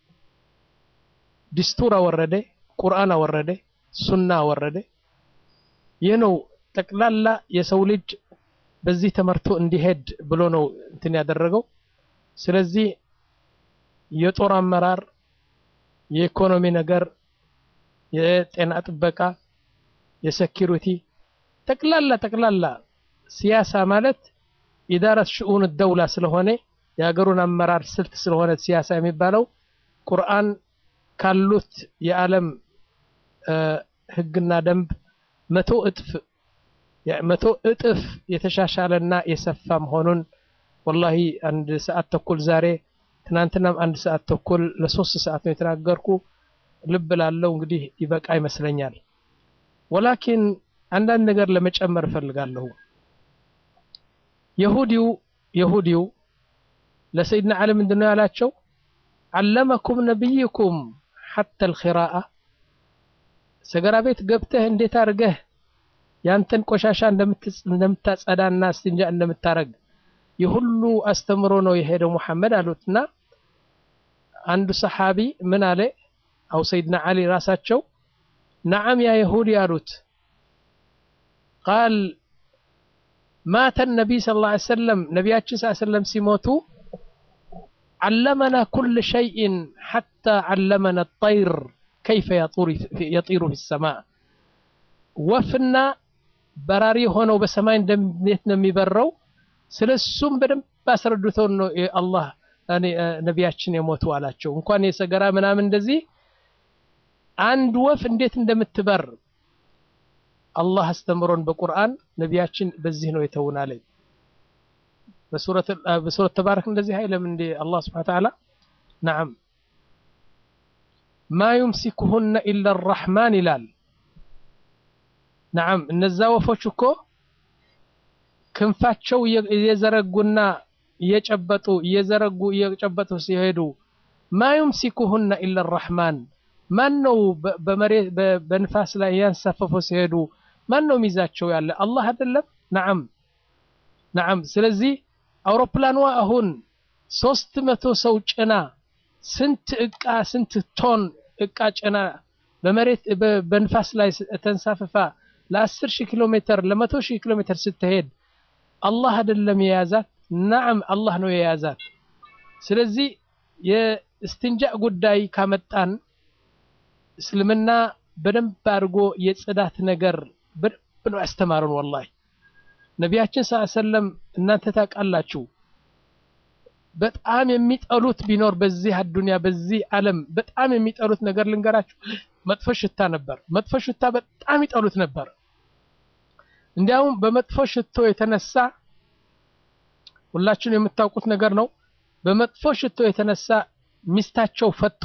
ዲስቱር አወረደ፣ ቁርአን አወረደ፣ ሱና አወረደ። ይህ ነው ጠቅላላ የሰው ልጅ በዚህ ተመርቶ እንዲሄድ ብሎ ነው እንትን ያደረገው። ስለዚህ የጦር አመራር፣ የኢኮኖሚ ነገር፣ የጤና ጥበቃ፣ የሴኪሪቲ ጠቅላላ ጠቅላላ ሲያሳ ማለት ኢዳረት ሽኡን ደውላ ስለሆነ የሀገሩን አመራር ስልት ስለሆነ ሲያሳ የሚባለው ቁርአን ካሉት የዓለም ህግና ደንብ መቶ እጥፍ መቶ እጥፍ የተሻሻለና የሰፋ መሆኑን ወላሂ አንድ ሰዓት ተኩል ዛሬ ትናንትናም አንድ ሰዓት ተኩል ለሶስት ሰዓት ነው የተናገርኩ። ልብ ላለው እንግዲህ ይበቃ ይመስለኛል። ወላኪን አንዳንድ ነገር ለመጨመር እፈልጋለሁ። የሁዲው የሁዲው ለሰይድና ዓሊ ምንድን ነው ያላቸው? ዓለመኩም ነቢይኩም ሐታ አልኺራአ ሰገራ ቤት ገብተህ እንዴት አድርገህ ያንተን ቆሻሻ እንደምታጸዳና እስትንጃ እንደምታረግ የሁሉ አስተምሮ ነው የሄደው ሙሐመድ አሉትና አንዱ ሰሓቢ ምን አለ? አው ሰይድና ዓሊ ራሳቸው ነዓም ያ የሁዲ አሉት። ቃል ማተ ነቢይ ስ ላ ሰለም ነቢያችን ስ ሰለም ሲሞቱ ዓለመና ኩል ሸይእን ሓታ ዓለመና ጠይር ከይፈ የጢሩ ፊ ሰማ ወፍና በራሪ ሆነው በሰማይ እንዴት ነው የሚበረው ስለ እሱም በደንብ አስረድተው ነው አላህ ነቢያችን የሞቱ አላቸው። እንኳን የሰገራ ምናምን እንደዚህ አንድ ወፍ እንዴት እንደምትበር አላህ አስተምሮን በቁርአን ነቢያችን በዚህ ነው የተውን አለኝ። በሱረት ተባረክ እንደዚህ አይለም እንዴ አላህ ስብሐነ ወተዓላ ነዓም ማ ዩምሲኩሁነ ኢላ አራሕማን ይላል። ነዓም እነዛ ወፎች እኮ ክንፋቸው እየዘረጉና እየጨበጡ እየዘረጉ እየጨበጡ ሲሄዱ ማ ዩምሲኩሁነ ኢላ አራሕማን ማን ነው በመሬት በንፋስ ላይ ያንሳፈፉ ሲሄዱ ማን ነው ሚዛቸው ያለ አላህ አይደለም? ነዓም ነዓም። ስለዚህ አውሮፕላኗ አሁን ሶስት መቶ ሰው ጭና ስንት እቃ ስንት ቶን እቃ ጭና በመሬት በንፋስ ላይ ተንሳፍፋ ለአስር ሺህ ኪሎ ሜትር ለመቶ ሺህ ኪሎ ሜትር ስትሄድ አላህ አይደለም የያዛት? ነዓም አላህ ነው የያዛት። ስለዚህ የእስትንጃእ ጉዳይ ካመጣን እስልምና በደንብ አድርጎ የጽዳት ነገር በደንብ ነው ያስተማሩን። ወላሂ ነቢያችን ሰለላሁ ዐለይሂ ወሰለም እናንተ ታውቃላችሁ፣ በጣም የሚጠሉት ቢኖር በዚህ አዱንያ በዚህ ዓለም በጣም የሚጠሉት ነገር ልንገራችሁ፣ መጥፎ ሽታ ነበር። መጥፎ ሽታ በጣም ይጠሉት ነበር። እንዲያውም በመጥፎ ሽቶ የተነሳ ሁላችሁን የምታውቁት ነገር ነው። በመጥፎ ሽቶ የተነሳ ሚስታቸው ፈቱ።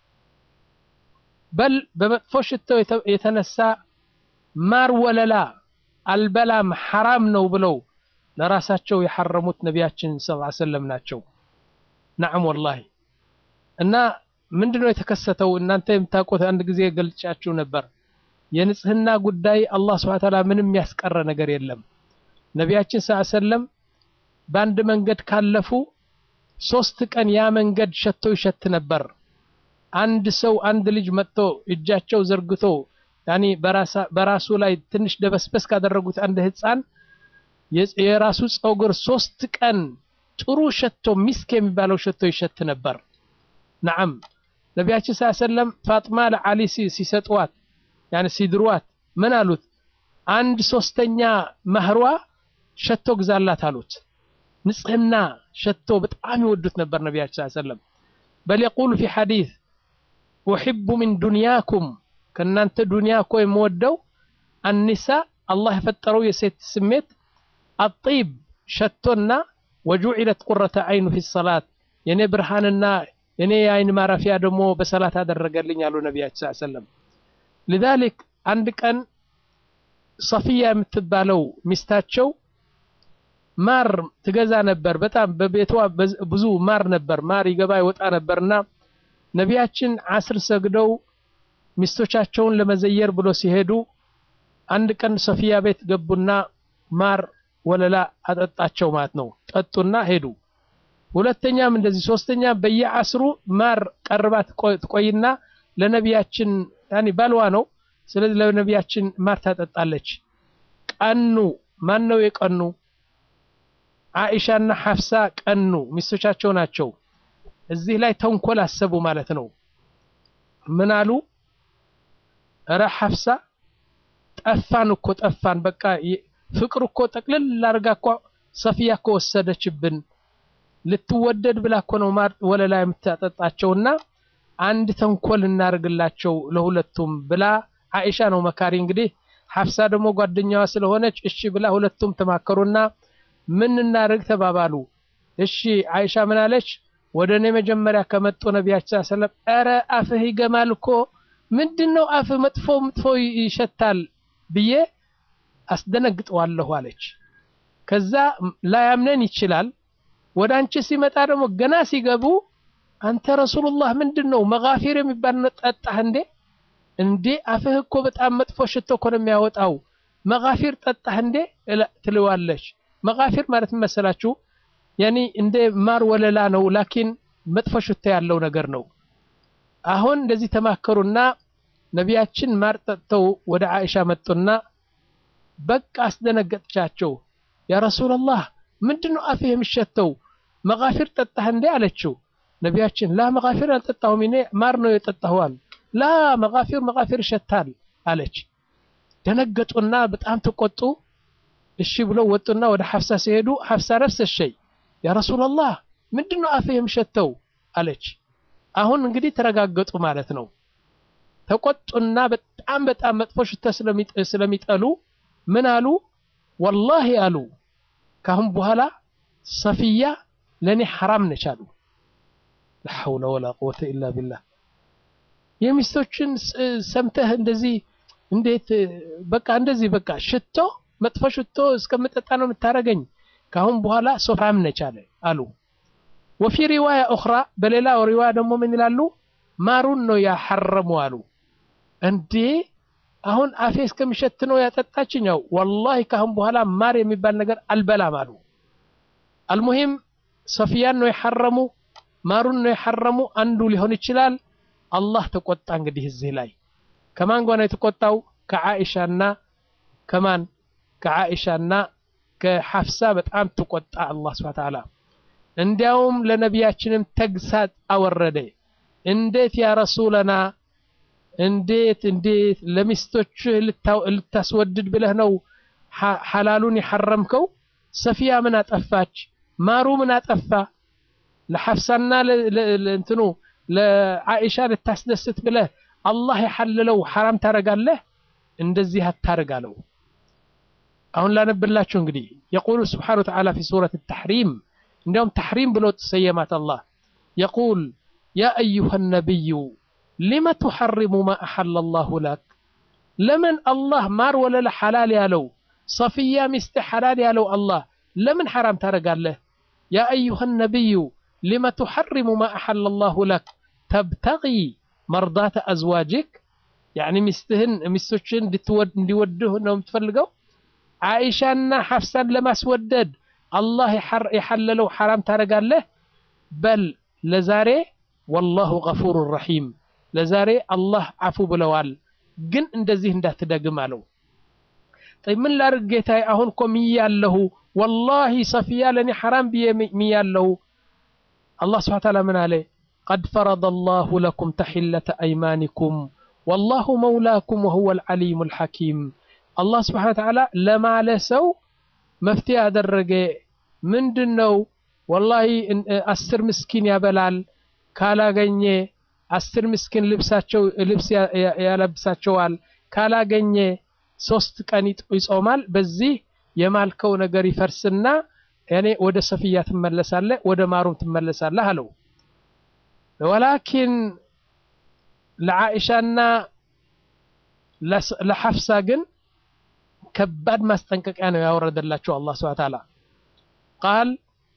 በል በመጥፎ ሽቶ የተነሳ ማር ወለላ አልበላም ሐራም ነው ብለው ለራሳቸው የሐረሙት ነቢያችን ሰለላሁ ዐለይሂ ወሰለም ናቸው። ነዓም ወላሂ። እና ምንድነው የተከሰተው? እናንተ የምታውቁት አንድ ጊዜ ገልጫችሁ ነበር። የንጽህና ጉዳይ አላህ ሱብሓነሁ ወተዓላ ምንም ያስቀረ ነገር የለም። ነቢያችን ሰለላሁ ዐለይሂ ወሰለም በአንድ መንገድ ካለፉ ሶስት ቀን ያ መንገድ ሸቶ ይሸት ነበር። አንድ ሰው አንድ ልጅ መጥቶ እጃቸው ዘርግቶ ያኒ በራሱ ላይ ትንሽ ደበስበስ ካደረጉት አንድ ህፃን የራሱ ፀጉር ሶስት ቀን ጥሩ ሸቶ ሚስክ የሚባለው ሸቶ ይሸት ነበር። ነዓም ነቢያችን ስ ሰለም ፋጥማ ለዓሊ ሲሰጥዋት ያኒ ሲድሯት ምን አሉት? አንድ ሶስተኛ መህሯ ሸቶ ግዛላት አሉት። ንጽህና ሸቶ በጣም ይወዱት ነበር ነቢያችን ስ ሰለም በል የቁሉ ፊ ሐዲስ ኡሕቡ ሚን ዱንያኩም ከእናንተ ዱንያ እኮ የምወደው አኒሳ አላህ የፈጠረው የሴት ስሜት አጢብ ሸቶና ወጁዒለት ቁረተ አይኑ ፊ ሰላት የኔ ብርሃንና የኔ የአይን ማረፊያ ደግሞ በሰላት አደረገልኝ አሉ ነቢያችን ስ ሰለም ሊዛሊክ አንድ ቀን ሰፊያ የምትባለው ሚስታቸው ማር ትገዛ ነበር። በጣም በቤቷ ብዙ ማር ነበር። ማር ይገባ ይወጣ ነበርና ነቢያችን አስር ሰግደው ሚስቶቻቸውን ለመዘየር ብሎ ሲሄዱ አንድ ቀን ሶፊያ ቤት ገቡና ማር ወለላ አጠጣቸው ማለት ነው። ጠጡና ሄዱ። ሁለተኛም እንደዚህ፣ ሶስተኛ በየአስሩ ማር ቀርባ ትቆይና ለነቢያችን ያኒ ባልዋ ነው። ስለዚህ ለነቢያችን ማር ታጠጣለች። ቀኑ ማን ነው የቀኑ? አኢሻና ሐፍሳ ቀኑ፣ ሚስቶቻቸው ናቸው። እዚህ ላይ ተንኮል አሰቡ ማለት ነው። ምን አሉ? እረ ሐፍሳ ጠፋን እኮ ጠፋን፣ በቃ ፍቅር እኮ ጠቅልል ላርጋ እኮ ሰፊያ እኮ ወሰደችብን፣ ልትወደድ ብላ እኮ ነው ማር ወለላ የምታጠጣቸውና አንድ ተንኮል እናርግላቸው ለሁለቱም ብላ አኢሻ ነው መካሪ። እንግዲህ ሐፍሳ ደግሞ ጓደኛዋ ስለሆነች እሺ ብላ ሁለቱም ተማከሩና ምን እናርግ ተባባሉ። እሺ አይሻ ምን አለች? ወደ እኔ መጀመሪያ ከመጡ ነቢያችን ሰለም ኧረ አፍህ ይገማል እኮ ምንድን ነው አፍህ መጥፎ መጥፎ ይሸታል ብዬ አስደነግጠዋለሁ አለች። ከዛ ላያምነን ይችላል። ወደ አንቺ ሲመጣ ደግሞ ገና ሲገቡ አንተ ረሱሉላህ ምንድን ነው መጋፊር የሚባል ጠጣህ እንዴ? እንዴ አፍህ እኮ በጣም መጥፎ ሽቶ እኮ ነው የሚያወጣው። መጋፊር ጠጣህ እንዴ ትለዋለች። መጋፊር ማለት መሰላችሁ ያኒ እንደ ማር ወለላ ነው፣ ላኪን መጥፎ ሽታ ያለው ነገር ነው። አሁን እንደዚህ ተማከሩና ነቢያችን ማር ጠጥተው ወደ አኢሻ መጡና በቃ አስደነገጥቻቸው። ያ ረሱላላህ ምንድነው አፍህ የሚሸተው መጋፊር ጠጣህ እንዴ አለችው። ነቢያችን ላ መጋፊር አልጠጣሁም እኔ ማር ነው የጠጣሁዋል። ላ መጋፊር መጋፊር ይሸታል አለች። ደነገጡና በጣም ተቆጡ። እሺ ብለው ወጡና ወደ ሐፍሳ ሲሄዱ ሐፍሳ ነፍስ ሸይ ያ ረሱላላህ ምንድነው አፍህ የሚሸተው አለች። አሁን እንግዲህ ተረጋገጡ ማለት ነው። ተቆጡና በጣም በጣም መጥፎ ሽታ ስለሚጠሉ ምን አሉ? ወላሂ አሉ ካሁን በኋላ ሰፊያ ለእኔ ሐራም ነች አሉ። ላ ሐውለ ወላ ቁወተ ኢላ ቢላህ። የሚስቶችን ሰምተህ እንደዚህ እንዴት በቃ እንደዚህ በቃ ሽቶ መጥፎ ሽቶ እስከምጠጣ ነው የምታረገኝ። ካሁን በኋላ ሶፋም ነች አለ አሉ። ወፊ ሪዋያ ኡኽራ በሌላ ሪዋያ ደግሞ ምን ይላሉ? ማሩን ነው ያሐረሙ አሉ። እንዴ አሁን አፌ እስከሚሸት ነው ያጠጣችኝ። ያው ወላሂ ካሁን በኋላ ማር የሚባል ነገር አልበላም አሉ። አልሙሂም ሶፊያን ነው የሐረሙ፣ ማሩን ነው የሐረሙ። አንዱ ሊሆን ይችላል። አላህ ተቆጣ። እንግዲህ እዚህ ላይ ከማን ጋር ነው የተቆጣው? ከዓኢሻና ከማን ከዓኢሻና ከሐፍሳ በጣም ተቆጣ አላህ ሱብሓነሁ ወተዓላ። እንዲያውም ለነቢያችንም ተግሳጽ አወረደ። እንዴት ያ ረሱለና እንዴት እንዴት ለሚስቶችህ ልታስወድድ ብለህ ነው ሐላሉን የሐረምከው? ሰፊያ ምን አጠፋች? ማሩ ምን አጠፋ? ለሐፍሳና እንትኑ ለዓኢሻ ልታስደስት ብለህ አላህ የሐለለው ሐራም ታረጋለህ? እንደዚህ አታርግ አለው። አሁን ላነብላችሁ እንግዲህ የቁሉ ስብሓነሁ ወተዓላ ፊ ሱረት ተሕሪም እንዲያውም ተሕሪም ብሎ ተሰየማት አላህ የቁል ያ አዩሃ ነቢዩ ሊመ ቱሐሪሙ ማ አሐለ ላሁ ለክ ለምን አላህ ማር ወለላ ሐላል ያለው ሰፊያ ሚስት ሐላል ያለው አላህ ለምን ሐራም ታደርጋለህ? ያ አዩሃ ነቢዩ ሊመ ቱሐሪሙ ማ አሐለ ላሁ ለክ ተብተጊ መርዳተ አዝዋጅክ ያኒ ሚስትህን ሚስቶችን እንዲወድህ ነው የምትፈልገው? ዓኢሻና ሐፍሳን ለማስወደድ አላህ የሐለለው ሐራም ታደርጋለህ? በል ለዛሬ ወላሁ ገፉሩ ረሒም ለዛሬ አላህ አፉ ብለዋል፣ ግን እንደዚህ እንዳትደግም አለው። ምን ላድርግ ጌታዬ? አሁን እኮ ምያለሁ፣ ወላሂ ሰፊያ ለእኔ ሐራም ብዬ ምያለሁ። አላህ ስብሐነ ወተዓላ ምን አለ? ቀድ ፈረደ ላሁ ለኩም ተሒለተ አይማኒኩም ወላሁ መውላኩም ወሁወል ዓሊሙል ሐኪም። አላህ ስብሐነ ወተዓላ ለማለ ሰው መፍትሄ ያደረገ ምንድን ነው? ወላሂ አስር ምስኪን ያበላል ካላገኘ አስር ምስኪን ልብሳቸው ልብስ ያለብሳቸዋል። ካላገኘ ሶስት ቀን ይጾማል። በዚህ የማልከው ነገር ይፈርስና እኔ ወደ ሰፊያ ትመለሳለህ፣ ወደ ማሩም ትመለሳለህ አለው። ወላኪን ለዓኢሻና ለሐፍሳ ግን ከባድ ማስጠንቀቂያ ነው ያወረደላቸው አላህ ሱብሓነሁ ወተዓላ ቃል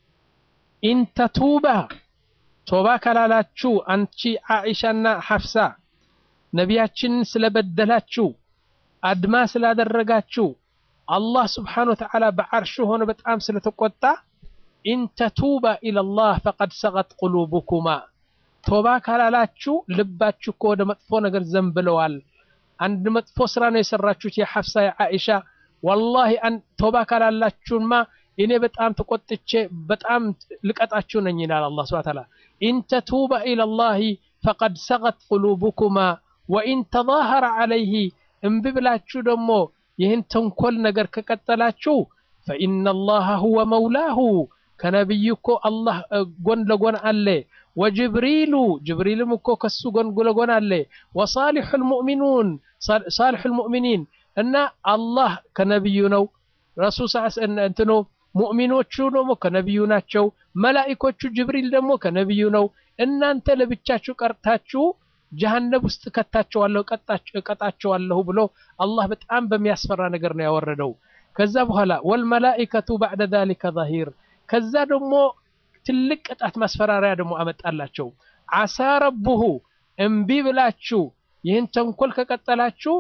ኢንተቱባ ቶባ ካላላችሁ አንቺ ዓኢሻና ሐፍሳ ነቢያችንን ስለበደላችሁ አድማ ስላደረጋችሁ አላህ ስብሓነሁ ወተዓላ በዓርሹ ሆነ በጣም ስለተቆጣ ኢንተቱባ ኢለላህ ፈቀድ ሰቀት ቁሉቡኩማ ቶባ ካላላችሁ ልባችሁ እኮ ወደ መጥፎ ነገር ዘንብለዋል። አንድ መጥፎ ስራ ነው የሰራችሁት የሐፍሳ የዓኢሻ ወላሂ ቶባ ካላላችሁማ እኔ በጣም ተቆጥቼ በጣም ልቀጣችሁ ነኝ ይላል አላህ ሱብሓነሁ ወተዓላ ኢንተቱባ ኢለላሂ ፈቀድ ሰቀት ቁሉቡኩማ ወኢን ተዛሀረ ዐለይሂ እምቢ ብላችሁ ደግሞ ይህን ተንኮል ነገር ከቀጠላችሁ ፈኢነላሃ ሁወ መውላሁ ከነቢዩ እኮ አላህ ጎን ለጎን አለ። ወጅብሪሉ ጅብሪልም እኮ ከሱ ጎን ለጎን አለ። ወሳሊሑል ሙእሚኑን ሳሊሑል ሙእሚኒን እና አላህ ከነቢዩ ነው። ረሱል እንትኖ ሙእሚኖቹ ደግሞ ከነቢዩ ናቸው። መላኢኮቹ ጅብሪል ደግሞ ከነቢዩ ነው። እናንተ ለብቻችሁ ቀርታችሁ ጀሀነብ ውስጥ ከታቸዋለሁ ቀጣቸዋለሁ ብሎ አላህ በጣም በሚያስፈራ ነገር ነው ያወረደው። ከዛ በኋላ ወልመላኢከቱ ባዕደ ዛሊከ ዛሂር ከዛ ደግሞ ትልቅ ቅጣት ማስፈራሪያ ደግሞ አመጣላቸው። ዓሳ ረቡሁ እምቢ ብላችሁ ይህን ተንኮል ከቀጠላችሁ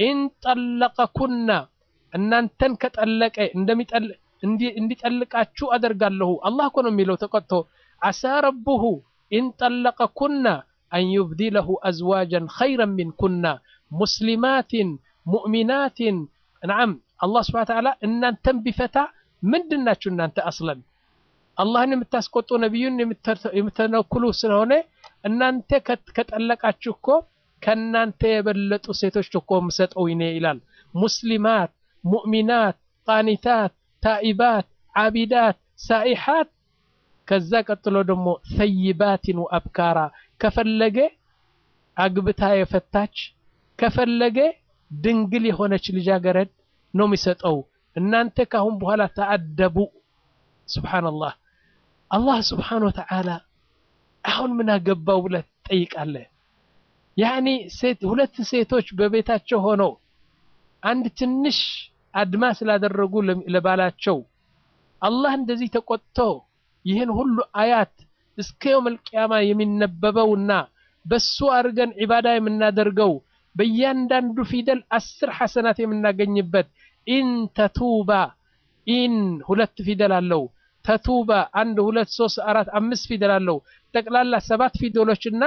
ኢንጠለቀኩና እናንተን ከጠለቀ እንዲጠልቃችሁ አደርጋለሁ። አላህ እኮ ነው የሚለው ተቆጥቶ ዓሳ ረቡሁ ኢንጠለቀኩና አን ዩብዲለሁ አዝዋጀን ኸይረን ሚንኩና ሙስሊማትን ሙእሚናትን ነዓም አላህ ስብሐነ ወተዓላ እናንተን ቢፈታ ምንድን ናችሁ እናንተ አስለን አላህን የምታስቆጡ ነቢዩን የምትነኩሉ ስለሆነ እናንተ ከጠለቃችሁ እኮ ከእናንተ የበለጡ ሴቶች እኮ የምሰጠው ይኔ ይላል። ሙስሊማት፣ ሙእሚናት፣ ቃኒታት፣ ታኢባት፣ ዓቢዳት፣ ሳኢሓት ከዛ ቀጥሎ ደግሞ ሰይባትን ወአብካራ ከፈለገ አግብታ የፈታች ከፈለገ ድንግል የሆነች ልጃገረድ ነው የሚሰጠው። እናንተ ካሁን በኋላ ተአደቡ። ሱብሓነላህ አላህ ስብሓነሁ ወተዓላ አሁን ምን አገባው ብለህ ትጠይቃለህ። ያኒ ሴት ሁለት ሴቶች በቤታቸው ሆነው አንድ ትንሽ አድማ ስላደረጉ ለባላቸው አላህ እንደዚህ ተቆጥቶ ይህን ሁሉ አያት እስከ የውመል ቂያማ የሚነበበውና በሱ አድርገን ዒባዳ የምናደርገው በእያንዳንዱ ፊደል አስር ሐሰናት የምናገኝበት ኢን ተቱባ ኢን ሁለት ፊደል አለው። ተቱባ አንድ ሁለት ሶስት አራት አምስት ፊደል አለው። ጠቅላላ ሰባት ፊደሎችና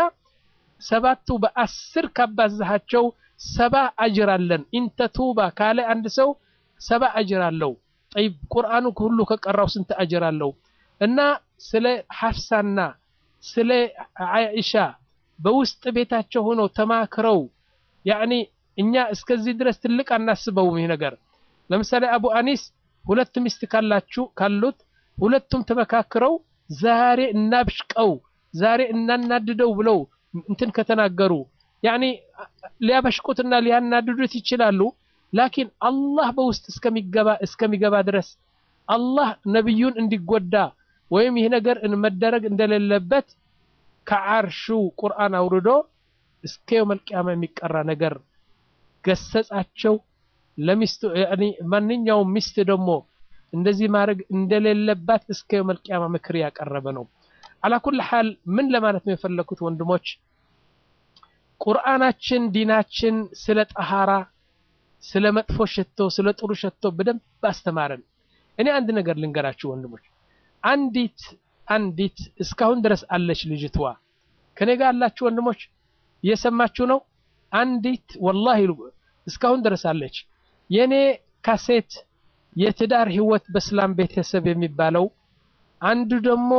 ሰባቱ በአስር ካባዛሃቸው ሰባ አጅር አለን። ኢን ተቱባ ካለ አንድ ሰው ሰባ አጅር አለው። ጠይብ ቁርአኑ ሁሉ ከቀራው ስንት አጅር አለው? እና ስለ ሐፍሳና ስለ አይሻ በውስጥ ቤታቸው ሆነው ተማክረው ያኒ እኛ እስከዚህ ድረስ ትልቅ አናስበውም ይህ ነገር ለምሳሌ አቡ አኒስ ሁለት ሚስት ካላችሁ ካሉት ሁለቱም ተመካክረው ዛሬ እናብሽቀው ዛሬ እናናድደው ብለው እንትን ከተናገሩ ያኒ ሊያበሽቁትና ሊያናድዱት ይችላሉ። ላኪን አላህ በውስጥ እስከሚገባ እስከሚገባ ድረስ አላህ ነቢዩን እንዲጎዳ ወይም ይህ ነገር መደረግ እንደሌለበት ከዓርሹ ቁርአን አውርዶ እስከ የውመል ቂያማ የሚቀራ ነገር ገሰጻቸው። ለሚስቱ ማንኛውም ሚስት ደግሞ እንደዚህ ማድረግ እንደሌለባት እስከ የውመል ቂያማ ምክር ያቀረበ ነው። አላኩል ሐል ምን ለማለት ነው የፈለኩት ወንድሞች፣ ቁርአናችን ዲናችን ስለ ጠሃራ፣ ስለ መጥፎ ሸቶ፣ ስለ ጥሩ ሸቶ በደንብ አስተማረን። እኔ አንድ ነገር ልንገራችሁ ወንድሞች፣ አንዲት አንዲት እስካሁን ድረስ አለች ልጅትዋ ከኔ ጋር አላችሁ ወንድሞች፣ እየሰማችሁ ነው። አንዲት ወላሂ እስካሁን ድረስ አለች። የኔ ካሴት የትዳር ህይወት በእስላም ቤተሰብ የሚባለው አንዱ ደግሞ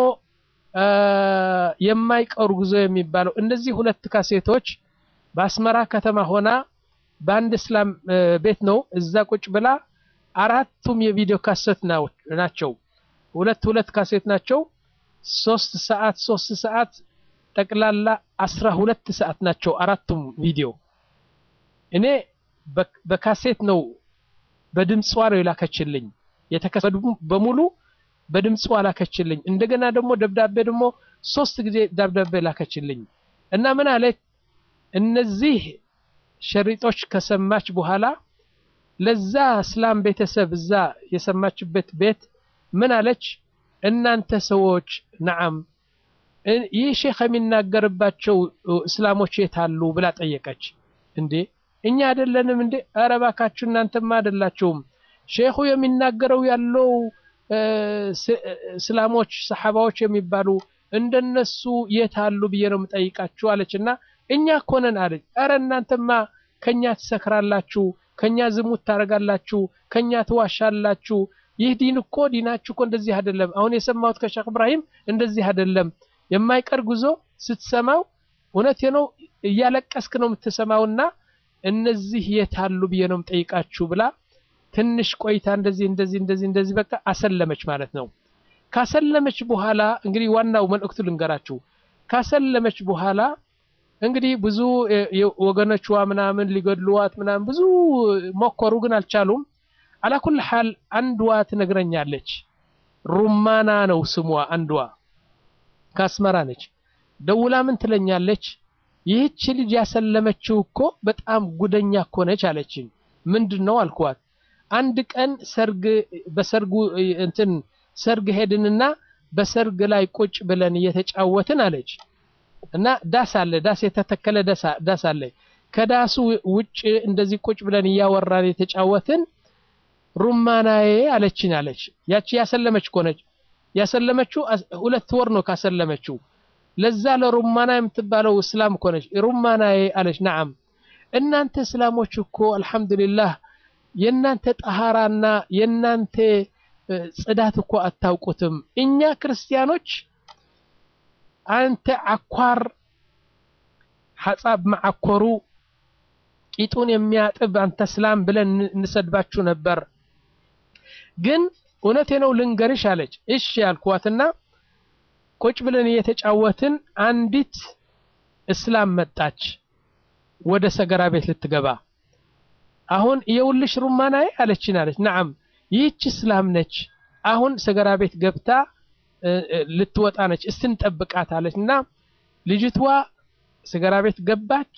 የማይቀሩ ጉዞ የሚባለው እነዚህ ሁለት ካሴቶች በአስመራ ከተማ ሆና በአንድ እስላም ቤት ነው እዛ ቁጭ ብላ አራቱም የቪዲዮ ካሴት ናቸው። ሁለት ሁለት ካሴት ናቸው። ሶስት ሰዓት ሶስት ሰዓት ጠቅላላ አስራ ሁለት ሰዓት ናቸው አራቱም ቪዲዮ። እኔ በካሴት ነው በድምጿ ነው የላከችልኝ። የተከሰዱ በሙሉ በድምጿ ላከችልኝ። እንደገና ደግሞ ደብዳቤ ደግሞ ሶስት ጊዜ ደብዳቤ ላከችልኝ እና ምን አለች እነዚህ ሸሪጦች ከሰማች በኋላ ለዛ እስላም ቤተሰብ እዛ የሰማችበት ቤት ምን አለች? እናንተ ሰዎች ነዓም ይህ ሼክ የሚናገርባቸው እስላሞች የት አሉ ብላ ጠየቀች። እንዴ እኛ አይደለንም እንዴ? ኧረ እባካችሁ እናንተማ አይደላችሁም። ሼኹ የሚናገረው ያለው እስላሞች ሰሓባዎች የሚባሉ እንደነሱ የት አሉ ብዬ ነው የምጠይቃችሁ አለች እና እኛ እኮ ነን አለች። ኧረ እናንተማ ከኛ ትሰክራላችሁ፣ ከኛ ዝሙት ታደርጋላችሁ፣ ከኛ ትዋሻላችሁ። ይህ ዲን እኮ ዲናችሁ እኮ እንደዚህ አይደለም። አሁን የሰማሁት ከሼክ እብራሂም እንደዚህ አይደለም። የማይቀር ጉዞ ስትሰማው እውነት ነው እያለቀስክ ነው የምትሰማውና እነዚህ የት አሉ ብዬ ነው የምጠይቃችሁ ብላ ትንሽ ቆይታ እንደዚህ እንደዚህ እንደዚህ እንደዚህ በቃ አሰለመች ማለት ነው። ካሰለመች በኋላ እንግዲህ ዋናው መልእክቱ ልንገራችሁ። ካሰለመች በኋላ እንግዲህ ብዙ ወገኖቿ ምናምን ሊገድሉዋት ምናምን ብዙ ሞከሩ፣ ግን አልቻሉም። አላኩል ሐል አንዷ ትነግረኛለች። ሩማና ነው ስሟ። አንዷ ከአስመራ ነች። ደውላ ምን ትለኛለች? ይህች ልጅ ያሰለመችው እኮ በጣም ጉደኛ እኮ ነች አለችኝ። ምንድን ነው አልኳት። አንድ ቀን ሰርግ በሰርጉ እንትን ሰርግ ሄድንና በሰርግ ላይ ቁጭ ብለን እየተጫወትን አለች እና ዳስ አለ ዳስ የተተከለ ዳስ አለ። ከዳሱ ውጭ እንደዚህ ቁጭ ብለን እያወራን የተጫወትን ሩማናዬ አለችን አለች። ያቺ ያሰለመች እኮ ነች። ያሰለመችው ሁለት ወር ነው ካሰለመችው። ለዛ ለሩማና የምትባለው እስላም እኮ ነች። ሩማናዬ አለች። ነዓም እናንተ እስላሞች እኮ አልሐምዱሊላህ የእናንተ ጠሃራና የእናንተ ጽዳት እኮ አታውቁትም። እኛ ክርስቲያኖች አንተ አኳር ሐጻብ ማዓኮሩ ቂጡን የሚያጥብ አንተ እስላም ብለን እንሰድባችሁ ነበር። ግን እውነቴ ነው ልንገርሽ አለች። እሺ ያልኳትና ቁጭ ብለን እየተጫወትን አንዲት እስላም መጣች ወደ ሰገራ ቤት ልትገባ። አሁን የውልሽ ሩማናዬ አለችን አለች። ነዓም ይህች እስላም ነች። አሁን ሰገራ ቤት ገብታ ልትወጣ ነች። እስትንጠብቃት አለች እና ልጅቷ ሰገራ ቤት ገባች።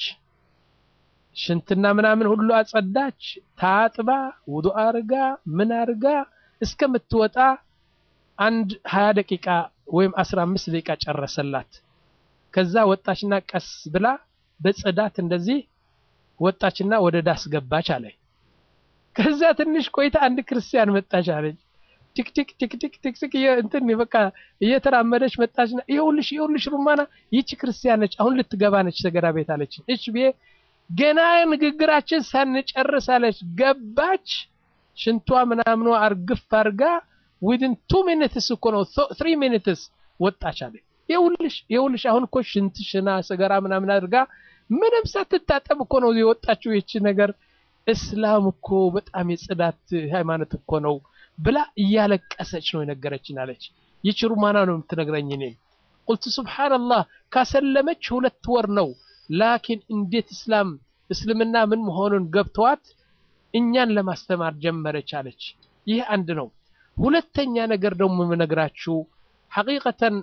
ሽንትና ምናምን ሁሉ አጸዳች። ታጥባ ውዱ አርጋ ምን አርጋ እስከምትወጣ አንድ ሀያ ደቂቃ ወይም አስራ አምስት ደቂቃ ጨረሰላት። ከዛ ወጣችና ቀስ ብላ በጽዳት እንደዚህ ወጣችና ወደ ዳስ ገባች አለ። ከዛ ትንሽ ቆይታ አንድ ክርስቲያን መጣች አለች። ቲክቲክ ቲክቲክ ቲክቲክ እንትን በቃ እየተራመደች መጣችና ይኸውልሽ ይኸውልሽ ሩማና ይቺ ክርስቲያን ነች፣ አሁን ልትገባ ነች ሰገራ ቤት አለች። እሺ ብዬ ገና ንግግራችን ሳንጨርስ አለች ገባች። ሽንቷ ምናምኗ አርግፍ አርጋ ዊድን ቱ ሚኒትስ እኮ ነው ትሪ ሚኒትስ ወጣች አለ። ይኸውልሽ ይኸውልሽ አሁን እኮ ሽንት ሽና ሰገራ ምናምን አድርጋ ምንም ሳትታጠብ እኮ ነው የወጣችው። ይቺ ነገር እስላም እኮ በጣም የጽዳት ሃይማኖት እኮ ነው ብላ እያለቀሰች ነው የነገረችን አለች። ይቺ ሩማና ነው የምትነግረኝ። እኔም ቁልቱ ሱብሓነላህ ካሰለመች ሁለት ወር ነው። ላኪን እንዴት እስላም እስልምና ምን መሆኑን ገብተዋት እኛን ለማስተማር ጀመረች አለች። ይህ አንድ ነው። ሁለተኛ ነገር ደግሞ የምነግራችሁ ሐቂቀተን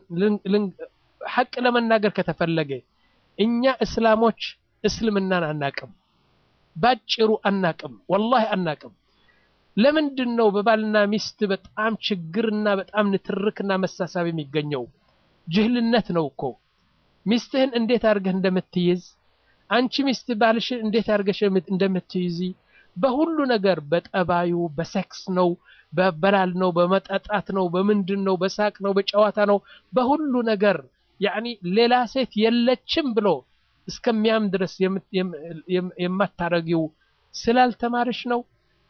ሐቅ ለመናገር ከተፈለገ እኛ እስላሞች እስልምናን አናቅም፣ ባጭሩ አናቅም፣ ወላሂ አናቅም። ለምንድን ነው በባልና ሚስት በጣም ችግርና በጣም ንትርክና መሳሳብ የሚገኘው? ጅህልነት ነው እኮ። ሚስትህን እንዴት አድርገህ እንደምትይዝ አንቺ ሚስት ባልሽን እንዴት አድርገሽ እንደምትይዚ በሁሉ ነገር በጠባዩ በሴክስ ነው፣ በበላል ነው፣ በመጠጣት ነው፣ በምንድን ነው፣ በሳቅ ነው፣ በጨዋታ ነው፣ በሁሉ ነገር ያኒ ሌላ ሴት የለችም ብሎ እስከሚያም ድረስ የማታረጊው ስላልተማርሽ ነው።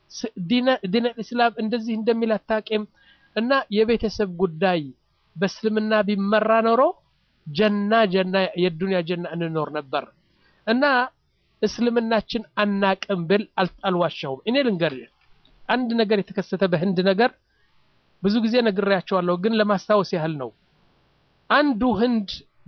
ዲነ ኢስላም እንደዚህ እንደሚል አታውቂም። እና የቤተሰብ ጉዳይ በእስልምና ቢመራ ኖሮ ጀና ጀና የዱንያ ጀና እንኖር ነበር። እና እስልምናችን አናቅም ብል አልዋሻውም። እኔ ልንገርህ አንድ ነገር የተከሰተ በህንድ ነገር ብዙ ጊዜ ነግሬያቸዋለሁ፣ ግን ለማስታወስ ያህል ነው። አንዱ ህንድ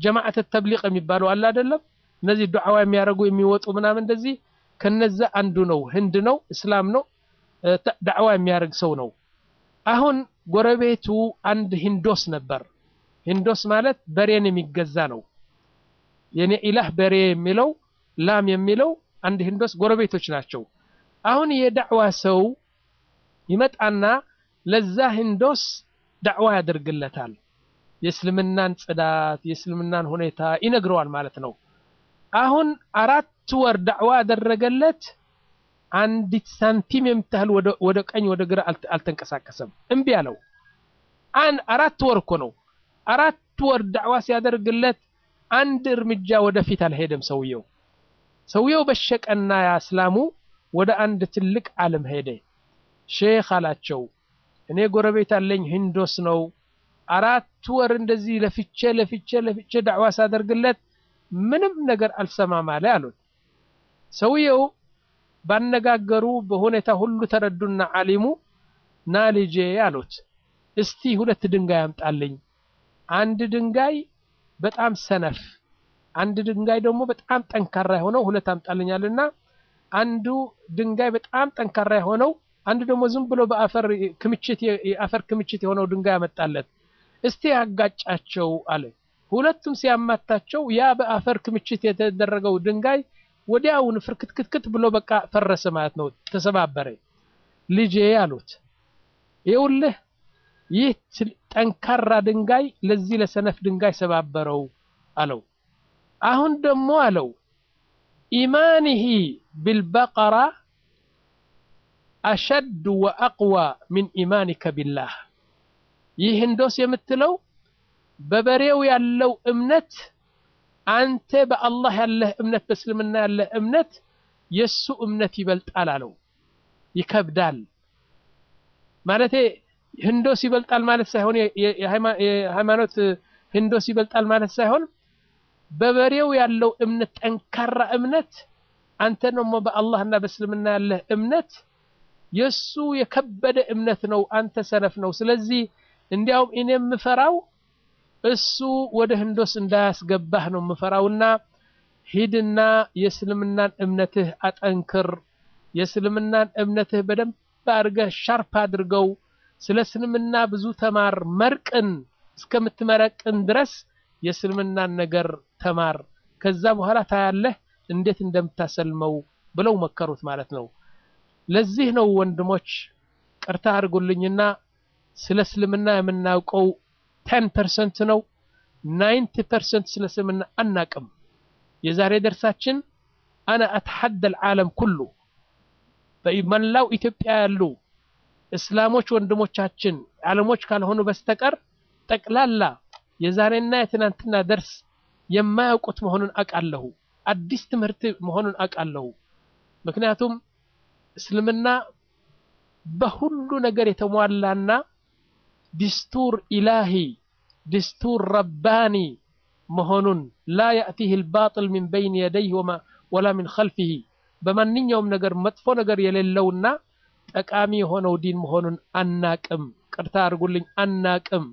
ጀማዓት ተብሊቅ የሚባለው አለ አይደለም? እነዚህ ዱዓዋ የሚያደርጉ የሚወጡ ምናምን እንደዚህ ከነዛ አንዱ ነው። ህንድ ነው፣ እስላም ነው፣ ዳዕዋ የሚያደርግ ሰው ነው። አሁን ጎረቤቱ አንድ ሂንዶስ ነበር። ሂንዶስ ማለት በሬን የሚገዛ ነው። የኔ ኢላህ በሬ የሚለው ላም የሚለው አንድ ሂንዶስ ጎረቤቶች ናቸው። አሁን የዳዕዋ ሰው ይመጣና ለዛ ሂንዶስ ዳዕዋ ያደርግለታል። የእስልምናን ጽዳት፣ የእስልምናን ሁኔታ ይነግረዋል ማለት ነው። አሁን አራት ወር ዳዕዋ ያደረገለት አንዲት ሳንቲም የምታህል ወደ ቀኝ ወደ ግራ አልተንቀሳቀሰም። እምቢ አለው። አራት ወር እኮ ነው። አራት ወር ዳዕዋ ሲያደርግለት አንድ እርምጃ ወደፊት አልሄደም ሰውየው። ሰውየው በሸቀና ያ እስላሙ ወደ አንድ ትልቅ ዓለም ሄደ። ሼክ አላቸው፣ እኔ ጎረቤት አለኝ ሂንዶስ ነው። አራት ወር እንደዚህ ለፍቼ ለፍቼ ለፍቼ ዳዕዋ ሳደርግለት ምንም ነገር አልሰማም አለ አሉት። ሰውየው ባነጋገሩ በሁኔታ ሁሉ ተረዱና ዓሊሙ ና ልጄ አሉት፣ እስቲ ሁለት ድንጋይ አምጣልኝ። አንድ ድንጋይ በጣም ሰነፍ፣ አንድ ድንጋይ ደግሞ በጣም ጠንካራ የሆነው ሁለት አምጣልኛልና አንዱ ድንጋይ በጣም ጠንካራ የሆነው አንዱ ደግሞ ዝም ብሎ በአፈር ክምችት የአፈር ክምችት የሆነው ድንጋይ አመጣለት። እስቲ ያጋጫቸው አለ። ሁለቱም ሲያማታቸው ያ በአፈር ክምችት የተደረገው ድንጋይ ወዲያውን ፍርክትክትክት ብሎ በቃ ፈረሰ ማለት ነው፣ ተሰባበረ። ልጄ አሉት ይኸውልህ ይህ ጠንካራ ድንጋይ ለዚህ ለሰነፍ ድንጋይ ሰባበረው አለው። አሁን ደግሞ አለው ኢማኒሂ ቢልበቀራ አሸድ ወአቅዋ ሚን ኢማኒከ ቢላህ። ይህ ህንዶስ የምትለው በበሬው ያለው እምነት አንተ በአላህ ያለህ እምነት በእስልምና ያለህ እምነት የሱ እምነት ይበልጣል አለው። ይከብዳል ማለቴ ህንዶስ ይበልጣል ማለት ሳይሆን የሃይማኖት ህንዶስ ይበልጣል ማለት ሳይሆን በበሬው ያለው እምነት ጠንካራ እምነት አንተ ደግሞ በአላህና በእስልምና ያለህ እምነት የሱ የከበደ እምነት ነው። አንተ ሰነፍ ነው። ስለዚህ እንዲያውም እኔ የምፈራው እሱ ወደ ህንዶስ እንዳያስገባህ ነው የምፈራውና ሂድና የእስልምናን እምነትህ አጠንክር። የእስልምናን እምነትህ በደንብ አድርገህ ሻርፕ አድርገው። ስለ እስልምና ብዙ ተማር። መርቅን እስከምትመረቅን ድረስ የእስልምናን ነገር ተማር። ከዛ በኋላ ታያለህ እንዴት እንደምታሰልመው ብለው መከሩት ማለት ነው። ለዚህ ነው ወንድሞች ቅርታ አድርጉልኝና ስለ እስልምና የምናውቀው ቴን ፐርሰንት ነው። ናይንቲ ፐርሰንት ስለ እስልምና አናቅም። የዛሬ ደርሳችን አነ አተሐደ ልዓለም ኩሉ በመላው ኢትዮጵያ ያሉ እስላሞች ወንድሞቻችን ዓለሞች ካልሆኑ በስተቀር ጠቅላላ የዛሬና የትናንትና ደርስ የማያውቁት መሆኑን አውቃለሁ። አዲስ ትምህርት መሆኑን አውቃለሁ። ምክንያቱም እስልምና በሁሉ ነገር የተሟላና ዲስቱር ኢላሂ ዲስቱር ረባኒ መሆኑን ላ ያእቲህ ልባጥል ሚን በይን የደይህ ወላ ሚን ኸልፊህ በማንኛውም ነገር መጥፎ ነገር የሌለውና ጠቃሚ የሆነው ዲን መሆኑን አናቅም። ቅርታ አድርጉልኝ፣ አናቅም።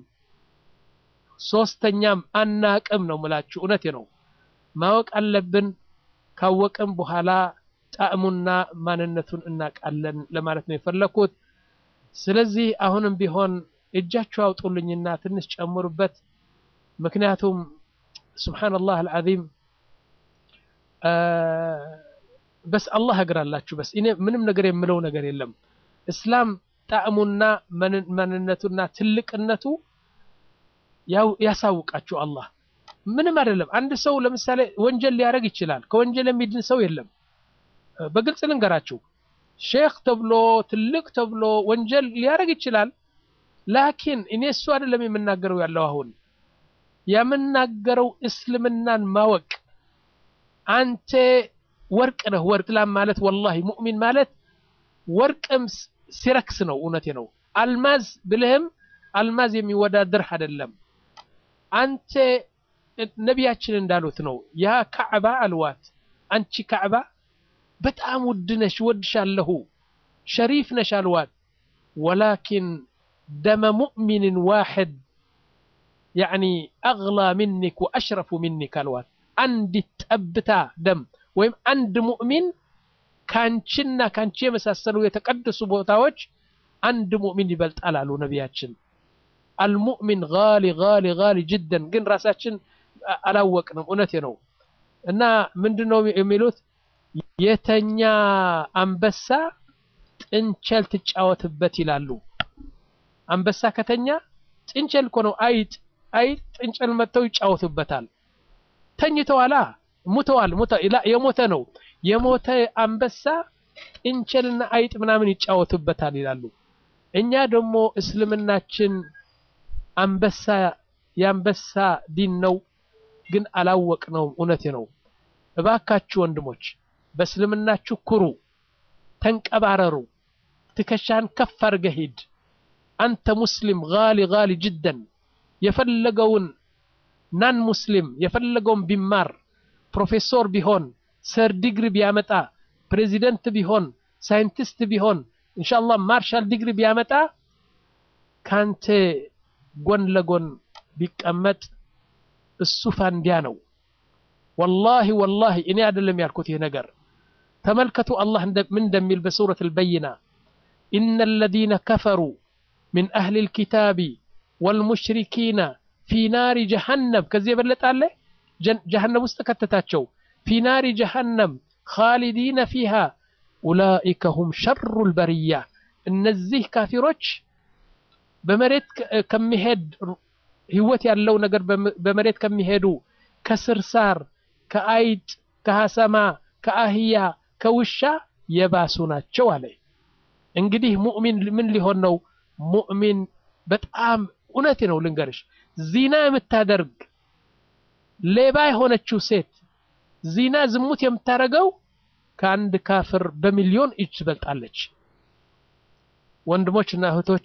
ሶስተኛም አናቅም ነው ምላችሁ። እውነቴ ነው። ማወቅ አለብን። ካወቅም በኋላ ጣዕሙና ማንነቱን እናቃለን ለማለት ነው የፈለኩት። ስለዚህ አሁንም ቢሆን እጃችሁ አውጡልኝና ትንሽ ጨምሩበት። ምክንያቱም ሱብሓነላህ አልዓዚም በስ አላህ እግራላችሁ። በስ እኔ ምንም ነገር የምለው ነገር የለም። እስላም ጣዕሙና ማንነቱና ትልቅነቱ ያው ያሳውቃችሁ አላህ ምንም አይደለም። አንድ ሰው ለምሳሌ ወንጀል ሊያደርግ ይችላል። ከወንጀል የሚድን ሰው የለም። በግልጽ ልንገራችሁ፣ ሼክ ተብሎ ትልቅ ተብሎ ወንጀል ሊያደርግ ይችላል። ላኪን እኔ እሱ አይደለም የምናገረው ያለው አሁን የምናገረው እስልምናን ማወቅ አንተ ወርቅ ነህ። ወርቅ ላም ማለት ወላሂ ሙእሚን ማለት ወርቅም ሲረክስ ነው። እውነቴ ነው። አልማዝ ብልህም አልማዝ የሚወዳደርህ አይደለም። አንተ ነቢያችን እንዳሉት ነው። ያ ካዕባ አልዋት አንቺ ካዕባ በጣም ውድ ነሽ፣ ወድሻለሁ፣ ሸሪፍ ነሽ አልዋት። ወላኪን ደመ ሙእሚንን ዋሕድ ያዕኒ አግላ ሚኒክ ወአሽረፉ ሚኒክ አልዋል። አንዲት ጠብታ ደም ወይም አንድ ሙእሚን ካንቺና ካንቺ የመሳሰሉ የተቀደሱ ቦታዎች አንድ ሙእሚን ይበልጣል አሉ ነቢያችን። አልሙእሚን ጋሊ ጋሊ ጋሊ ጅደን ግን ራሳችን አላወቅንም። እውነቴ ነው። እና ምንድን ነው የሚሉት የተኛ አንበሳ ጥንቸል ትጫወትበት ይላሉ። አንበሳ ከተኛ ጥንቸል እኮ ነው አይጥ አይጥ ጥንቸል መጥተው ይጫወቱበታል። ተኝተዋላ ሙተዋል። የሞተ ነው የሞተ አንበሳ ጥንቸልና አይጥ ምናምን ይጫወቱበታል ይላሉ። እኛ ደግሞ እስልምናችን አንበሳ የአንበሳ ዲን ነው፣ ግን አላወቅነውም። እውነቴ ነው። እባካችሁ ወንድሞች በእስልምናችሁ ኩሩ፣ ተንቀባረሩ፣ ትከሻን ከፍ አድርገህ ሂድ። አንተ ሙስሊም ጋሊ ጋሊ ጅደን የፈለገውን ናን ሙስሊም የፈለገውን ቢማር ፕሮፌሰር ቢሆን ሰር ዲግሪ ቢያመጣ ፕሬዚደንት ቢሆን ሳይንቲስት ቢሆን ኢንሻአላህ ማርሻል ዲግሪ ቢያመጣ ካንተ ጎን ለጎን ቢቀመጥ እሱ ፋንዲያ ነው። ወላሂ ወላሂ እኔ አይደለም ያልኩት ይህ ነገር ተመልከቱ። አላህ ምን እንደሚል በሱረት አልበይና ኢነ አለዚነ ከፈሩ ሚን አህሊ ልኪታቢ ወልሙሽሪኪና ፊ ናሪ ጀሃነም ከዚህ የበለጠ አለ? ጀሃነም ውስጥ ከተታቸው ፊ ናሪ ጀሃነም ኻሊዲነ ፊሃ ኡላኢከ ሁም ሸሩ ልበርያ። እነዚህ ካፊሮች በመሬት ከሚሄድ ህይወት ያለው ነገር በመሬት ከሚሄዱ ከስርሳር፣ ከአይጥ፣ ከሐሰማ፣ ከአህያ፣ ከውሻ የባሱ ናቸው አለ። እንግዲህ ሙእሚን ምን ሊሆን ነው? ሙእሚን በጣም እውነቴ ነው ልንገርሽ፣ ዚና የምታደርግ ሌባ የሆነችው ሴት ዚና ዝሙት የምታደርገው ከአንድ ካፍር በሚሊዮን እጅ ትበልጣለች። ወንድሞች እና እህቶች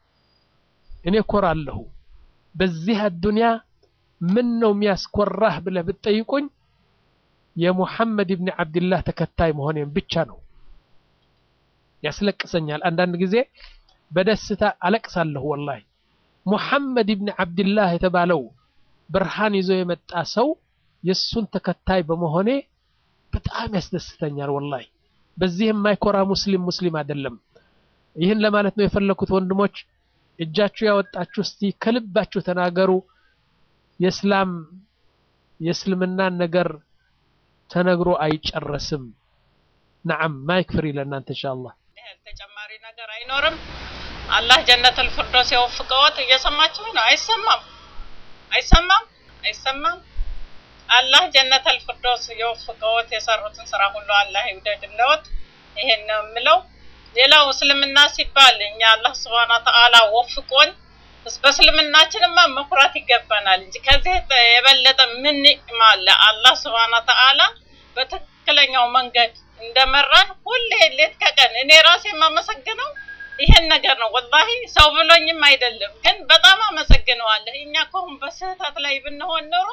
እኔ ኮራለሁ በዚህ አዱንያ ምን ነው የሚያስኮራህ ብለህ ብትጠይቁኝ የሙሐመድ ብን ዓብድላህ ተከታይ መሆኔን ብቻ ነው። ያስለቅሰኛል። አንዳንድ ጊዜ በደስታ አለቅሳለሁ። ወላሂ ሙሐመድ ብን ዓብድላህ የተባለው ብርሃን ይዞ የመጣ ሰው የእሱን ተከታይ በመሆኔ በጣም ያስደስተኛል። ወላሂ በዚህ የማይኮራ ሙስሊም ሙስሊም አይደለም። ይህን ለማለት ነው የፈለኩት። ወንድሞች እጃችሁ ያወጣችሁ እስቲ ከልባችሁ ተናገሩ። የእስላም የእስልምናን ነገር ተነግሮ አይጨረስም። ነዓም ማይክ ፍሪ ለእናንተ ኢንሻአላህ። ተጨማሪ ነገር አይኖርም። አላህ ጀነተል ፊርደውስ የወፍቀዎት። እየሰማችሁ ነው? አይሰማም? አይሰማም? አይሰማም? አላህ ጀነተል ፊርደውስ የወፍቀዎት። የሰሩትን ስራ ሁሉ አላህ ይውደድልዎት። ይሄን ነው የምለው። ሌላው እስልምና ሲባል እኛ አላህ ስብሐነ ወተዓላ ወፍቆን በእስልምናችንማ መኩራት ይገባናል እንጂ ከዚህ የበለጠ ምን ኒዕማ አለ? አላህ ስብሐነ ወተዓላ በትክክለኛው መንገድ እንደመራን ሁሌ ሌት ከቀን እኔ ራሴ የማመሰግነው ይሄን ነገር ነው። ወላሂ ሰው ብሎኝም አይደለም፣ ግን በጣም አመሰግነዋለሁ። እኛ ከሁን በስህተት ላይ ብንሆን ኖሮ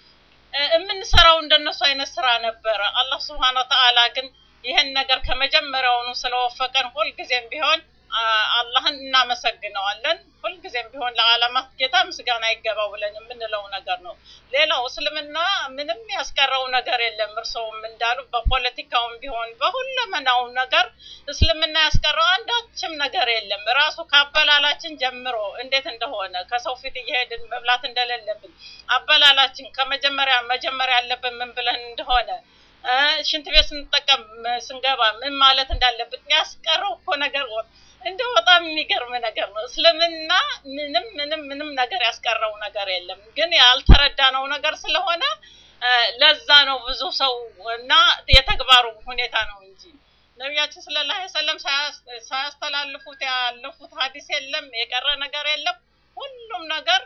የምንሰራው እንደነሱ አይነት ስራ ነበረ። አላህ ስብሐነ ወተዓላ ግን ይህን ነገር ከመጀመሪያውኑ ስለወፈቀን ሁልጊዜም ቢሆን አላህን እናመሰግነዋለን። ሁልጊዜም ቢሆን ለዓለማት ጌታ ምስጋና ይገባው ብለን የምንለው ነገር ነው። ሌላው እስልምና ምንም ያስቀረው ነገር የለም። እርስዎም እንዳሉ በፖለቲካውም ቢሆን በሁለመናው ነገር እስልምና ያስቀረው አንዳችም ነገር የለም። ራሱ ከአበላላችን ጀምሮ እንዴት እንደሆነ ከሰው ፊት እየሄድን መብላት እንደሌለብን አበላላችን ከመጀመሪያ መጀመሪያ ያለብን ምን ብለን እንደሆነ ሽንት ቤት ስንጠቀም ስንገባ ምን ማለት እንዳለብን ያስቀረው እኮ ነገር እንደው በጣም የሚገርም ነገር ነው። እስልምና ምንም ምንም ምንም ነገር ያስቀረው ነገር የለም። ግን ያልተረዳነው ነገር ስለሆነ ለዛ ነው ብዙ ሰው እና የተግባሩ ሁኔታ ነው እንጂ ነቢያችን ሰለላሁ ዐለይሂ ወሰለም ሳያስተላልፉት ያለፉት ሀዲስ የለም፣ የቀረ ነገር የለም። ሁሉም ነገር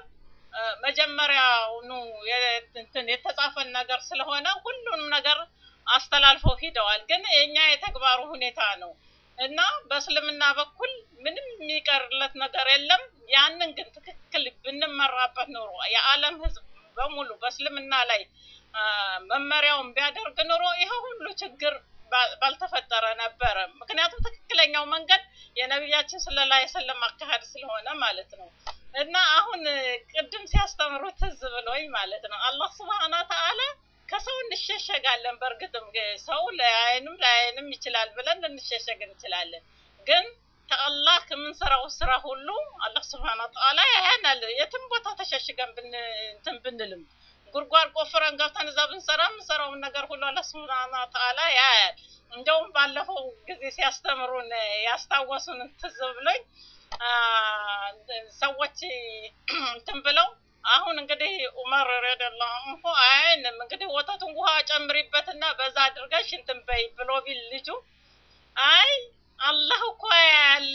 መጀመሪያውኑ የተጻፈን ነገር ስለሆነ ሁሉንም ነገር አስተላልፈው ሂደዋል። ግን የኛ የተግባሩ ሁኔታ ነው እና በእስልምና በኩል ምንም የሚቀርለት ነገር የለም። ያንን ግን ትክክል ብንመራበት ኖሮ የዓለም ሕዝብ በሙሉ በእስልምና ላይ መመሪያውን ቢያደርግ ኖሮ ይሄ ሁሉ ችግር ባልተፈጠረ ነበረ። ምክንያቱም ትክክለኛው መንገድ የነቢያችን ሰለላሁ ዐለይሂ ወሰለም አካሄድ ስለሆነ ማለት ነው። እና አሁን ቅድም ሲያስተምሩ ትዝ ብሎኝ ማለት ነው አላህ ስብሐነ ወተዓላ ከሰው እንሸሸጋለን። በእርግጥም ሰው ለአይንም ለአይንም ይችላል ብለን ልንሸሸግ እንችላለን። ግን ከአላህ ከምንሰራው ስራ ሁሉ አላህ ስብሐነ ወተዓላ ያያናል። የትም ቦታ ተሸሽገን ብን እንትን ብንልም ጉድጓድ ቆፍረን ገብተን እዛ ብንሰራ የምንሰራውን ነገር ሁሉ አላህ ስብሐነ ወተዓላ ያያል። እንደውም ባለፈው ጊዜ ሲያስተምሩን ያስታወሱን ትዝ ብሎኝ ሰዎች እንትን ብለው አሁን እንግዲህ ዑመር ረዲየላሁ ዐንሁ አይንም እንግዲህ ወተቱን ውሃ ጨምሪበትና በዛ አድርገሽ እንትን በይ ብሎ ቢል ልጁ አይ አላህ እኮ ያያል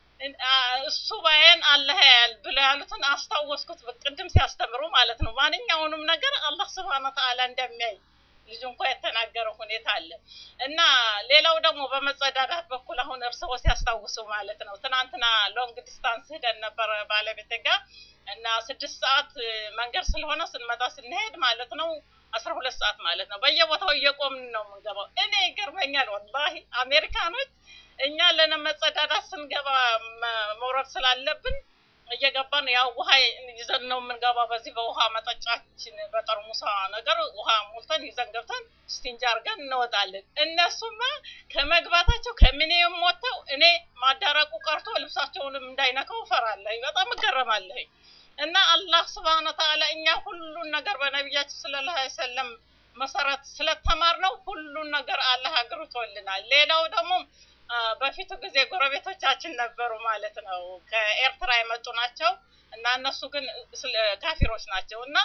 እሱ ባየን አላህ ያያል ብለው ያሉትን አስታወስኩት። ቅድም ሲያስተምሩ ማለት ነው። ማንኛውንም ነገር አላህ ስብሐነ ወተዓላ እንደሚያይ ልጁ እንኳ የተናገረው ሁኔታ አለ እና ሌላው ደግሞ በመጸዳዳት በኩል አሁን እርስዎ ሲያስታውሱ ማለት ነው ትናንትና ሎንግ ዲስታንስ ሄደን ነበረ ባለቤቴ ጋር እና ስድስት ሰዓት መንገድ ስለሆነ ስንመጣ ስንሄድ ማለት ነው አስራ ሁለት ሰዓት ማለት ነው በየቦታው እየቆምን ነው የምንገባው። እኔ ይገርመኛል ወላሂ አሜሪካኖች እኛ ለመጸዳዳት ስንገባ መውረድ ስላለብን እየገባን ያው ውሃ ይዘን ነው የምንገባ። በዚህ በውሃ መጠጫችን በጠርሙሳ ነገር ውሃ ሞልተን ይዘን ገብተን ስቲንጅ አድርገን እንወጣለን። እነሱማ ከመግባታቸው ከምኔም ወጥተው እኔ ማዳረቁ ቀርቶ ልብሳቸውንም እንዳይነካው እፈራለሁ። በጣም እገረማለሁ። እና አላህ ስብሐነ ወተዓላ እኛ ሁሉን ነገር በነቢያችን ሰለላሁ ዐለይሂ ወሰለም መሰረት ስለተማር ነው ሁሉን ነገር አላህ አግርቶልናል። ሌላው ደግሞ በፊቱ ጊዜ ጎረቤቶቻችን ነበሩ ማለት ነው። ከኤርትራ የመጡ ናቸው እና እነሱ ግን ካፊሮች ናቸው እና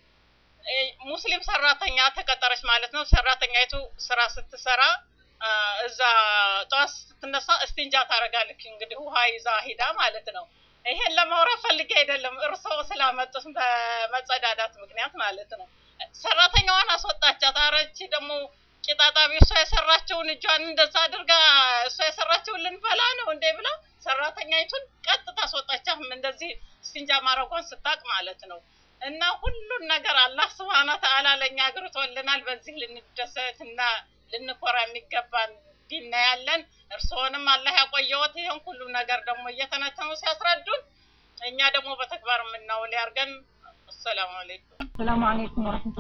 ሙስሊም ሰራተኛ ተቀጠረች ማለት ነው። ሰራተኛይቱ ስራ ስትሰራ እዛ ጠዋት ስትነሳ እስቲንጃ ታደርጋለች። እንግዲህ ውሃ ይዛ ሂዳ ማለት ነው። ይሄን ለማውራት ፈልጌ አይደለም፣ እርስዎ ስላመጡት በመጸዳዳት ምክንያት ማለት ነው። ሰራተኛዋን አስወጣቻት። አረች ደግሞ ቂጣጣቢ እሷ የሰራቸውን እጇን እንደዛ አድርጋ እሷ የሰራቸውን ልንበላ ነው እንዴ ብላ ሰራተኛይቱን ቀጥታ አስወጣቻት። እንደዚህ እስቲንጃ ማድረጓን ስታቅ ማለት ነው። እና ሁሉን ነገር አላህ ስብሐነ ወተዓላ ለእኛ አግርቶልናል። በዚህ ልንደሰት እና ልንኮራ የሚገባን ዲና ያለን እርስዎንም አላህ ያቆየዎት። ይህን ሁሉ ነገር ደግሞ እየተነተኑ ሲያስረዱን እኛ ደግሞ በተግባር የምናውል ያርገን። አሰላሙ አለይኩም። ሰላም አለይኩም ወረህመቱላሂ